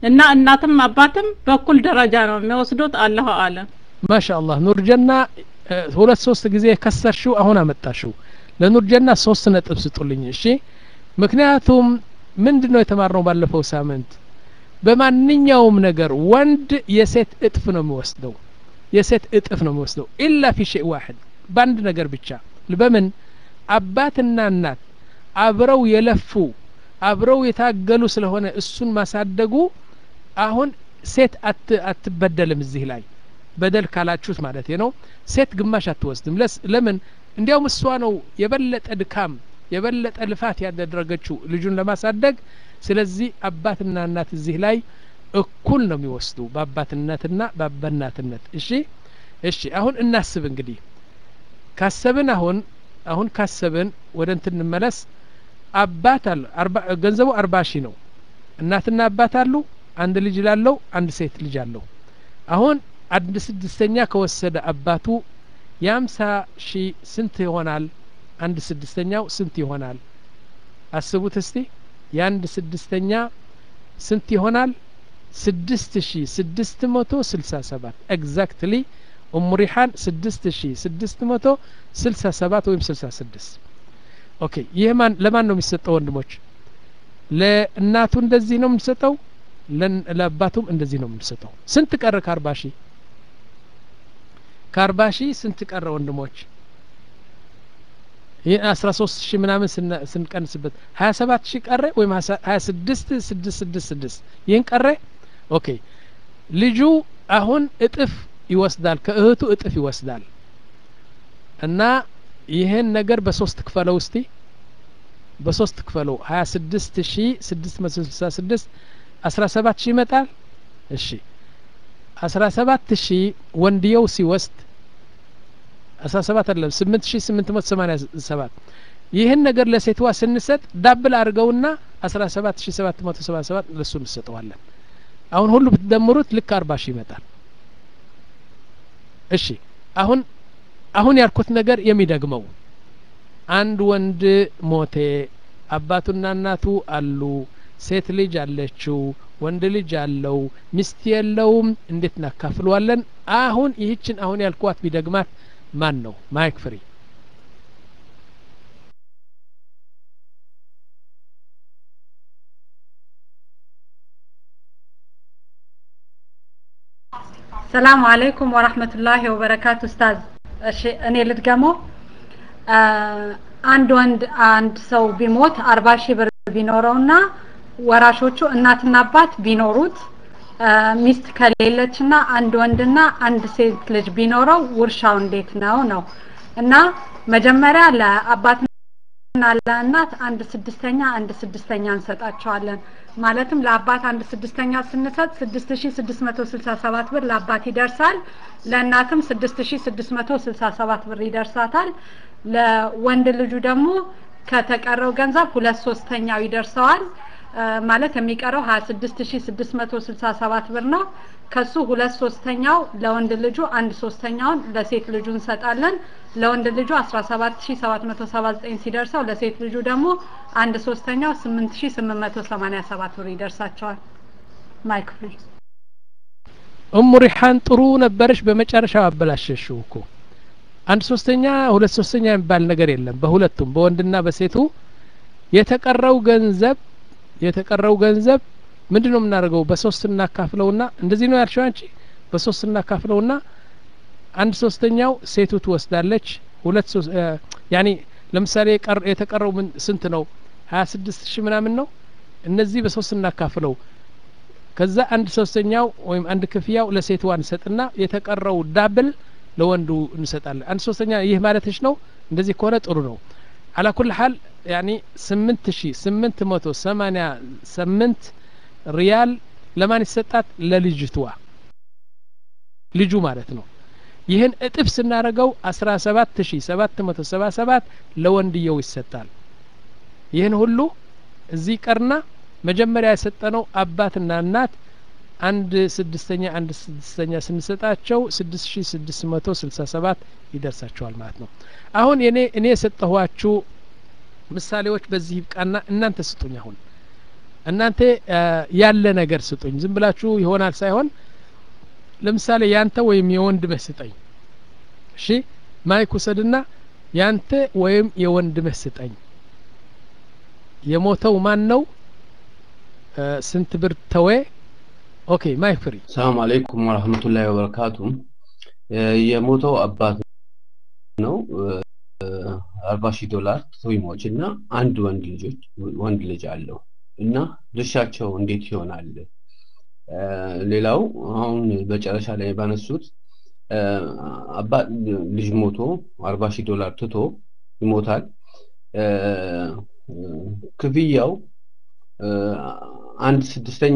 እና እናትም አባትም በኩል ደረጃ ነው የሚወስዱት አላሁ አለም ማሻአላህ ኑርጀና እ፣ ሁለት ሶስት ጊዜ ከሰርሽው አሁን አመጣሽው ለኑርጀና ሶስት ነጥብ ስጡልኝ እሺ ምክንያቱም ምንድን ነው የተማርነው ባለፈው ሳምንት በማንኛውም ነገር ወንድ የሴት እጥፍ ነው የሚወስደው የሴት እጥፍ ነው የሚወስደው ኢላ ፊ ሸይ ዋሕድ በአንድ ነገር ብቻ በምን አባትና እናት አብረው የለፉ አብረው የታገሉ ስለሆነ እሱን ማሳደጉ አሁን ሴት አት አትበደልም እዚህ ላይ በደል ካላችሁት ማለት ነው ሴት ግማሽ አትወስድም ለስ ለምን እንዲያውም እሷ ነው የበለጠ ድካም የበለጠ ልፋት ያደረገችው ልጁን ለማሳደግ ስለዚህ አባትና እናት እዚህ ላይ እኩል ነው የሚወስዱ በአባትነትና በአበናትነት እሺ እሺ አሁን እናስብ እንግዲህ ካሰብን አሁን አሁን ካሰብን ወደ እንትን እንመለስ አባት አለ አርባ ገንዘቡ አርባ ሺህ ነው እናትና አባት አሉ አንድ ልጅ ላለው አንድ ሴት ልጅ አለው አሁን አንድ ስድስተኛ ከወሰደ አባቱ የአምሳ ሺህ ስንት ይሆናል አንድ ስድስተኛው ስንት ይሆናል አስቡት እስቲ የአንድ ስድስተኛ ስንት ይሆናል ስድስት ሺ ስድስት መቶ ስልሳ ሰባት ኤግዛክትሊ ኡሙ ሪሓን ስድስት ሺ ስድስት መቶ ስልሳ ሰባት ወይም ስልሳ ስድስት ኦኬ ይህ ማን ለማን ነው የሚሰጠው ወንድሞች ለእናቱ እንደዚህ ነው የምንሰጠው ለን- ለአባቱም እንደዚህ ነው የምንሰጠው ስንት ቀረ ከአርባ ሺህ ከአርባ ሺህ ስንት ቀረ ወንድሞች ይህ አስራ ሶስት ሺህ ምናምን ስነ- ስንቀንስበት ሀያ ሰባት ሺህ ቀረ ወይም ሀያ ስድስት ስድስት ስድስት ስድስት ይህን ቀረ ኦኬ ልጁ አሁን እጥፍ ይወስዳል ከእህቱ እጥፍ ይወስዳል እና ይህን ነገር በሶስት ክፈለው እስቲ በሶስት ክፈለው ሀያ ስድስት ሺ ስድስት መቶ ስልሳ ስድስት አስራ ሰባት ሺህ ይመጣል እሺ አስራ ሰባት ሺህ ወንድየው ሲወስድ አስራ ሰባት አይደለም ስምንት ሺ ስምንት መቶ ሰማኒያ ሰባት ይህን ነገር ለሴትዋ ስንሰጥ ዳብል አድርገውና አስራ ሰባት ሺ ሰባት መቶ ሰባ ሰባት ለሱ እንሰጠዋለን አሁን ሁሉ ብትደምሩት ልክ አርባ ሺህ ይመጣል እሺ አሁን አሁን ያልኩት ነገር የሚደግመው አንድ ወንድ ሞቴ አባቱና እናቱ አሉ ሴት ልጅ አለችው ወንድ ልጅ አለው ሚስት የለውም እንዴት እናካፍለዋለን አሁን ይህችን አሁን ያልኳት ቢደግማት ማን ነው ማይክ ፍሪ ሰላም አለይኩም ወራህመቱላሂ ወበረካቱ ኡስታዝ እሺ እኔ ልድገመው አ፣ አንድ ወንድ አንድ ሰው ቢሞት አርባ ሺህ ብር ቢኖረውና ወራሾቹ እናትና አባት ቢኖሩት አ፣ ሚስት ከሌለችና አንድ ወንድና አንድ ሴት ልጅ ቢኖረው ውርሻው እንዴት ነው ነው እና መጀመሪያ ለአባትና ለእናት አንድ ስድስተኛ አንድ ስድስተኛ እንሰጣቸዋለን ማለትም ለአባት አንድ ስድስተኛ ስንሰጥ ስድስት ሺ ስድስት መቶ ስልሳ ሰባት ብር ለአባት ይደርሳል ለእናትም ስድስት ሺ ስድስት መቶ ስልሳ ሰባት ብር ይደርሳታል ለወንድ ልጁ ደግሞ ከተቀረው ገንዘብ ሁለት ሶስተኛው ይደርሰዋል አ፣ ማለት የሚቀረው ሀያ ስድስት ሺ ስድስት መቶ ስልሳ ሰባት ብር ነው ከሱ ሁለት ሶስተኛው ለወንድ ልጁ አንድ ሶስተኛውን ለሴት ልጁ እንሰጣለን ለወንድ ልጁ አስራ ሰባት ሺ ሰባት መቶ ሰባ ዘጠኝ ሲደርሰው ለሴት ልጁ ደግሞ አንድ ሶስተኛው ስምንት ሺ ስምንት መቶ ሰማኒያ ሰባት ብር ይደርሳቸዋል ማይክ ፍሪ እሙ ሪሓን ጥሩ ነበረች በመጨረሻው አበላሸሽው እኮ አንድ ሶስተኛ ሁለት ሶስተኛ የሚባል ነገር የለም በሁለቱም በወንድና በሴቱ የተቀረው ገንዘብ የተቀረው ገንዘብ ምንድን ነው የምናደርገው በሶስት እናካፍለውና እንደዚህ ነው ያልሽው አንቺ በሶስት እናካፍለውና አንድ ሶስተኛው ሴቱ ትወስዳለች ሁለት ሶስ እ፣ ያኒ ለምሳሌ የቀር- የተቀረው ምን ስንት ነው ሀያ ስድስት ሺህ ምናምን ነው እነዚህ በሶስት እናካፍለው ከዛ አንድ ሶስተኛው ወይም አንድ ክፍያው ለሴትዋ እንሰጥና የተቀረው ዳብል ለወንዱ እንሰጣለን አንድ ሶስተኛ ይህ ማለትሽ ነው እንደዚህ ከሆነ ጥሩ ነው አላ ኩል ሀል ያኒ ስምንት ሺ ስምንት መቶ ሰማኒያ ስምንት ሪያል ለማን ይሰጣት ለልጅትዋ ልጁ ማለት ነው ይህን እጥፍ ስናደርገው አስራ ሰባት ሺ ሰባት መቶ ሰባ ሰባት ለወንድየው ይሰጣል ይህን ሁሉ እዚህ ቀርና መጀመሪያ የሰጠነው አባትና እናት አንድ ስድስተኛ አንድ ስድስተኛ ስንሰጣቸው ስድስት ሺ ስድስት መቶ ስልሳ ሰባት ይደርሳቸዋል ማለት ነው አሁን የኔ እኔ የሰጠኋችሁ ምሳሌዎች በዚህ ይብቃና እናንተ ስጡኝ አሁን እናንተ ያለ ነገር ስጡኝ ዝም ብላችሁ ይሆናል ሳይሆን ለምሳሌ ያንተ ወይም የወንድምህ ስጠኝ እሺ ማይክ ውሰድና ያንተ ወይም የወንድምህ ስጠኝ የሞተው ማን ነው ስንት ብር ተወ ኦኬ ማይክ ፍሪ ሰላም አለይኩም ወረህመቱላሂ ወበረካቱ የሞተው አባት ነው አርባ ሺህ ዶላር ትዊሞች እና አንድ ወንድ ልጆች ወንድ ልጅ አለው እና ድርሻቸው እንዴት ይሆናል ሌላው አሁን በጨረሻ ላይ ባነሱት አባት ልጅ ሞቶ አርባ ሺህ ዶላር ትቶ ይሞታል ክፍያው አንድ ስድስተኛ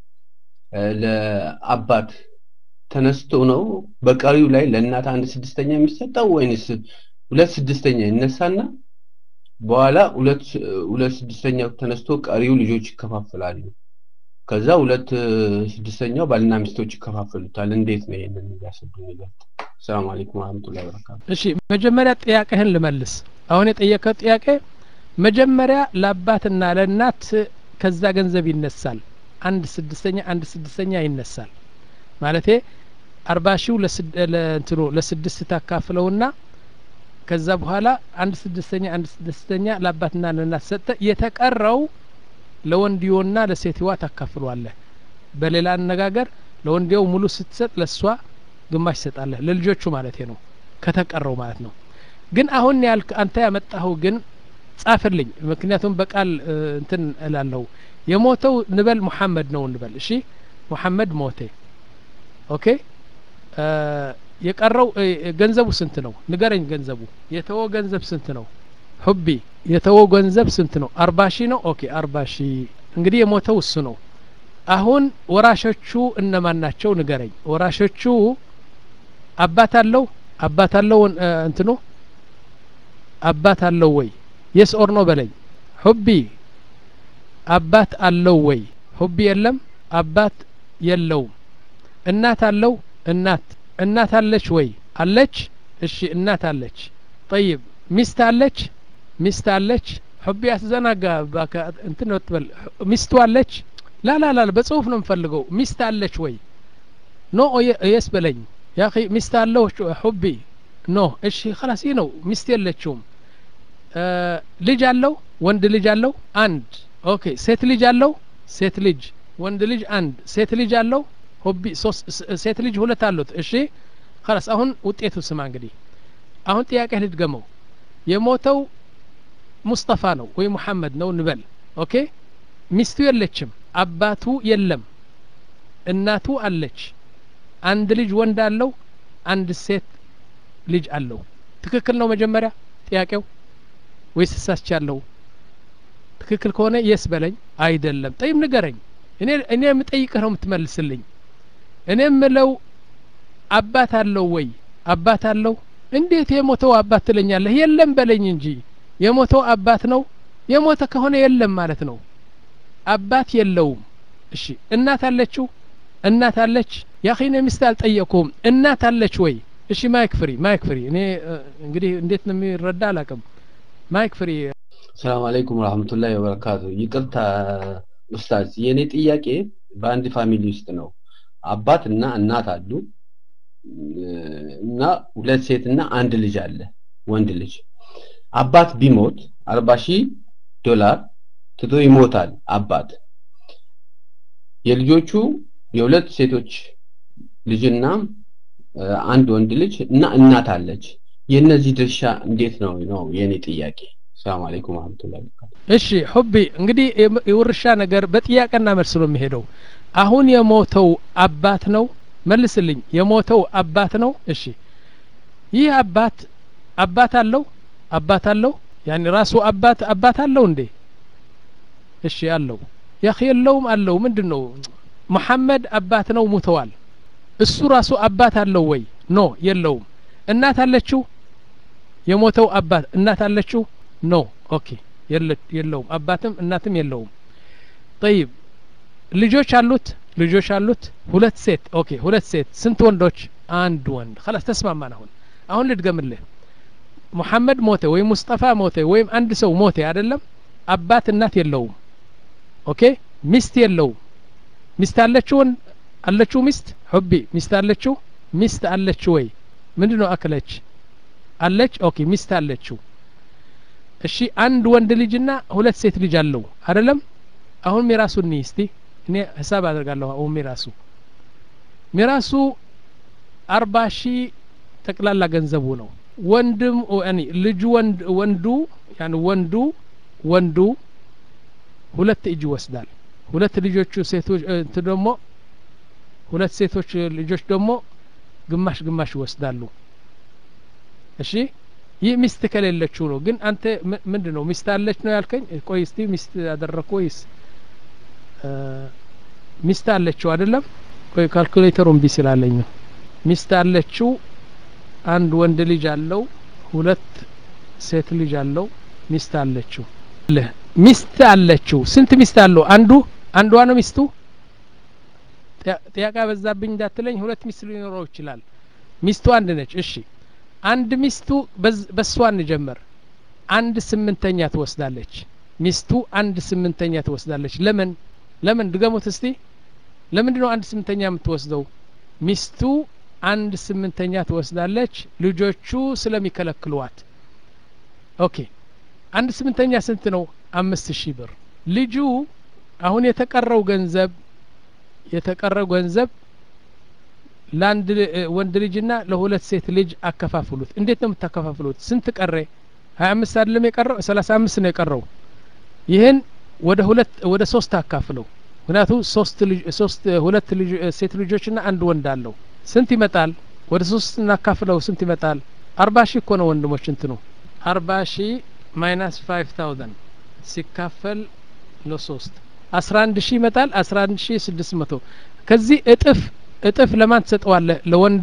ለአባት ተነስቶ ነው በቀሪው ላይ ለእናት አንድ ስድስተኛ የሚሰጠው ወይንስ ሁለት ስድስተኛ ይነሳና በኋላ ሁለት ሁለት ስድስተኛው ተነስቶ ቀሪው ልጆች ይከፋፈላሉ ከዛ ሁለት ስድስተኛው ባልና ሚስቶች ይከፋፈሉታል እንዴት ነው ይሄንን እያሰቡ ነገር ሰላም አለይኩም ወራህመቱላሂ ወበረካቱ እሺ መጀመሪያ ጥያቄህን ልመልስ አሁን የጠየቀው ጥያቄ መጀመሪያ ለአባትና ለእናት ከዛ ገንዘብ ይነሳል አንድ ስድስተኛ አንድ ስድስተኛ ይነሳል ማለቴ አርባ ሺው ለእንትኑ ለስድስት ታካፍለውና ከዛ በኋላ አንድ ስድስተኛ አንድ ስድስተኛ ለአባትና ለእናት ሰጠ የተቀረው ለወንድዮና ለሴትዋ ታካፍሏለህ በሌላ አነጋገር ለወንድየው ሙሉ ስትሰጥ ለእሷ ግማሽ ይሰጣለህ ለልጆቹ ማለት ነው ከተቀረው ማለት ነው ግን አሁን ያልክ አንተ ያመጣኸው ግን ጻፍልኝ ምክንያቱም በቃል እንትን እላለሁ የሞተው ንበል ሙሐመድ ነው እንበል እሺ ሙሐመድ ሞቴ ኦኬ የቀረው ገንዘቡ ስንት ነው ንገረኝ ገንዘቡ የተወ ገንዘብ ስንት ነው ሁቢ የተወ ገንዘብ ስንት ነው አርባ ሺህ ነው ኦኬ አርባ ሺህ እንግዲህ የሞተው እሱ ነው አሁን ወራሾቹ እነማን ናቸው ንገረኝ ወራሾቹ አባት አለው አባት አለው እንትኑ አባት አለው ወይ የስ ኦር ኖ በለኝ ሁቢ አባት አለው ወይ ሁቢ የለም አባት የለውም እናት አለው እናት እናት አለች ወይ አለች እሺ እናት አለች ጠይብ ሚስት አለች ሚስት አለች ሁቢ አትዘናጋ እንትን ወጥበል ሚስቱ አለች ላ ላ ላ በጽሁፍ ነው የምፈልገው ሚስት አለች ወይ ኖ የስ በለኝ ያ ሚስት አለው ሁቢ ኖ እሺ خلاص ይህ ነው ሚስት የለችውም ልጅ አለው ወንድ ልጅ አለው አንድ ኦኬ ሴት ልጅ አለው ሴት ልጅ ወንድ ልጅ አንድ ሴት ልጅ አለው ሆቢ ሶስት ሴት ልጅ ሁለት አሉት እሺ خلاص አሁን ውጤቱ ስማ እንግዲህ አሁን ጥያቄ ልድገመው የሞተው ሙስጠፋ ነው ወይ ሙሐመድ ነው እንበል ኦኬ ሚስቱ የለችም አባቱ የለም እናቱ አለች አንድ ልጅ ወንድ አለው አንድ ሴት ልጅ አለው ትክክል ነው መጀመሪያ ጥያቄው ወይስ ተሳስቻለሁ ትክክል ከሆነ የስ በለኝ አይደለም ጠይም ንገረኝ እኔ እኔ የምጠይቅህ ነው የምትመልስልኝ እኔ የምለው አባት አለው ወይ አባት አለው እንዴት የሞተው አባት ትለኛለህ የለም በለኝ እንጂ የሞተው አባት ነው የሞተ ከሆነ የለም ማለት ነው አባት የለውም እሺ እናት አለችው እናት አለች ያኺነ ሚስት አልጠየቅኩም እናት አለች ወይ እሺ ማይክ ፍሪ ማይክ ፍሪ እኔ እንግዲህ እንዴት ነው የሚረዳ አላቅም ማይክ ፍሪ ሰላም አለይኩም ወራህመቱላሂ ወበረካቱ ይቅርታ ኡስታዝ የኔ ጥያቄ በአንድ ፋሚሊ ውስጥ ነው አባት እና እናት አሉ እና ሁለት ሴት እና አንድ ልጅ አለ ወንድ ልጅ አባት ቢሞት አርባ ሺህ ዶላር ትቶ ይሞታል አባት የልጆቹ የሁለት ሴቶች ልጅና አንድ ወንድ ልጅ እና እናት አለች የእነዚህ ድርሻ እንዴት ነው ነው የኔ ጥያቄ ሰላም አለይኩም ወራህመቱላሂ እሺ ሁቢ እንግዲህ የውርሻ ነገር በጥያቄና መልስ ነው የሚሄደው አሁን የሞተው አባት ነው መልስልኝ የሞተው አባት ነው እሺ ይህ አባት አባት አለው አባት አለው ያኒ ራሱ አባት አባት አለው እንዴ እሺ አለው ያኺ የለውም አለው ምንድን ነው መሐመድ አባት ነው ሙተዋል እሱ ራሱ አባት አለው ወይ ኖ የለውም እናት አለችው የሞተው አባት እናት አለችው ኖ ኦኬ የለውም አባትም እናትም የለውም ጠይብ ልጆች አሉት ልጆች አሉት ሁለት ሴት ኦኬ ሁለት ሴት ስንት ወንዶች አንድ ወንድ خلاص ተስማማን አሁን አሁን ልድገምልህ ሙሐመድ ሞተ ወይም ሙስጠፋ ሞተ ወይም አንድ ሰው ሞተ አይደለም አባት እናት የለውም ኦኬ ሚስት የለው ሚስት አለችው አለችው ሚስት ሑቢ ሚስት አለችው ሚስት አለችው ወይ ምንድን ነው አክለች አለች ኦኬ ሚስት አለችው እሺ አንድ ወንድ ልጅና ሁለት ሴት ልጅ አለው አይደለም አሁን ሚራሱ እኒ እስቲ እኔ ሂሳብ አደርጋለሁ አሁን ሚራሱ ሚራሱ አርባ ሺህ ጠቅላላ ገንዘቡ ነው ወንድም ያኒ ልጁ ወንድ ወንዱ ያኒ ወንዱ ወንዱ ሁለት እጅ ይወስዳል ሁለት ልጆቹ ሴቶች እንት ደግሞ ሁለት ሴቶች ልጆች ደግሞ ግማሽ ግማሽ ይወስዳሉ እሺ ይህ ሚስት ከሌለችው ነው ግን አንተ ምንድን ነው ሚስት አለች ነው ያልከኝ ቆይ እስቲ ሚስት አደረግኩ ወይስ ሚስት አለችው አይደለም ቆይ ካልኩሌተሩ እምቢ ስላለኝ ነው ሚስት አለችው አንድ ወንድ ልጅ አለው ሁለት ሴት ልጅ አለው ሚስት አለችው ሚስት አለችው ስንት ሚስት አለው አንዱ አንዷ ነው ሚስቱ ጥያቄ በዛብኝ እንዳትለኝ ሁለት ሚስት ሊኖረው ይችላል ሚስቱ አንድ ነች እሺ አንድ ሚስቱ በሷ እንጀምር አንድ ስምንተኛ ትወስዳለች ሚስቱ አንድ ስምንተኛ ትወስዳለች ለምን ለምን ድገሙት እስቲ ለምንድን ነው አንድ ስምንተኛ የምትወስደው ሚስቱ አንድ ስምንተኛ ትወስዳለች ልጆቹ ስለሚከለክሏት ኦኬ አንድ ስምንተኛ ስንት ነው አምስት ሺህ ብር ልጁ አሁን የተቀረው ገንዘብ የተቀረው ገንዘብ ለአንድ ወንድ ልጅና ለሁለት ሴት ልጅ አከፋፍሉት እንዴት ነው የምታከፋፍሉት ስንት ቀረ ሀያ አምስት አይደለም የቀረው ሰላሳ አምስት ነው የቀረው ይህን ወደ ሁለት ወደ ሶስት አካፍለው ምክንያቱ ሶስት ሶስት ሁለት ሴት ልጆችና አንድ ወንድ አለው ስንት ይመጣል ወደ ሶስት እናካፍለው ስንት ይመጣል አርባ ሺህ እኮ ነው ወንድሞች እንትኑ አርባ ሺህ ማይናስ ፋይቭ ታውዘንድ ሲካፈል ለሶስት አስራ አንድ ሺህ ይመጣል አስራ አንድ ሺህ ስድስት መቶ ከዚህ እጥፍ እጥፍ ለማን ትሰጠዋለህ ለወንዱ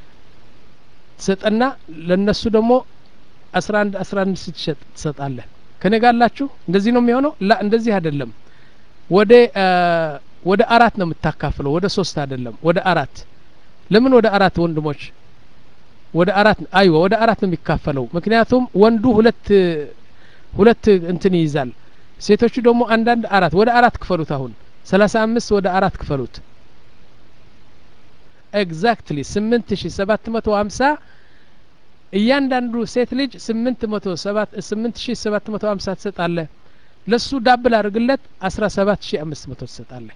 ትሰጠና ለነሱ ደግሞ አስራ አንድ አስራ አንድ ስትሸጥ ትሰጣለህ ከኔ ጋላችሁ እንደዚህ ነው የሚሆነው ላ እንደዚህ አይደለም ወደ ወደ አራት ነው የምታካፍለው ወደ ሶስት አይደለም ወደ አራት ለምን ወደ አራት ወንድሞች ወደ አራት አይዋ ወደ አራት ነው የሚካፈለው ምክንያቱም ወንዱ ሁለት ሁለት እንትን ይይዛል ሴቶቹ ደግሞ አንዳንድ አራት ወደ አራት ክፈሉት አሁን ሰላሳ አምስት ወደ አራት ክፈሉት ኤግዛክትሊ ስምንት ሺ ሰባት መቶ ሀምሳ እያንዳንዱ ሴት ልጅ ስምንት መቶ ሰባት ስምንት ሺ ሰባት መቶ ሀምሳ ትሰጣለህ ለሱ ዳብል አድርግለት አስራ ሰባት ሺ አምስት መቶ ትሰጣለህ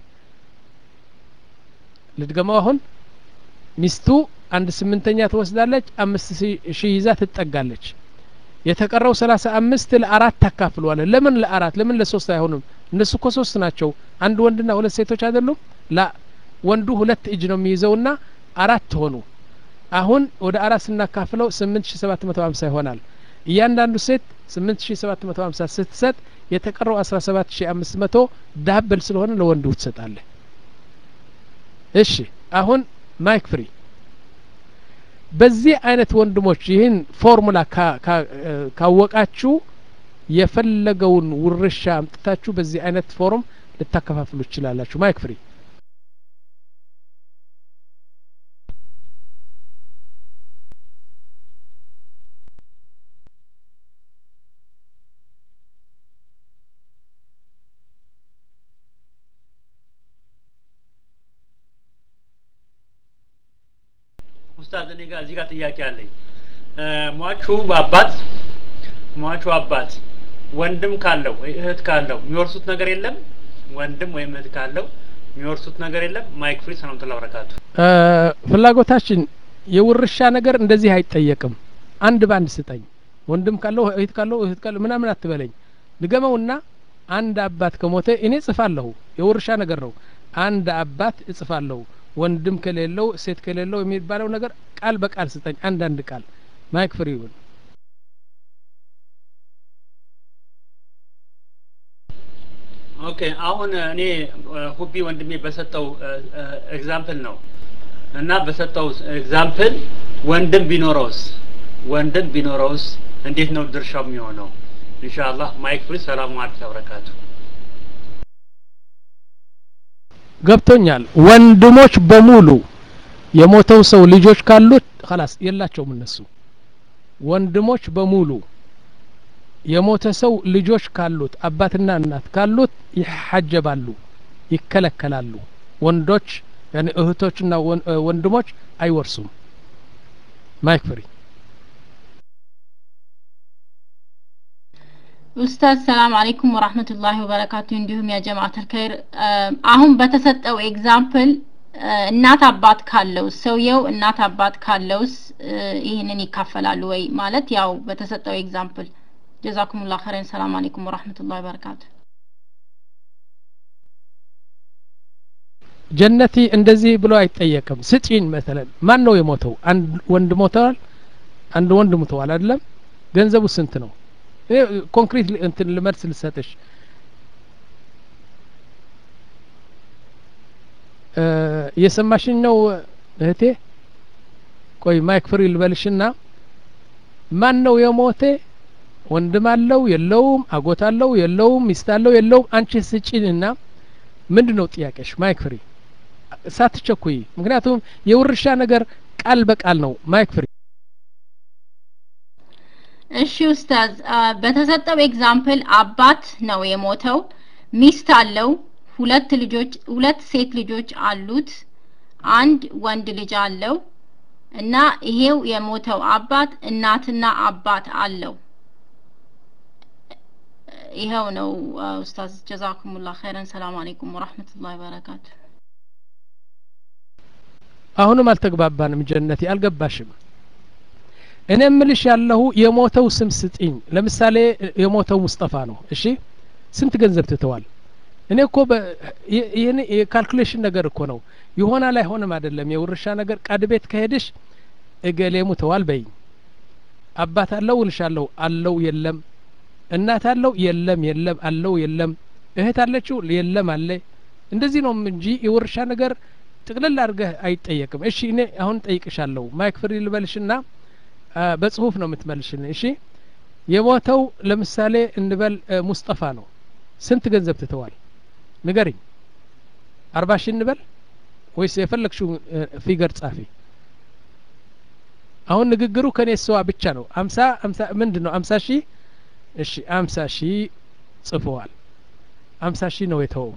ልድገማው አሁን ሚስቱ አንድ ስምንተኛ ትወስዳለች አምስት ሺህ ይዛ ትጠጋለች የተቀረው ሰላሳ አምስት ለአራት ታካፍለዋለ ለምን ለአራት ለምን ለሶስት አይሆንም እነሱ እኮ ሶስት ናቸው አንድ ወንድና ሁለት ሴቶች አይደሉም ላ ወንዱ ሁለት እጅ ነው የሚይዘውና አራት ሆኑ አሁን ወደ አራት ስናካፍለው ስምንት ሺ ሰባት መቶ ሀምሳ ይሆናል እያንዳንዱ ሴት ስምንት ሺ ሰባት መቶ ሀምሳ ስትሰጥ የተቀረው አስራ ሰባት ሺ አምስት መቶ ዳብል ስለሆነ ለወንዱ ትሰጣለህ እሺ አሁን ማይክ ፍሪ በዚህ አይነት ወንድሞች ይህን ፎርሙላ ካወቃችሁ የፈለገውን ውርሻ አምጥታችሁ በዚህ አይነት ፎርም ልታከፋፍሉ ትችላላችሁ ማይክ ፍሪ ኡስታዝ እኔ ጋር እዚህ ጋር ጥያቄ አለኝ ሟቹ አባት ሟቹ አባት ወንድም ካለው ወይ እህት ካለው የሚወርሱት ነገር የለም ወንድም ወይም እህት ካለው የሚወርሱት ነገር የለም ማይክ ፍሪ ሰላም ተላ በረካቱ ፍላጎታችን የውርሻ ነገር እንደዚህ አይጠየቅም አንድ በአንድ ስጠኝ ወንድም ካለው እህት ካለው እህት ካለው ምናምን አትበለኝ ድገመውና አንድ አባት ከሞተ እኔ እጽፋለሁ የውርሻ ነገር ነው አንድ አባት እጽፋለሁ ወንድም ከሌለው ሴት ከሌለው የሚባለው ነገር ቃል በቃል ስጠኝ አንዳንድ ቃል ማይክ ፍሪ ይሁን ኦኬ አሁን እኔ ሁቢ ወንድሜ በሰጠው ኤግዛምፕል ነው እና በሰጠው ኤግዛምፕል ወንድም ቢኖረውስ ወንድም ቢኖረውስ እንዴት ነው ድርሻው የሚሆነው ኢንሻአላህ ማይክ ፍሪ ሰላሙ አለይኩም ወበረካቱ ገብቶኛል ወንድሞች በሙሉ የሞተው ሰው ልጆች ካሉት خلاص የላቸውም እነሱ ወንድሞች በሙሉ የሞተ ሰው ልጆች ካሉት አባትና እናት ካሉት ይሐጀባሉ ይከለከላሉ ወንዶች ያኔ እህቶችና ወንድሞች አይወርሱም ማይክ ፍሪ ኡስታዝ ሰላም አለይኩም ወራህመቱላሂ ወበረካቱ እንዲሁም ያ ጀማዓተል ኸይር አሁን በተሰጠው ኤግዛምፕል እናት አባት ካለው ሰውየው እናት አባት ካለውስ ይህንን ይካፈላሉ ወይ ማለት ያው በተሰጠው ኤግዛምፕል ጀዛኩሙላህ ኸይረን ሰላም አለይኩም ወራህመቱላሂ ወበረካቱ ጀነቲ እንደዚህ ብሎ አይጠየቅም ስጪን መሰለን ማን ነው የሞተው አንድ ወንድ ሞተዋል አንድ ወንድ ሞተዋል አይደለም ገንዘቡ ስንት ነው ኮንክሪት እንትን ልመልስ ልሰጥሽ እየሰማሽኝ ነው እህቴ ቆይ ማይክ ፍሪ ልበልሽና ማን ነው የሞተ ወንድም አለው የለውም አጎት አለው የለውም ሚስት አለው የለውም አንቺ ስጪንና ምንድን ነው ጥያቄሽ ማይክ ፍሪ ሳትቸኩይ ምክንያቱም የውርሻ ነገር ቃል በቃል ነው ማይክ ፍሪ እሺ ኡስታዝ በተሰጠው ኤግዛምፕል አባት ነው የሞተው ሚስት አለው ሁለት ልጆች ሁለት ሴት ልጆች አሉት አንድ ወንድ ልጅ አለው እና ይሄው የሞተው አባት እናትና አባት አለው ይኸው ነው ኡስታዝ ጀዛኩሙላህ ኸይረን ሰላም አለይኩም ወራህመቱላሂ ወበረካቱ አሁንም አልተግባባንም ጀነቴ አልገባሽም እኔ ምልሽ ያለሁ የሞተው ስም ስጥኝ ለምሳሌ የሞተው ሙስጠፋ ነው እሺ ስንት ገንዘብ ትተዋል እኔ እኮ ይህን የካልኩሌሽን ነገር እኮ ነው ይሆናል አይሆንም አይደለም የውርሻ ነገር ቃድ ቤት ከሄድሽ እገሌ ሙተዋል በይኝ አባት አለው እልሻለሁ አለው የለም እናት አለው የለም የለም አለው የለም እህት አለችው የለም አለ እንደዚህ ነው እንጂ የውርሻ ነገር ጥቅልል አድርገህ አይጠየቅም እሺ እኔ አሁን ጠይቅሻለሁ ማይክ ፍሪ ልበልሽና በጽሁፍ ነው የምትመልሽን እሺ የሞተው ለምሳሌ እንበል ሙስጠፋ ነው ስንት ገንዘብ ትተዋል ንገርኝ አርባ ሺህ እንበል ወይስ የፈለግሽው ፊገር ጻፊ አሁን ንግግሩ ከኔ ሰዋ ብቻ ነው አምሳ አምሳ ምንድን ነው አምሳ ሺህ እሺ አምሳ ሺህ ጽፈዋል አምሳ ሺህ ነው የተወው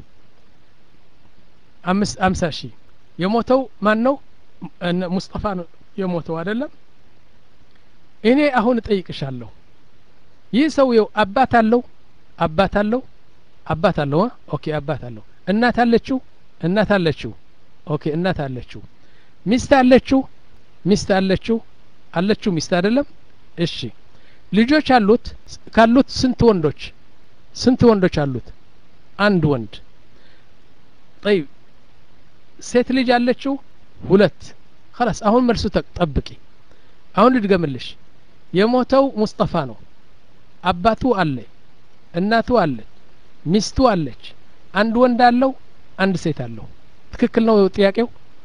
አምስት አምሳ ሺህ የሞተው ማን ነው ሙስጠፋ ነው የሞተው አይደለም እኔ አሁን እጠይቅሻለሁ ይህ ሰውየው አባት አለው አባት አለው አባት አለው ኦኬ አባት አለው እናት አለችው እናት አለችው ኦኬ እናት አለችው ሚስት አለችው ሚስት አለችው አለችው ሚስት አይደለም እሺ ልጆች አሉት ካሉት ስንት ወንዶች ስንት ወንዶች አሉት አንድ ወንድ ጠይብ ሴት ልጅ አለችው ሁለት خلاص አሁን መልሱ ጠብቂ አሁን ልድገምልሽ የሞተው ሙስጠፋ ነው አባቱ አለ እናቱ አለ ሚስቱ አለች አንድ ወንድ አለው አንድ ሴት አለው ትክክል ነው ጥያቄው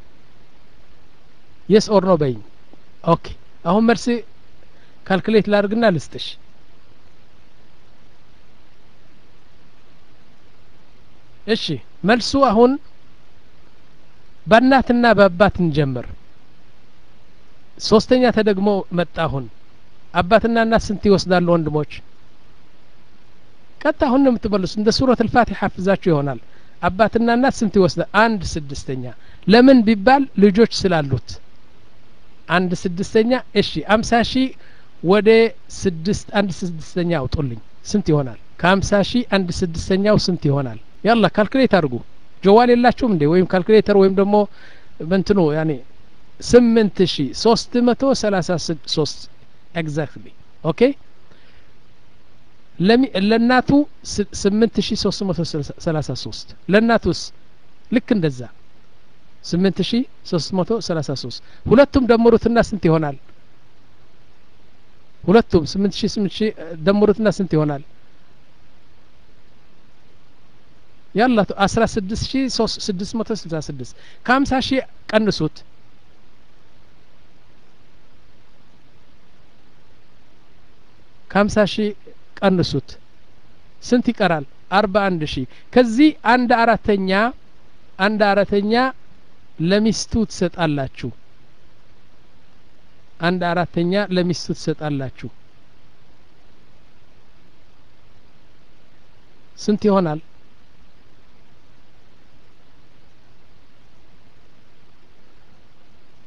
የስ ኦር ነው በይኝ ኦኬ አሁን መልስ ካልኩሌት ላድርግና ልስጥሽ እሺ መልሱ አሁን በእናትና በአባት እንጀምር ሶስተኛ ተደግሞ መጣ አሁን አባትና እናት ስንት ይወስዳሉ ወንድሞች ቀጥታ አሁን ነው የምትመልሱ እንደ ሱረት ልፋቲሓ ሐፍዛችሁ ይሆናል አባትና እናት ስንት ይወስዳል አንድ ስድስተኛ ለምን ቢባል ልጆች ስላሉት አንድ ስድስተኛ እሺ አምሳ ሺህ ወደ ስድስት አንድ ስድስተኛ አውጡልኝ ስንት ይሆናል ከአምሳ ሺህ አንድ ስድስተኛው ስንት ይሆናል ያላ ካልኩሌት አድርጉ ጀዋል የላችሁም እንዴ ወይም ካልኩሌተር ወይም ደግሞ በንትኑ ያኔ ስምንት ሺ ሶስት መቶ ሰላሳ ሶስት ኤግዛክትሊ ኦኬ ለእናቱ ስምንት ሺ ሶስት መቶ ሰላሳ ሶስት ለእናቱስ ልክ እንደዛ ስምንት ሺ ሶስት መቶ ሰላሳ ሶስት ሁለቱም ደምሩትና ስንት ይሆናል ሁለቱም ስምንት ሺ ስምንት ሺ ደምሩትና ስንት ይሆናል ያላ አስራ ስድስት ሺ ስድስት መቶ ስልሳ ስድስት ከሀምሳ ሺህ ቀንሱት ከሀምሳ ሺህ ቀንሱት ስንት ይቀራል አርባ አንድ ሺህ ከዚህ አንድ አራተኛ አንድ አራተኛ ለሚስቱ ትሰጣላችሁ አንድ አራተኛ ለሚስቱ ትሰጣላችሁ ስንት ይሆናል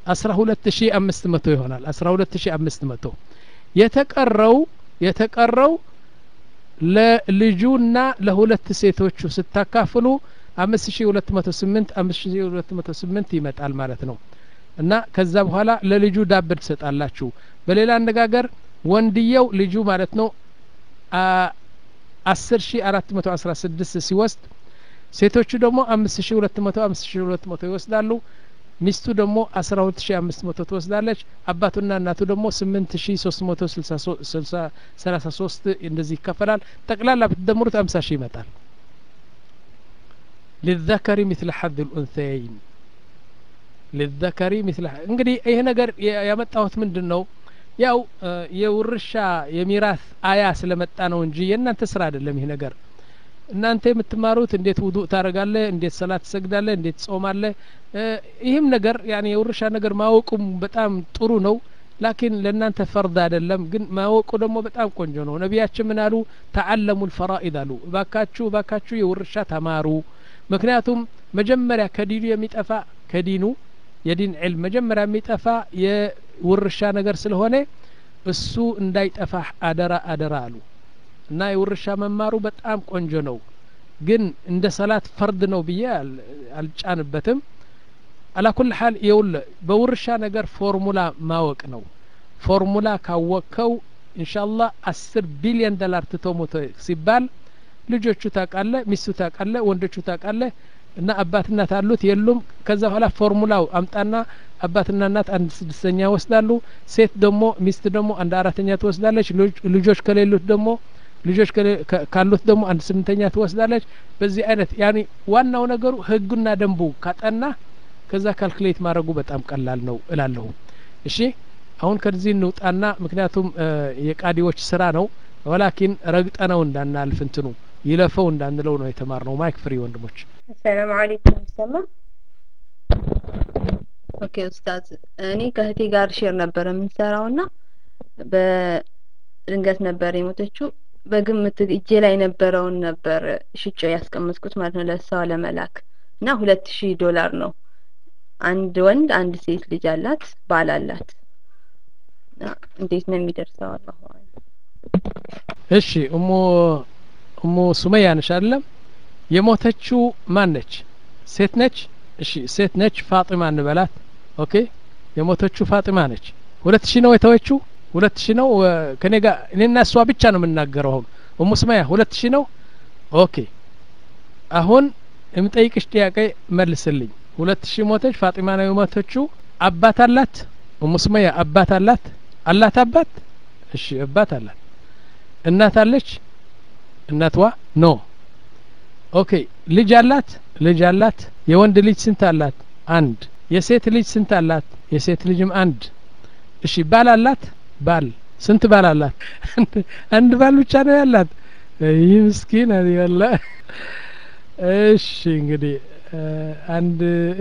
አስራ ሁለት ሺ አምስት መቶ ይሆናል አስራ ሁለት ሺ አምስት መቶ የተቀረው የተቀረው ለልጁና ለሁለት ሴቶቹ ስታካፍሉ አምስት ሺ ሁለት መቶ ስምንት አምስት ሺ ሁለት መቶ ስምንት ይመጣል ማለት ነው እና ከዛ በኋላ ለልጁ ዳብ ትሰጣላችሁ በሌላ አነጋገር ወንድየው ልጁ ማለት ነው አስር ሺ አራት መቶ አስራ ስድስት ሲወስድ ሴቶቹ ደግሞ አምስት ሺ ሁለት መቶ አምስት ሺ ሁለት መቶ ይወስዳሉ ሚስቱ ደግሞ አስራ ሁለት ሺ አምስት መቶ ትወስዳለች አባቱና እናቱ ደግሞ ስምንት ሺ ሶስት መቶ ስልሳ ሰላሳ ሶስት እንደዚህ ይከፈላል ጠቅላላ ብትደምሩት አምሳ ሺህ ይመጣል للذكر مثل حظ الأنثيين للذكر مثل እንግዲህ ይህ ነገር ያመጣሁት ምንድን ነው ያው የውርሻ የሚራስ አያ ስለመጣ ነው እንጂ የእናንተ ስራ አይደለም ይህ ነገር እናንተ የምትማሩት እንዴት ውዱእ ታደረጋለህ እንዴት ሰላት ትሰግዳለህ እንዴት ጾማለህ ይህም ነገር ያኔ የውርሻ ነገር ማወቁም በጣም ጥሩ ነው ላኪን ለእናንተ ፈርድ አይደለም ግን ማወቁ ደግሞ በጣም ቆንጆ ነው ነቢያችን ምን አሉ ተዓለሙ ልፈራኢድ አሉ እባካችሁ እባካችሁ የውርሻ ተማሩ ምክንያቱም መጀመሪያ ከዲኑ የሚጠፋ ከዲኑ የዲን ዕልም መጀመሪያ የሚጠፋ የውርሻ ነገር ስለሆነ እሱ እንዳይጠፋ አደራ አደራ አሉ እና የውርሻ መማሩ በጣም ቆንጆ ነው ግን እንደ ሰላት ፈርድ ነው ብዬ አልጫንበትም አላኩል ሀል የውል በውርሻ ነገር ፎርሙላ ማወቅ ነው ፎርሙላ ካወቅከው እንሻላ አስር ቢሊዮን ዶላር ትቶ ሞቶ ሲባል ልጆቹ ታቃለ ሚስቱ ታቃለ ወንዶቹ ታቃለ እና አባት እናት አሉት የሉም ከዛ በኋላ ፎርሙላው አምጣና አባትና እናት አንድ ስድስተኛ ወስዳሉ ሴት ደግሞ ሚስት ደግሞ አንድ አራተኛ ትወስዳለች ልጆች ከሌሉት ደግሞ ልጆች ካሉት ደግሞ አንድ ስምንተኛ ትወስዳለች በዚህ አይነት ያኒ ዋናው ነገሩ ህጉና ደንቡ ካጠና ከዛ ካልኩሌት ማድረጉ በጣም ቀላል ነው እላለሁ እሺ አሁን ከዚህ እንውጣና ምክንያቱም የቃዲዎች ስራ ነው ወላኪን ረግጠነው እንዳናልፍ እንትኑ ይለፈው እንዳንለው ነው የተማርነው ማይክ ፍሪ ወንድሞች ሰላም አለይኩም ይሰማ ኦኬ ኡስታዝ እኔ ከእህቴ ጋር ሼር ነበር የምንሰራው ና በድንገት ነበር የሞተችው በግምት እጄ ላይ የነበረውን ነበር ሽጮ ያስቀመጥኩት ማለት ነው ለእሷ ለመላክ እና ሁለት ሺህ ዶላር ነው አንድ ወንድ አንድ ሴት ልጅ አላት ባል አላት እንዴት ነው የሚደርሰው አላሁ እሺ እሞ እሞ ሱመያ ነሽ አይደለም የሞተችው ማን ነች ሴት ነች እሺ ሴት ነች ፋጢማ እንበላት ኦኬ የሞተችው ፋጢማ ነች ሁለት ሺህ ነው የተወችው ሁለት ሺህ ነው ከኔ ጋር እኔና እሷ ብቻ ነው የምናገረው አሁን እሙ ሱመያ ሁለት ሺህ ነው ኦኬ አሁን የምጠይቅሽ ጥያቄ መልስልኝ ሁለት ሺህ ሞተች ፋጢማ ነው የሞተችው አባት አላት እሙ ሱመያ አባት አላት አላት አባት እሺ አባት አላት እናት አለች እናትዋ ኖ ኦኬ ልጅ አላት ልጅ አላት የወንድ ልጅ ስንት አላት አንድ የሴት ልጅ ስንት አላት የሴት ልጅም አንድ እሺ ባል አላት ባል ስንት ባል አላት አንድ ባል ብቻ ነው ያላት ይህ ምስኪን ያለ እሺ እንግዲህ አንድ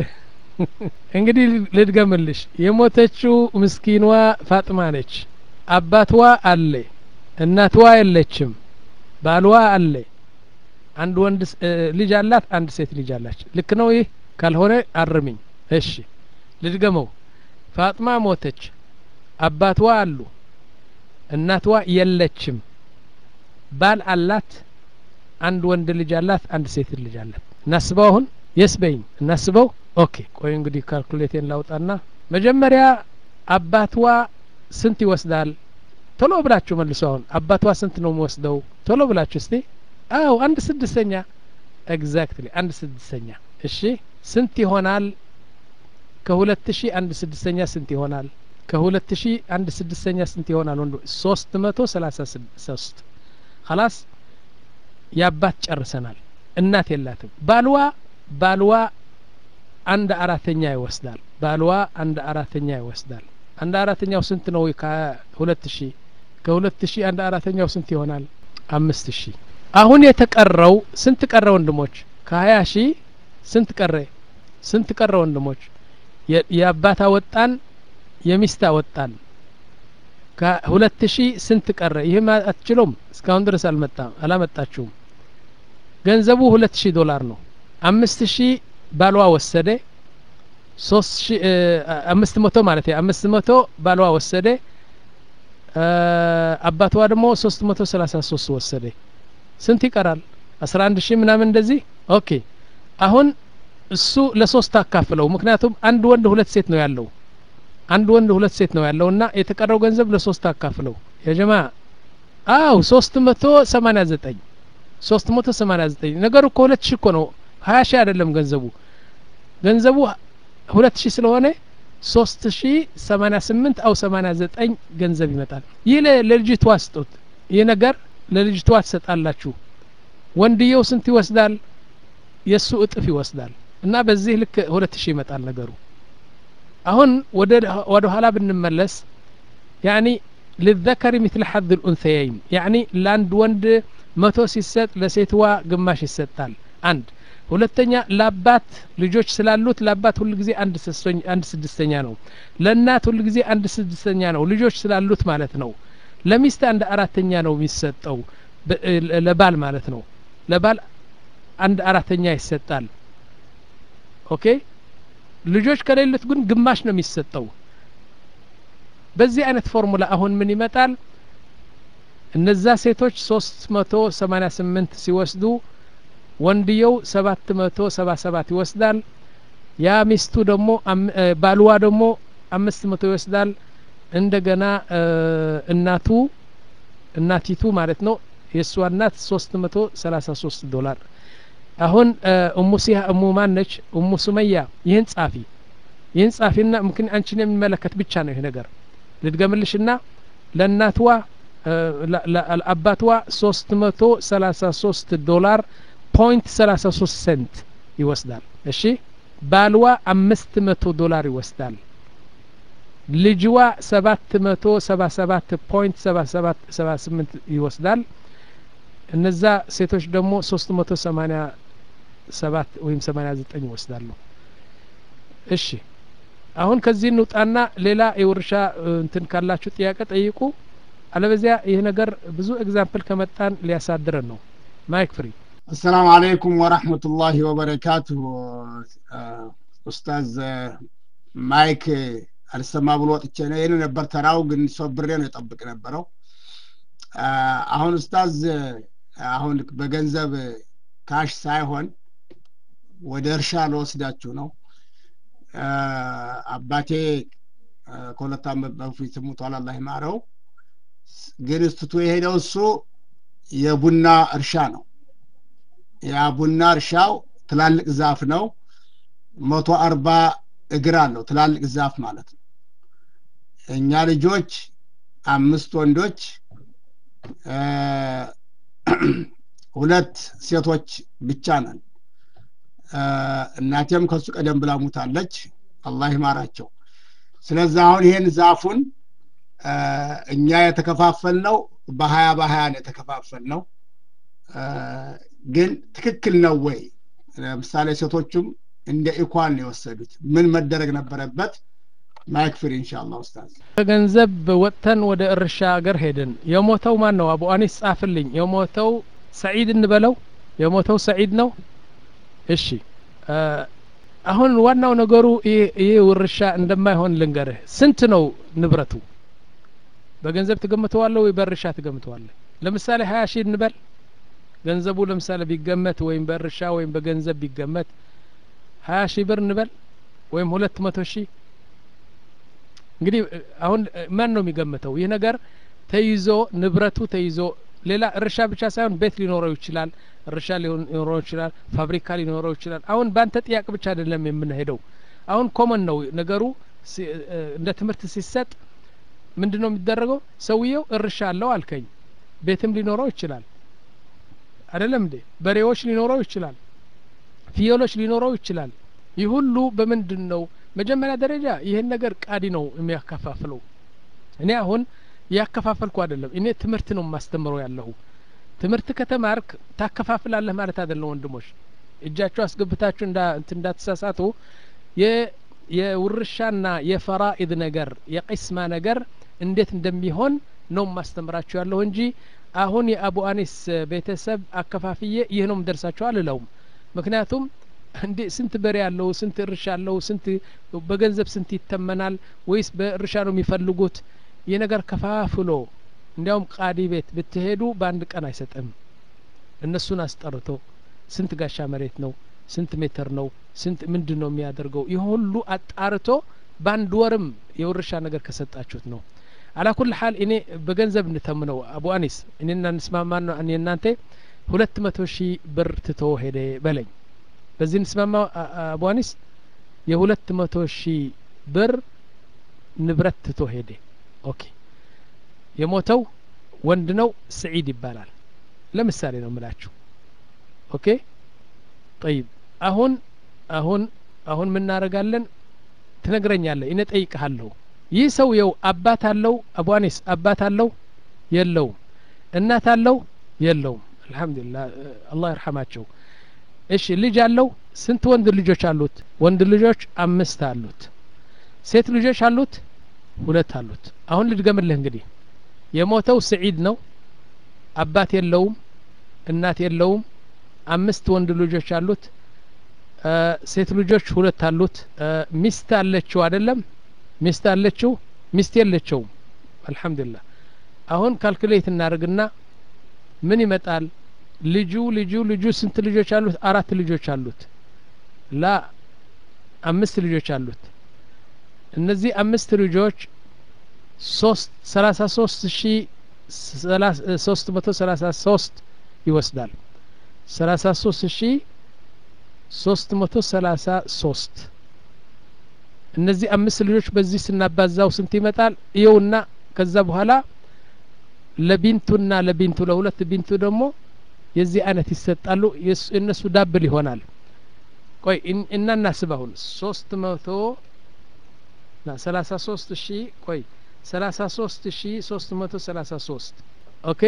እንግዲህ ልድገምልሽ የሞተችው ምስኪኗ ፋጥማ ነች አባትዋ አለ እናትዋ የለችም ባልዋ አለ አንድ ወንድ ልጅ አላት አንድ ሴት ልጅ አላች ልክ ነው ይህ ካልሆነ አርሚኝ እሺ ልድገመው ፋጥማ ሞተች አባትዋ አሉ እናትዋ የለችም ባል አላት አንድ ወንድ ልጅ አላት አንድ ሴት ልጅ አላት እናስበው አሁን የስ በይኝ እናስበው ኦኬ ቆይ እንግዲህ ካልኩሌቴን ላውጣና መጀመሪያ አባትዋ ስንት ይወስዳል ቶሎ ብላችሁ መልሱ አሁን አባትዋ ስንት ነው የሚወስደው ቶሎ ብላችሁ እስቲ አው አንድ ስድስተኛ ኤግዛክትሊ አንድ ስድስተኛ እሺ ስንት ይሆናል ከሁለት ሺህ አንድ ስድስተኛ ስንት ይሆናል ከሁለት ሺህ አንድ ስድስተኛ ስንት ይሆናል ወንዶ ሶስት መቶ ሰላሳ ሶስት ኸላስ የአባት ጨርሰናል እናት የላትም ባልዋ ባልዋ አንድ አራተኛ ይወስዳል ባልዋ አንድ አራተኛ ይወስዳል አንድ አራተኛው ስንት ነው ከሁለት ሺህ ከሁለት ሺህ አንድ አራተኛው ስንት ይሆናል አምስት ሺህ አሁን የተቀረው ስንት ቀረ ወንድሞች ከሀያ ሺህ ስንት ቀረ ስንት ቀረ ወንድሞች የአባት አወጣን የሚስት አወጣን ከሁለት ሺህ ስንት ቀረ ይህም አትችሎም እስካሁን ድረስ አልመጣም አላመጣችሁም ገንዘቡ ሁለት ሺህ ዶላር ነው አምስት ሺህ ባሏ ወሰደ ሶስት ሺ አምስት መቶ ማለት አምስት መቶ ባሏ ወሰደ አባቷ ደግሞ ሶስት መቶ ሰላሳ ሶስት ወሰደ ስንት ይቀራል አስራ አንድ ሺህ ምናምን እንደዚህ ኦኬ አሁን እሱ ለሶስት አካፍለው ምክንያቱም አንድ ወንድ ሁለት ሴት ነው ያለው አንድ ወንድ ሁለት ሴት ነው ያለው እና የተቀረው ገንዘብ ለሶስት አካፍለው የጀማ አው ሶስት መቶ ሰማኒያ ዘጠኝ ሶስት መቶ ሰማኒያ ዘጠኝ ነገሩ እኮ ሁለት ሺህ እኮ ነው ሀያ ሺህ አይደለም ገንዘቡ ገንዘቡ ሁለት ሺህ ስለሆነ ሶስት ሺ ሰማኒያ ስምንት አው ሰማኒያ ዘጠኝ ገንዘብ ይመጣል ይህ ለልጅቷ ስጡት ይህ ነገር ለልጅቷ ትሰጣላችሁ ወንድየው ስንት ይወስዳል የእሱ እጥፍ ይወስዳል እና በዚህ ልክ ሁለት ሺህ ይመጣል ነገሩ አሁን ወደ ኋላ ብንመለስ ያኒ ልዘከሪ ምትል ሐድ ልኡንሰየይን ያኒ ለአንድ ወንድ መቶ ሲሰጥ ለሴትዋ ግማሽ ይሰጣል አንድ ሁለተኛ ለአባት ልጆች ስላሉት ለአባት ሁል ጊዜ አንድ ስድስተኛ ነው ለእናት ሁል ጊዜ አንድ ስድስተኛ ነው ልጆች ስላሉት ማለት ነው ለሚስት አንድ አራተኛ ነው የሚሰጠው ለባል ማለት ነው ለባል አንድ አራተኛ ይሰጣል ኦኬ ልጆች ከሌሉት ግን ግማሽ ነው የሚሰጠው በዚህ አይነት ፎርሙላ አሁን ምን ይመጣል እነዛ ሴቶች ሶስት መቶ ሰማኒያ ስምንት ሲወስዱ ወንድየው ሰባት መቶ ሰባ ሰባት ይወስዳል ያ ሚስቱ ደግሞ ባልዋ ደግሞ አምስት መቶ ይወስዳል እንደገና እናቱ እናቲቱ ማለት ነው የእሷ እናት ሶስት መቶ ሰላሳ ሶስት ዶላር አሁን እሙ ሲሃ እሙ ማን ነች እሙ ሱመያ ይህን ጻፊ ይህን ጻፊና ምክን አንቺን የሚመለከት ብቻ ነው ይህ ነገር ልድገምልሽና ለእናትዋ ለአባትዋ ሶስት መቶ ሰላሳ ሶስት ዶላር ፖይንት ሰላሳ ሶስት ሴንት ይወስዳል እሺ ባልዋ አምስት መቶ ዶላር ይወስዳል ልጅዋ ሰባት መቶ ሰባ ሰባት ፖይንት ሰባ ሰባት ሰባ ስምንት ይወስዳል እነዛ ሴቶች ደግሞ ሶስት መቶ ሰማኒያ ሰባት ወይም ሰማኒያ ዘጠኝ ይወስዳሉ እሺ አሁን ከዚህ እንውጣና ሌላ የውርሻ እንትን ካላችሁ ጥያቄ ጠይቁ አለበዚያ ይህ ነገር ብዙ ኤግዛምፕል ከመጣን ሊያሳድረን ነው ማይክ ፍሪ አሰላሙ አለይኩም ወራህመቱላሂ ወበረካቱሁ ኡስታዝ ማይክ አልሰማ ብሎ ወጥቼ ነው ይህን ነበር ተራው ግን ሶብሬ ነው የጠብቅ ነበረው አሁን ኡስታዝ አሁን በገንዘብ ካሽ ሳይሆን ወደ እርሻ ለወስዳችሁ ነው አባቴ ከሁለት ዓመት በፊት ሙቷል አላህ ይማረው ግን እስትቶ የሄደው እሱ የቡና እርሻ ነው ያ ቡና እርሻው ትላልቅ ዛፍ ነው መቶ አርባ እግር አለው ትላልቅ ዛፍ ማለት ነው እኛ ልጆች አምስት ወንዶች ሁለት ሴቶች ብቻ ነን እናቴም ከሱ ቀደም ብላ ሙታለች አላህ ይማራቸው ስለዚህ አሁን ይሄን ዛፉን እኛ የተከፋፈል ነው በሀያ በሀያ ነው የተከፋፈል ነው ግን ትክክል ነው ወይ ለምሳሌ ሴቶቹም እንደ ኢኳን ነው የወሰዱት ምን መደረግ ነበረበት ማይክ ፍሪ ኢንሻአላ ኡስታዝ ከገንዘብ ወጥተን ወደ እርሻ ሀገር ሄድን የሞተው ማን ነው አቡ አኒስ ጻፍልኝ የሞተው ሰዒድ እንበለው የሞተው ሰዒድ ነው እሺ አሁን ዋናው ነገሩ ይህ ውርሻ እንደማይሆን ልንገርህ ስንት ነው ንብረቱ በገንዘብ ትገምተዋለህ ወይ በእርሻ ትገምተዋለህ ለምሳሌ ሀያ ሺህ እንበል ገንዘቡ ለምሳሌ ቢገመት ወይም በእርሻ ወይም በገንዘብ ቢገመት ሀያ ሺህ ብር እንበል ወይም ሁለት መቶ ሺህ እንግዲህ አሁን ማን ነው የሚገምተው ይህ ነገር ተይዞ ንብረቱ ተይዞ ሌላ እርሻ ብቻ ሳይሆን ቤት ሊኖረው ይችላል እርሻ ሊኖረው ይችላል ፋብሪካ ሊኖረው ይችላል አሁን በአንተ ጥያቄ ብቻ አይደለም የምንሄደው አሁን ኮመን ነው ነገሩ እንደ ትምህርት ሲሰጥ ምንድን ነው የሚደረገው ሰውየው እርሻ አለው አልከኝ ቤትም ሊኖረው ይችላል አይደለም እንዴ በሬዎች ሊኖረው ይችላል ፍየሎች ሊኖረው ይችላል ይህ ሁሉ በምንድን ነው መጀመሪያ ደረጃ ይህን ነገር ቃዲ ነው የሚያከፋፍለው እኔ አሁን ያከፋፈልኩ አይደለም እኔ ትምህርት ነው የማስተምረው ያለሁ ትምህርት ከተማርክ ታከፋፍላለህ ማለት አይደለም ወንድሞች እጃቸው አስገብታችሁ እንዳትሳሳቱ የውርሻና የፈራኢድ ነገር የቂስማ ነገር እንዴት እንደሚሆን ነው ማስተምራችሁ ያለሁ እንጂ አሁን የአቡ አኒስ ቤተሰብ አከፋፍዬ ይህ ነው ምደርሳቸው አልለውም ምክንያቱም እንዴ ስንት በሬ አለው ስንት እርሻ አለው ስንት በገንዘብ ስንት ይተመናል ወይስ በእርሻ ነው የሚፈልጉት ይህ ነገር ከፋፍሎ እንዲያውም ቃዲ ቤት ብትሄዱ በአንድ ቀን አይሰጥም እነሱን አስጠርቶ ስንት ጋሻ መሬት ነው ስንት ሜትር ነው ስንት ምንድን ነው የሚያደርገው ይህ ሁሉ አጣርቶ በአንድ ወርም የውርሻ ነገር ከሰጣችሁት ነው አላ ኩል ሀል እኔ በገንዘብ እንተምነው አቡ አኒስ እኔና እንስማማ ነው እኔ እናንተ ሁለት መቶ ሺህ ብር ትቶ ሄደ በለኝ በዚህ እንስማማ አቡ አኒስ የሁለት መቶ ሺህ ብር ንብረት ትቶ ሄደ ኦኬ የሞተው ወንድ ነው ስዒድ ይባላል ለምሳሌ ነው ምላችሁ ኦኬ ጠይብ አሁን አሁን አሁን ምናደርጋለን ትነግረኛለህ እኔ ጠይቅሃለሁ ይህ ሰውየው አባት አለው አቡ አኒስ አባት አለው የለውም እናት አለው የለውም አልሐምዱሊላህ አላህ ይርሐማቸው እሺ ልጅ አለው ስንት ወንድ ልጆች አሉት ወንድ ልጆች አምስት አሉት ሴት ልጆች አሉት ሁለት አሉት አሁን ልድገምልህ እንግዲህ የሞተው ስዒድ ነው አባት የለውም እናት የለውም አምስት ወንድ ልጆች አሉት ሴት ልጆች ሁለት አሉት ሚስት አለችው አይደለም ሚስት አለችው ሚስት የለቸውም አልሐምዱሊላህ አሁን ካልኩሌት እናደርግና ምን ይመጣል ልጁ ልጁ ልጁ ስንት ልጆች አሉት አራት ልጆች አሉት ላ አምስት ልጆች አሉት እነዚህ አምስት ልጆች ሶስት ሰላሳ ሶስት ሺ ሶስት መቶ ሰላሳ ሶስት ይወስዳል ሰላሳ ሶስት ሺ ሶስት መቶ ሰላሳ ሶስት እነዚህ አምስት ልጆች በዚህ ስናባዛው ስንት ይመጣል እየውና ከዛ በኋላ ለቢንቱና ለቢንቱ ለሁለት ቢንቱ ደግሞ የዚህ አይነት ይሰጣሉ የእነሱ ዳብል ይሆናል ቆይ እና እናስብ አሁን ሶስት መቶ ሰላሳ ሶስት ሺ ቆይ ሰላሳ ሶስት ሺ ሶስት መቶ ሰላሳ ሶስት ኦኬ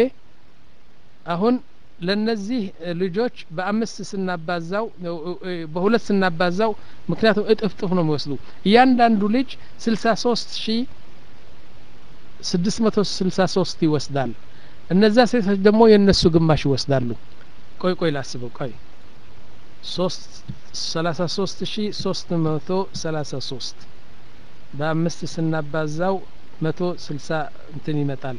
አሁን ለነዚህ ልጆች በአምስት ስናባዛው በሁለት ስናባዛው ምክንያቱም እጥፍ ጥፍ ነው የሚወስዱ እያንዳንዱ ልጅ ስልሳ ሶስት ሺ ስድስት መቶ ስልሳ ሶስት ይወስዳል እነዛ ሴቶች ደግሞ የእነሱ ግማሽ ይወስዳሉ ቆይ ቆይ ላስበው ቆይ ሶስት ሰላሳ ሶስት ሺ ሶስት መቶ ሰላሳ ሶስት በአምስት ስናባዛው መቶ ስልሳ እንትን ይመጣል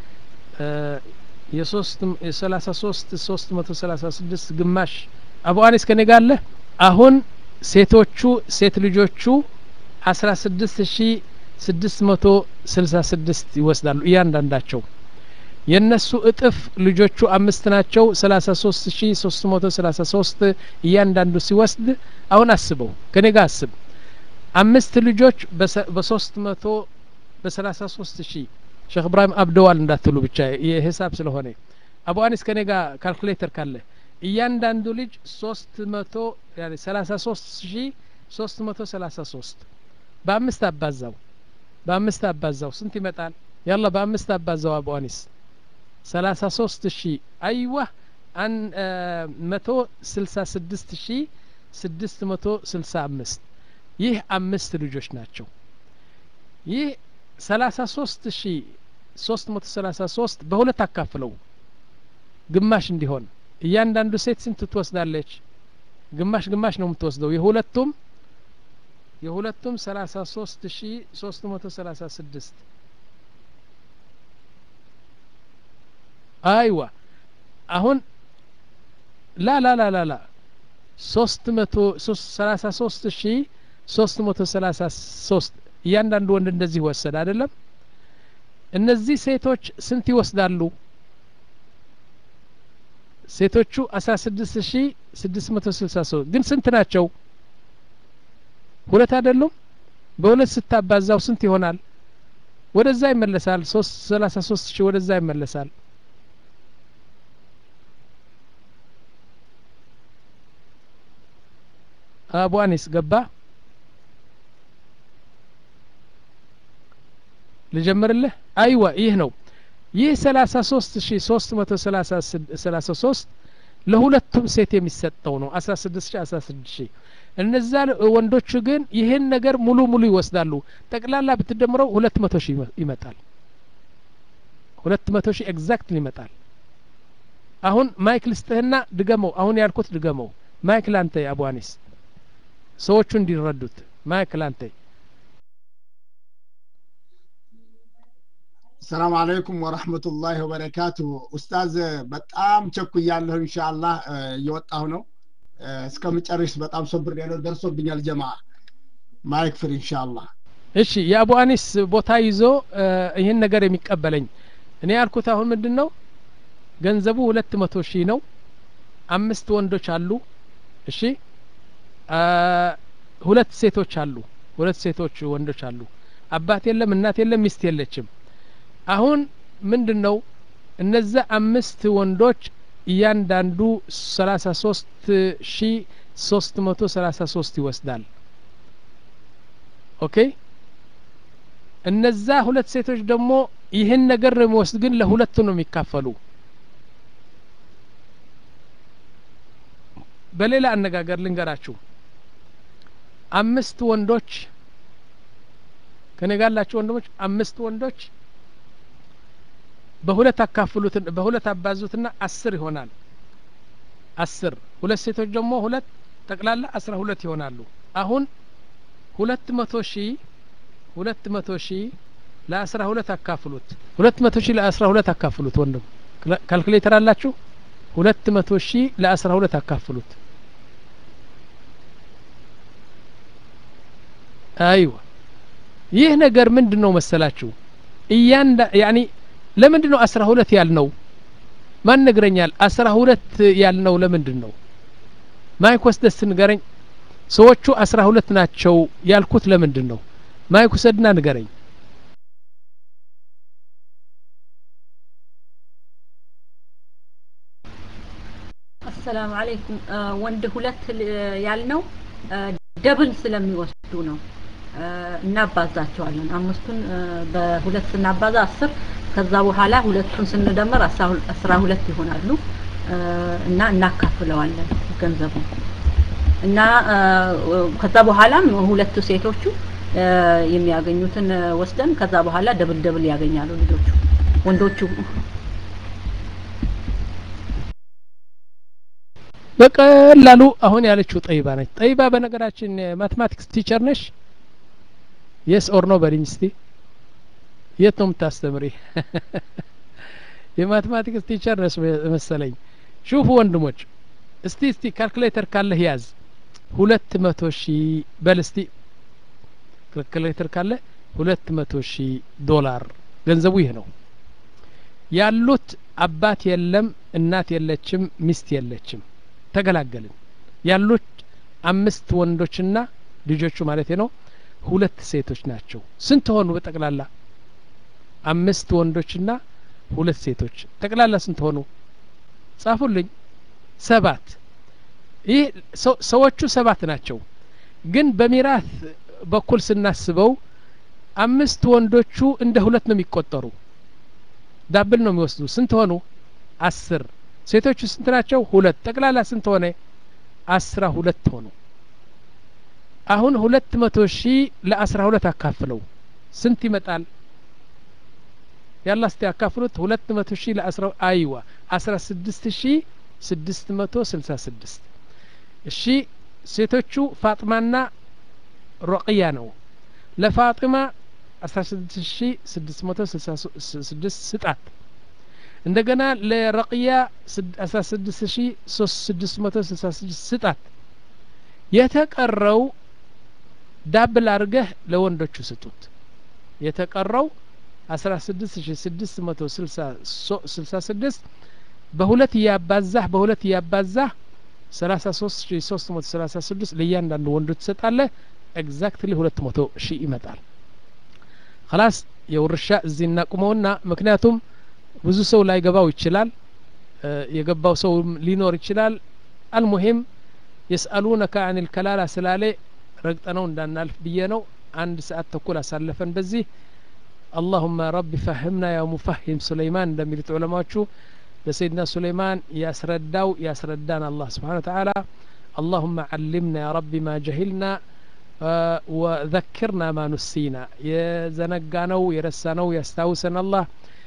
የሶስት የሰላሳ ሶስት ሶስት መቶ ሰላሳ ስድስት ግማሽ አቡ አኒስ ከኔ ጋር አለ አሁን ሴቶቹ ሴት ልጆቹ አስራ ስድስት ሺ ስድስት መቶ ስልሳ ስድስት ይወስዳሉ እያንዳንዳቸው የእነሱ እጥፍ ልጆቹ አምስት ናቸው ሰላሳ ሶስት ሺ ሶስት መቶ ሰላሳ ሶስት እያንዳንዱ ሲወስድ አሁን አስበው ከኔ ጋር አስብ አምስት ልጆች በሶስት መቶ በሰላሳ ሶስት ሺ ሼክ እብራሂም አብደዋል እንዳትሉ ብቻ የሂሳብ ስለሆነ አቡ አኒስ ከኔ ጋር ካልኩሌተር ካለ እያንዳንዱ ልጅ ሶስት መቶ ሰላሳ ሶስት ሺ ሶስት መቶ ሰላሳ ሶስት በአምስት አባዛው በአምስት አባዛው ስንት ይመጣል ያላ በአምስት አባዛው አቡ አኒስ ሰላሳ ሶስት ሺ አይዋ አን መቶ ስልሳ ስድስት ሺ ስድስት መቶ ስልሳ አምስት ይህ አምስት ልጆች ናቸው ይህ ሰላሳ ሶስት ሺ ሶስት መቶ ሰላሳ ሶስት በሁለት አካፍለው ግማሽ እንዲሆን እያንዳንዱ ሴት ስንት ትወስዳለች ግማሽ ግማሽ ነው የምትወስደው የሁለቱም የሁለቱም ሰላሳ ሶስት ሺ ሶስት መቶ ሰላሳ ስድስት አይዋ አሁን ላ ላ ላ ላ ላ ሶስት መቶ ሰላሳ ሶስት ሺ ሶስት መቶ ሰላሳ ሶስት እያንዳንዱ ወንድ እንደዚህ ወሰድ አይደለም እነዚህ ሴቶች ስንት ይወስዳሉ ሴቶቹ አስራ ስድስት ሺ ስድስት መቶ ስልሳ ሶስት ግን ስንት ናቸው ሁለት አይደሉም በሁለት ስታባዛው ስንት ይሆናል ወደዛ ይመለሳል ሶስት ሰላሳ ሶስት ሺህ ወደዛ ይመለሳል አቡ አኒስ ገባ ልጀምርልህ አይዋ ይህ ነው ይህ ሰላሳ ሶስት ሺ ሶስት መቶ ሰላሳ ሶስት ለሁለቱም ሴት የሚሰጠው ነው አስራ ስድስት ሺ አስራ ስድስት ሺ እነዛ ወንዶቹ ግን ይህን ነገር ሙሉ ሙሉ ይወስዳሉ ጠቅላላ ብትደምረው ሁለት መቶ ሺህ ይመጣል ሁለት መቶ ሺህ ኤግዛክት ይመጣል አሁን ማይክ ልስጥህና ድገመው አሁን ያልኩት ድገመው ማይክ ላንተ አቡ አኒስ ሰዎቹ እንዲረዱት ማይክ ላንተ ሰላም አለይኩም ወረህመቱላሂ ወበረካቱ ኡስታዝ በጣም ቸኩያለሁ ኢንሻአላህ እየወጣሁ ነው እስከምጨርስ በጣም ሶብር ያለው ደርሶብኛል ጀማ ማይክ ፍሪ ኢንሻአላህ እሺ የአቡ አኒስ ቦታ ይዞ ይህን ነገር የሚቀበለኝ እኔ ያልኩት አሁን ምንድን ነው ገንዘቡ ሁለት መቶ ሺህ ነው አምስት ወንዶች አሉ እሺ ሁለት ሴቶች አሉ ሁለት ሴቶች ወንዶች አሉ አባት የለም እናት የለም ሚስት የለችም አሁን ምንድን ነው እነዛ አምስት ወንዶች እያንዳንዱ ሰላሳ ሶስት ሺ ሶስት መቶ ሰላሳ ሶስት ይወስዳል ኦኬ እነዛ ሁለት ሴቶች ደግሞ ይህን ነገር ነው የሚወስድ ግን ለሁለቱ ነው የሚካፈሉ በሌላ አነጋገር ልንገራችሁ አምስት ወንዶች ከኔ ጋላችሁ ወንድሞች አምስት ወንዶች በሁለት አካፍሉት በሁለት አባዙትና አስር ይሆናል አስር ሁለት ሴቶች ደግሞ ሁለት ጠቅላላ አስራ ሁለት ይሆናሉ አሁን ሁለት መቶ ሺህ ሁለት መቶ ሺህ ለአስራ ሁለት አካፍሉት ሁለት መቶ ሺህ ለአስራ ሁለት አካፍሉት ወንድም ካልኩሌተር አላችሁ ሁለት መቶ ሺህ ለአስራ ሁለት አካፍሉት አይዋ ይህ ነገር ምንድን ነው መሰላችሁ እያንዳ ያኒ ለምንድን ነው አስራ ሁለት ያልነው ማን ነግረኛል አስራ ሁለት ያልነው ለምንድን ነው ማይክ ወስደስ ንገረኝ ሰዎቹ አስራ ሁለት ናቸው ያልኩት ለምንድን ነው ማይክ ውሰድና ንገረኝ አሰላሙ አለይኩም ወንድ ሁለት ያልነው ደብል ስለሚወስዱ ነው እናባዛቸዋለን አምስቱን በሁለት ስናባዛ አስር ከዛ በኋላ ሁለቱን ስንደምር አስራ ሁለት ይሆናሉ እና እናካፍለዋለን ገንዘቡን እና ከዛ በኋላም ሁለቱ ሴቶቹ የሚያገኙትን ወስደን ከዛ በኋላ ደብል ደብል ያገኛሉ ልጆቹ ወንዶቹ በቀላሉ አሁን ያለችው ጠይባ ነች ጠይባ በነገራችን ማትማቲክስ ቲቸር ነሽ የስ ኦር ኖ በልኝ እስቲ የት ነው የምታስተምሪ የማትማቲክስ ቲቸር ነስ መሰለኝ ሹፉ ወንድሞች እስቲ እስቲ ካልኩሌተር ካለህ ያዝ ሁለት መቶ ሺህ በል እስቲ ካልኩሌተር ካለ ሁለት መቶ ሺህ ዶላር ገንዘቡ ይህ ነው ያሉት አባት የለም እናት የለችም ሚስት የለችም ተገላገልን ያሉት አምስት ወንዶችና ልጆቹ ማለት ነው ሁለት ሴቶች ናቸው ስንት ሆኑ በጠቅላላ አምስት ወንዶችና ሁለት ሴቶች ጠቅላላ ስንት ሆኑ ጻፉልኝ ሰባት ይህ ሰዎቹ ሰባት ናቸው ግን በሚራት በኩል ስናስበው አምስት ወንዶቹ እንደ ሁለት ነው የሚቆጠሩ ዳብል ነው የሚወስዱ ስንት ሆኑ አስር ሴቶቹ ስንት ናቸው ሁለት ጠቅላላ ስንት ሆነ አስራ ሁለት ሆኑ አሁን ሁለት መቶ ሺህ ለአስራ ሁለት አካፍለው ስንት ይመጣል ያላ እስቲ ያካፍሉት ሁለት መቶ ሺህ ለአስራ አይዋ አስራ ስድስት ሺህ ስድስት መቶ ስልሳ ስድስት እሺ ሴቶቹ ፋጥማና ሮቅያ ነው ለፋጢማ አስራ ስድስት ሺህ ስድስት መቶ ስልሳ ስድስት ስጣት እንደገና ለረቅያ አስራ ስድስት ሺህ ሶስት ስድስት መቶ ስልሳ ስድስት ስጣት የተቀረው ዳብል አድርገህ ለወንዶቹ ስጡት የተቀረው አስራ ስድስት ሺ ስድስት መቶ ስልሳ ስድስት በሁለት እያባዛህ በሁለት እያባዛህ ሰላሳ ሶስት ሺ ሶስት መቶ ሰላሳ ስድስት ለእያንዳንዱ ወንዱ ትሰጣለህ ኤግዛክትሊ ሁለት መቶ ሺህ ይመጣል ከላስ የውርሻ እዚህ እናቁመውና ምክንያቱም ብዙ ሰው ላይገባው ይችላል የገባው ሰው ሊኖር ይችላል አልሙሂም የስአሉነከ አን ልከላላ ስላሌ ረግጠነው እንዳናልፍ ብዬ ነው አንድ ሰዓት ተኩል አሳለፈን በዚህ اللهم رب فهمنا يا مفهم سليمان እንደሚሉት ዑለማዎቹ ለሰይድና ሱለይማን ያስረዳው ያስረዳን አላህ ስብሓን ወተዓላ اللهم علمنا يا رب ما جهلنا وذكرنا ما نسينا የዘነጋነው የረሳነው ያስታውሰን አላህ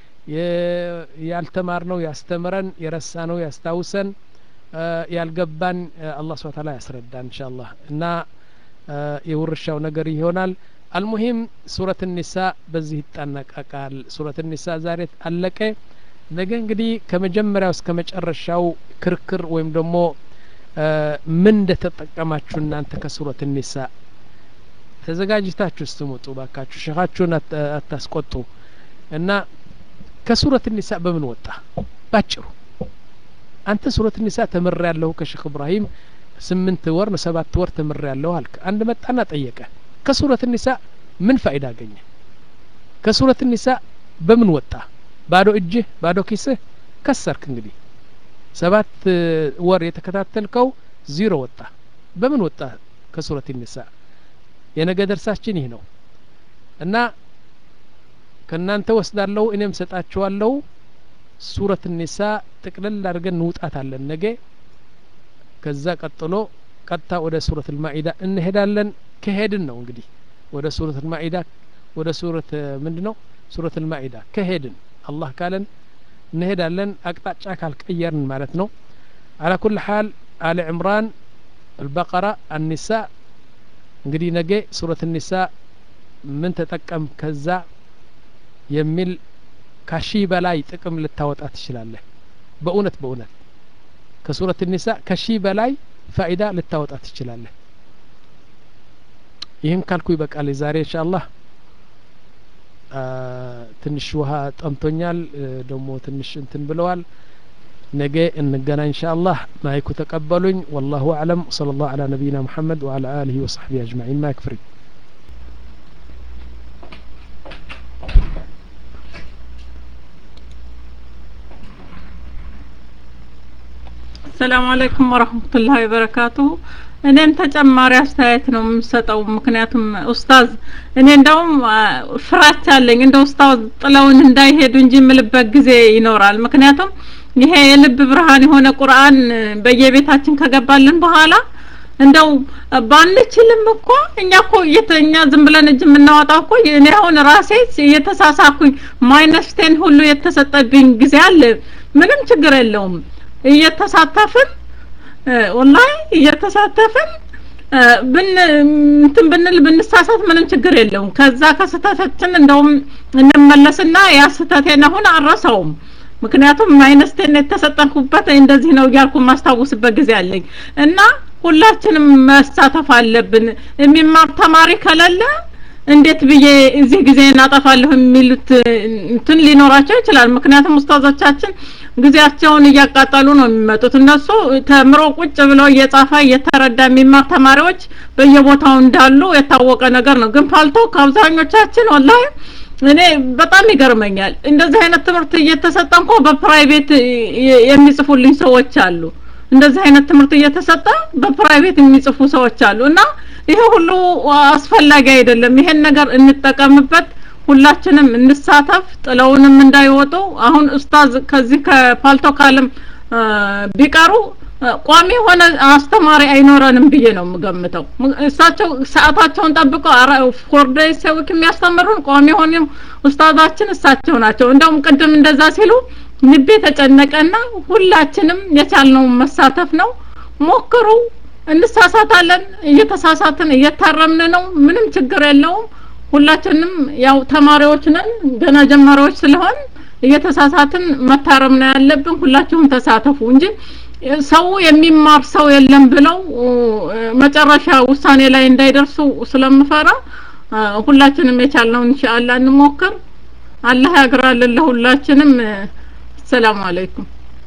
ያልተማርነው ያስተምረን የረሳነው ያስታውሰን ያልገባን አላህ ስብሐ ተዓላ ያስረዳን ኢንሻአላህ እና የውርሻው ነገር ይሆናል አልሙሂም ሱረት ኒሳ በዚህ ይጠናቀቃል ሱረት ኒሳ ዛሬ አለቀ ነገ እንግዲህ ከመጀመሪያው እስከ መጨረሻው ክርክር ወይም ደግሞ ምን እንደተጠቀማችሁ እናንተ ከሱረት ኒሳ ተዘጋጅታችሁ ስትመጡ ባካችሁ ሸኻችሁን አታስቆጡ እና ከሱረት ኒሳ በምን ወጣ ባጭሩ አንተ ሱረት ኒሳ ተምር ያለሁ ከሼክ እብራሂም ስምንት ወር ሰባት ወር ተምር ያለሁ አልክ አንድ መጣና ጠየቀ ከሱረት ኒሳ ምን ፋይዳ አገኘ ከሱረት ኒሳ በምን ወጣ ባዶ እጅህ ባዶ ኪስህ ከሰርክ እንግዲህ ሰባት ወር የተከታተልከው ዚሮ ወጣ በምን ወጣ ከሱረት ኒሳ የነገ ደርሳችን ይህ ነው እና ከእናንተ ወስዳለሁ እኔም ሰጣችኋለሁ ሱረት ኒሳ ጥቅልል አድርገን እንውጣታለን ነገ ከዛ ቀጥሎ ቀጥታ ወደ ሱረት ልማኢዳ እንሄዳለን ከሄድን ነው እንግዲህ ወደ ሱረት ልማኢዳ ወደ ሱረት ምንድ ነው ሱረት ልማኢዳ ከሄድን አላህ ካለን እንሄዳለን አቅጣጫ ካልቀየርን ማለት ነው አላ ኩል ሓል አለ ዕምራን አልበቀራ አኒሳ እንግዲህ ነገ ሱረት ኒሳ ምን ተጠቀም ከዛ የሚል ከሺህ በላይ ጥቅም ልታወጣ ትችላለህ በእውነት በእውነት ከሱረት ኒሳ ከሺህ በላይ ፋኢዳ ልታወጣ ትችላለህ ይህን ካልኩ ይበቃል ዛሬ እንሻ አላህ ትንሽ ውሃ ጠምቶኛል ደግሞ ትንሽ እንትን ብለዋል ነገ እንገናኝ እንሻ አላህ ማይኩ ተቀበሉኝ ወላሁ አዕለም ወሰለ ላሁ አላ ነቢይና ሙሐመድ ወአላ አሊህ ወሰሕቢ አጅማዒን ማይክ ፍሪ ሰላም አለይኩም ወረህመቱላሂ ወበረካቱሁ እኔም ተጨማሪ አስተያየት ነው የምሰጠው ምክንያቱም ኡስታዝ እኔ እንደውም ፍራቻ አለኝ እንደ ኡስታዝ ጥለውን እንዳይሄዱ እንጂ የምልበት ጊዜ ይኖራል ምክንያቱም ይሄ የልብ ብርሃን የሆነ ቁርአን በየቤታችን ከገባልን በኋላ እንደው ባንችልም እኮ እኛ እኮ እኛ ዝም ብለን እጅ የምናወጣው እኮ እኔ አሁን ራሴ እየተሳሳኩኝ ማይነስ ቴን ሁሉ የተሰጠብኝ ጊዜ አለ ምንም ችግር የለውም እየተሳተፍን ወላሂ እየተሳተፍን ብን እንትን ብንል ብንሳሳት ምንም ችግር የለውም ከዛ ከስህተታችን እንደውም እንመለስና ያ ስህተቴን አሁን አረሰውም ምክንያቱም ማይነስቴን የተሰጠንኩበት እንደዚህ ነው እያልኩ ማስታውስበት ጊዜ አለኝ እና ሁላችንም መሳተፍ አለብን የሚማር ተማሪ ከሌለ እንዴት ብዬ እዚህ ጊዜ እናጠፋለሁ የሚሉት እንትን ሊኖራቸው ይችላል ምክንያቱም ኡስታዞቻችን ጊዜያቸውን እያቃጠሉ ነው የሚመጡት እነሱ ተምሮ ቁጭ ብለው እየጻፈ እየተረዳ የሚማር ተማሪዎች በየቦታው እንዳሉ የታወቀ ነገር ነው ግን ፓልቶ ከአብዛኞቻችን ወላሂ እኔ በጣም ይገርመኛል እንደዚህ አይነት ትምህርት እየተሰጠ እንኳ በፕራይቬት የሚጽፉልኝ ሰዎች አሉ እንደዚህ አይነት ትምህርት እየተሰጠ በፕራይቬት የሚጽፉ ሰዎች አሉ እና ይሄ ሁሉ አስፈላጊ አይደለም ይሄን ነገር እንጠቀምበት ሁላችንም እንሳተፍ ጥለውንም እንዳይወጡ አሁን ኡስታዝ ከዚህ ከፓልቶ ካለም ቢቀሩ ቋሚ የሆነ አስተማሪ አይኖረንም ብዬ ነው የምገምተው እሳቸው ሰዓታቸውን ጠብቀው ፎርደይ ሰውክ የሚያስተምሩን ቋሚ የሆነ ኡስታዛችን እሳቸው ናቸው እንደውም ቅድም እንደዛ ሲሉ ልቤ ተጨነቀና ሁላችንም የቻልነውን መሳተፍ ነው ሞክሩ እንሳሳታለን እየተሳሳትን እየታረምን ነው ምንም ችግር የለውም ሁላችንም ያው ተማሪዎች ነን ገና ጀማሪዎች ስለሆን እየተሳሳትን መታረም ነው ያለብን ሁላችሁም ተሳተፉ እንጂ ሰው የሚማር ሰው የለም ብለው መጨረሻ ውሳኔ ላይ እንዳይደርሱ ስለምፈራ ሁላችንም የቻልነው ኢንሻአላህ እንሞክር አላህ ያግራልን ለሁላችንም ሰላም አለይኩም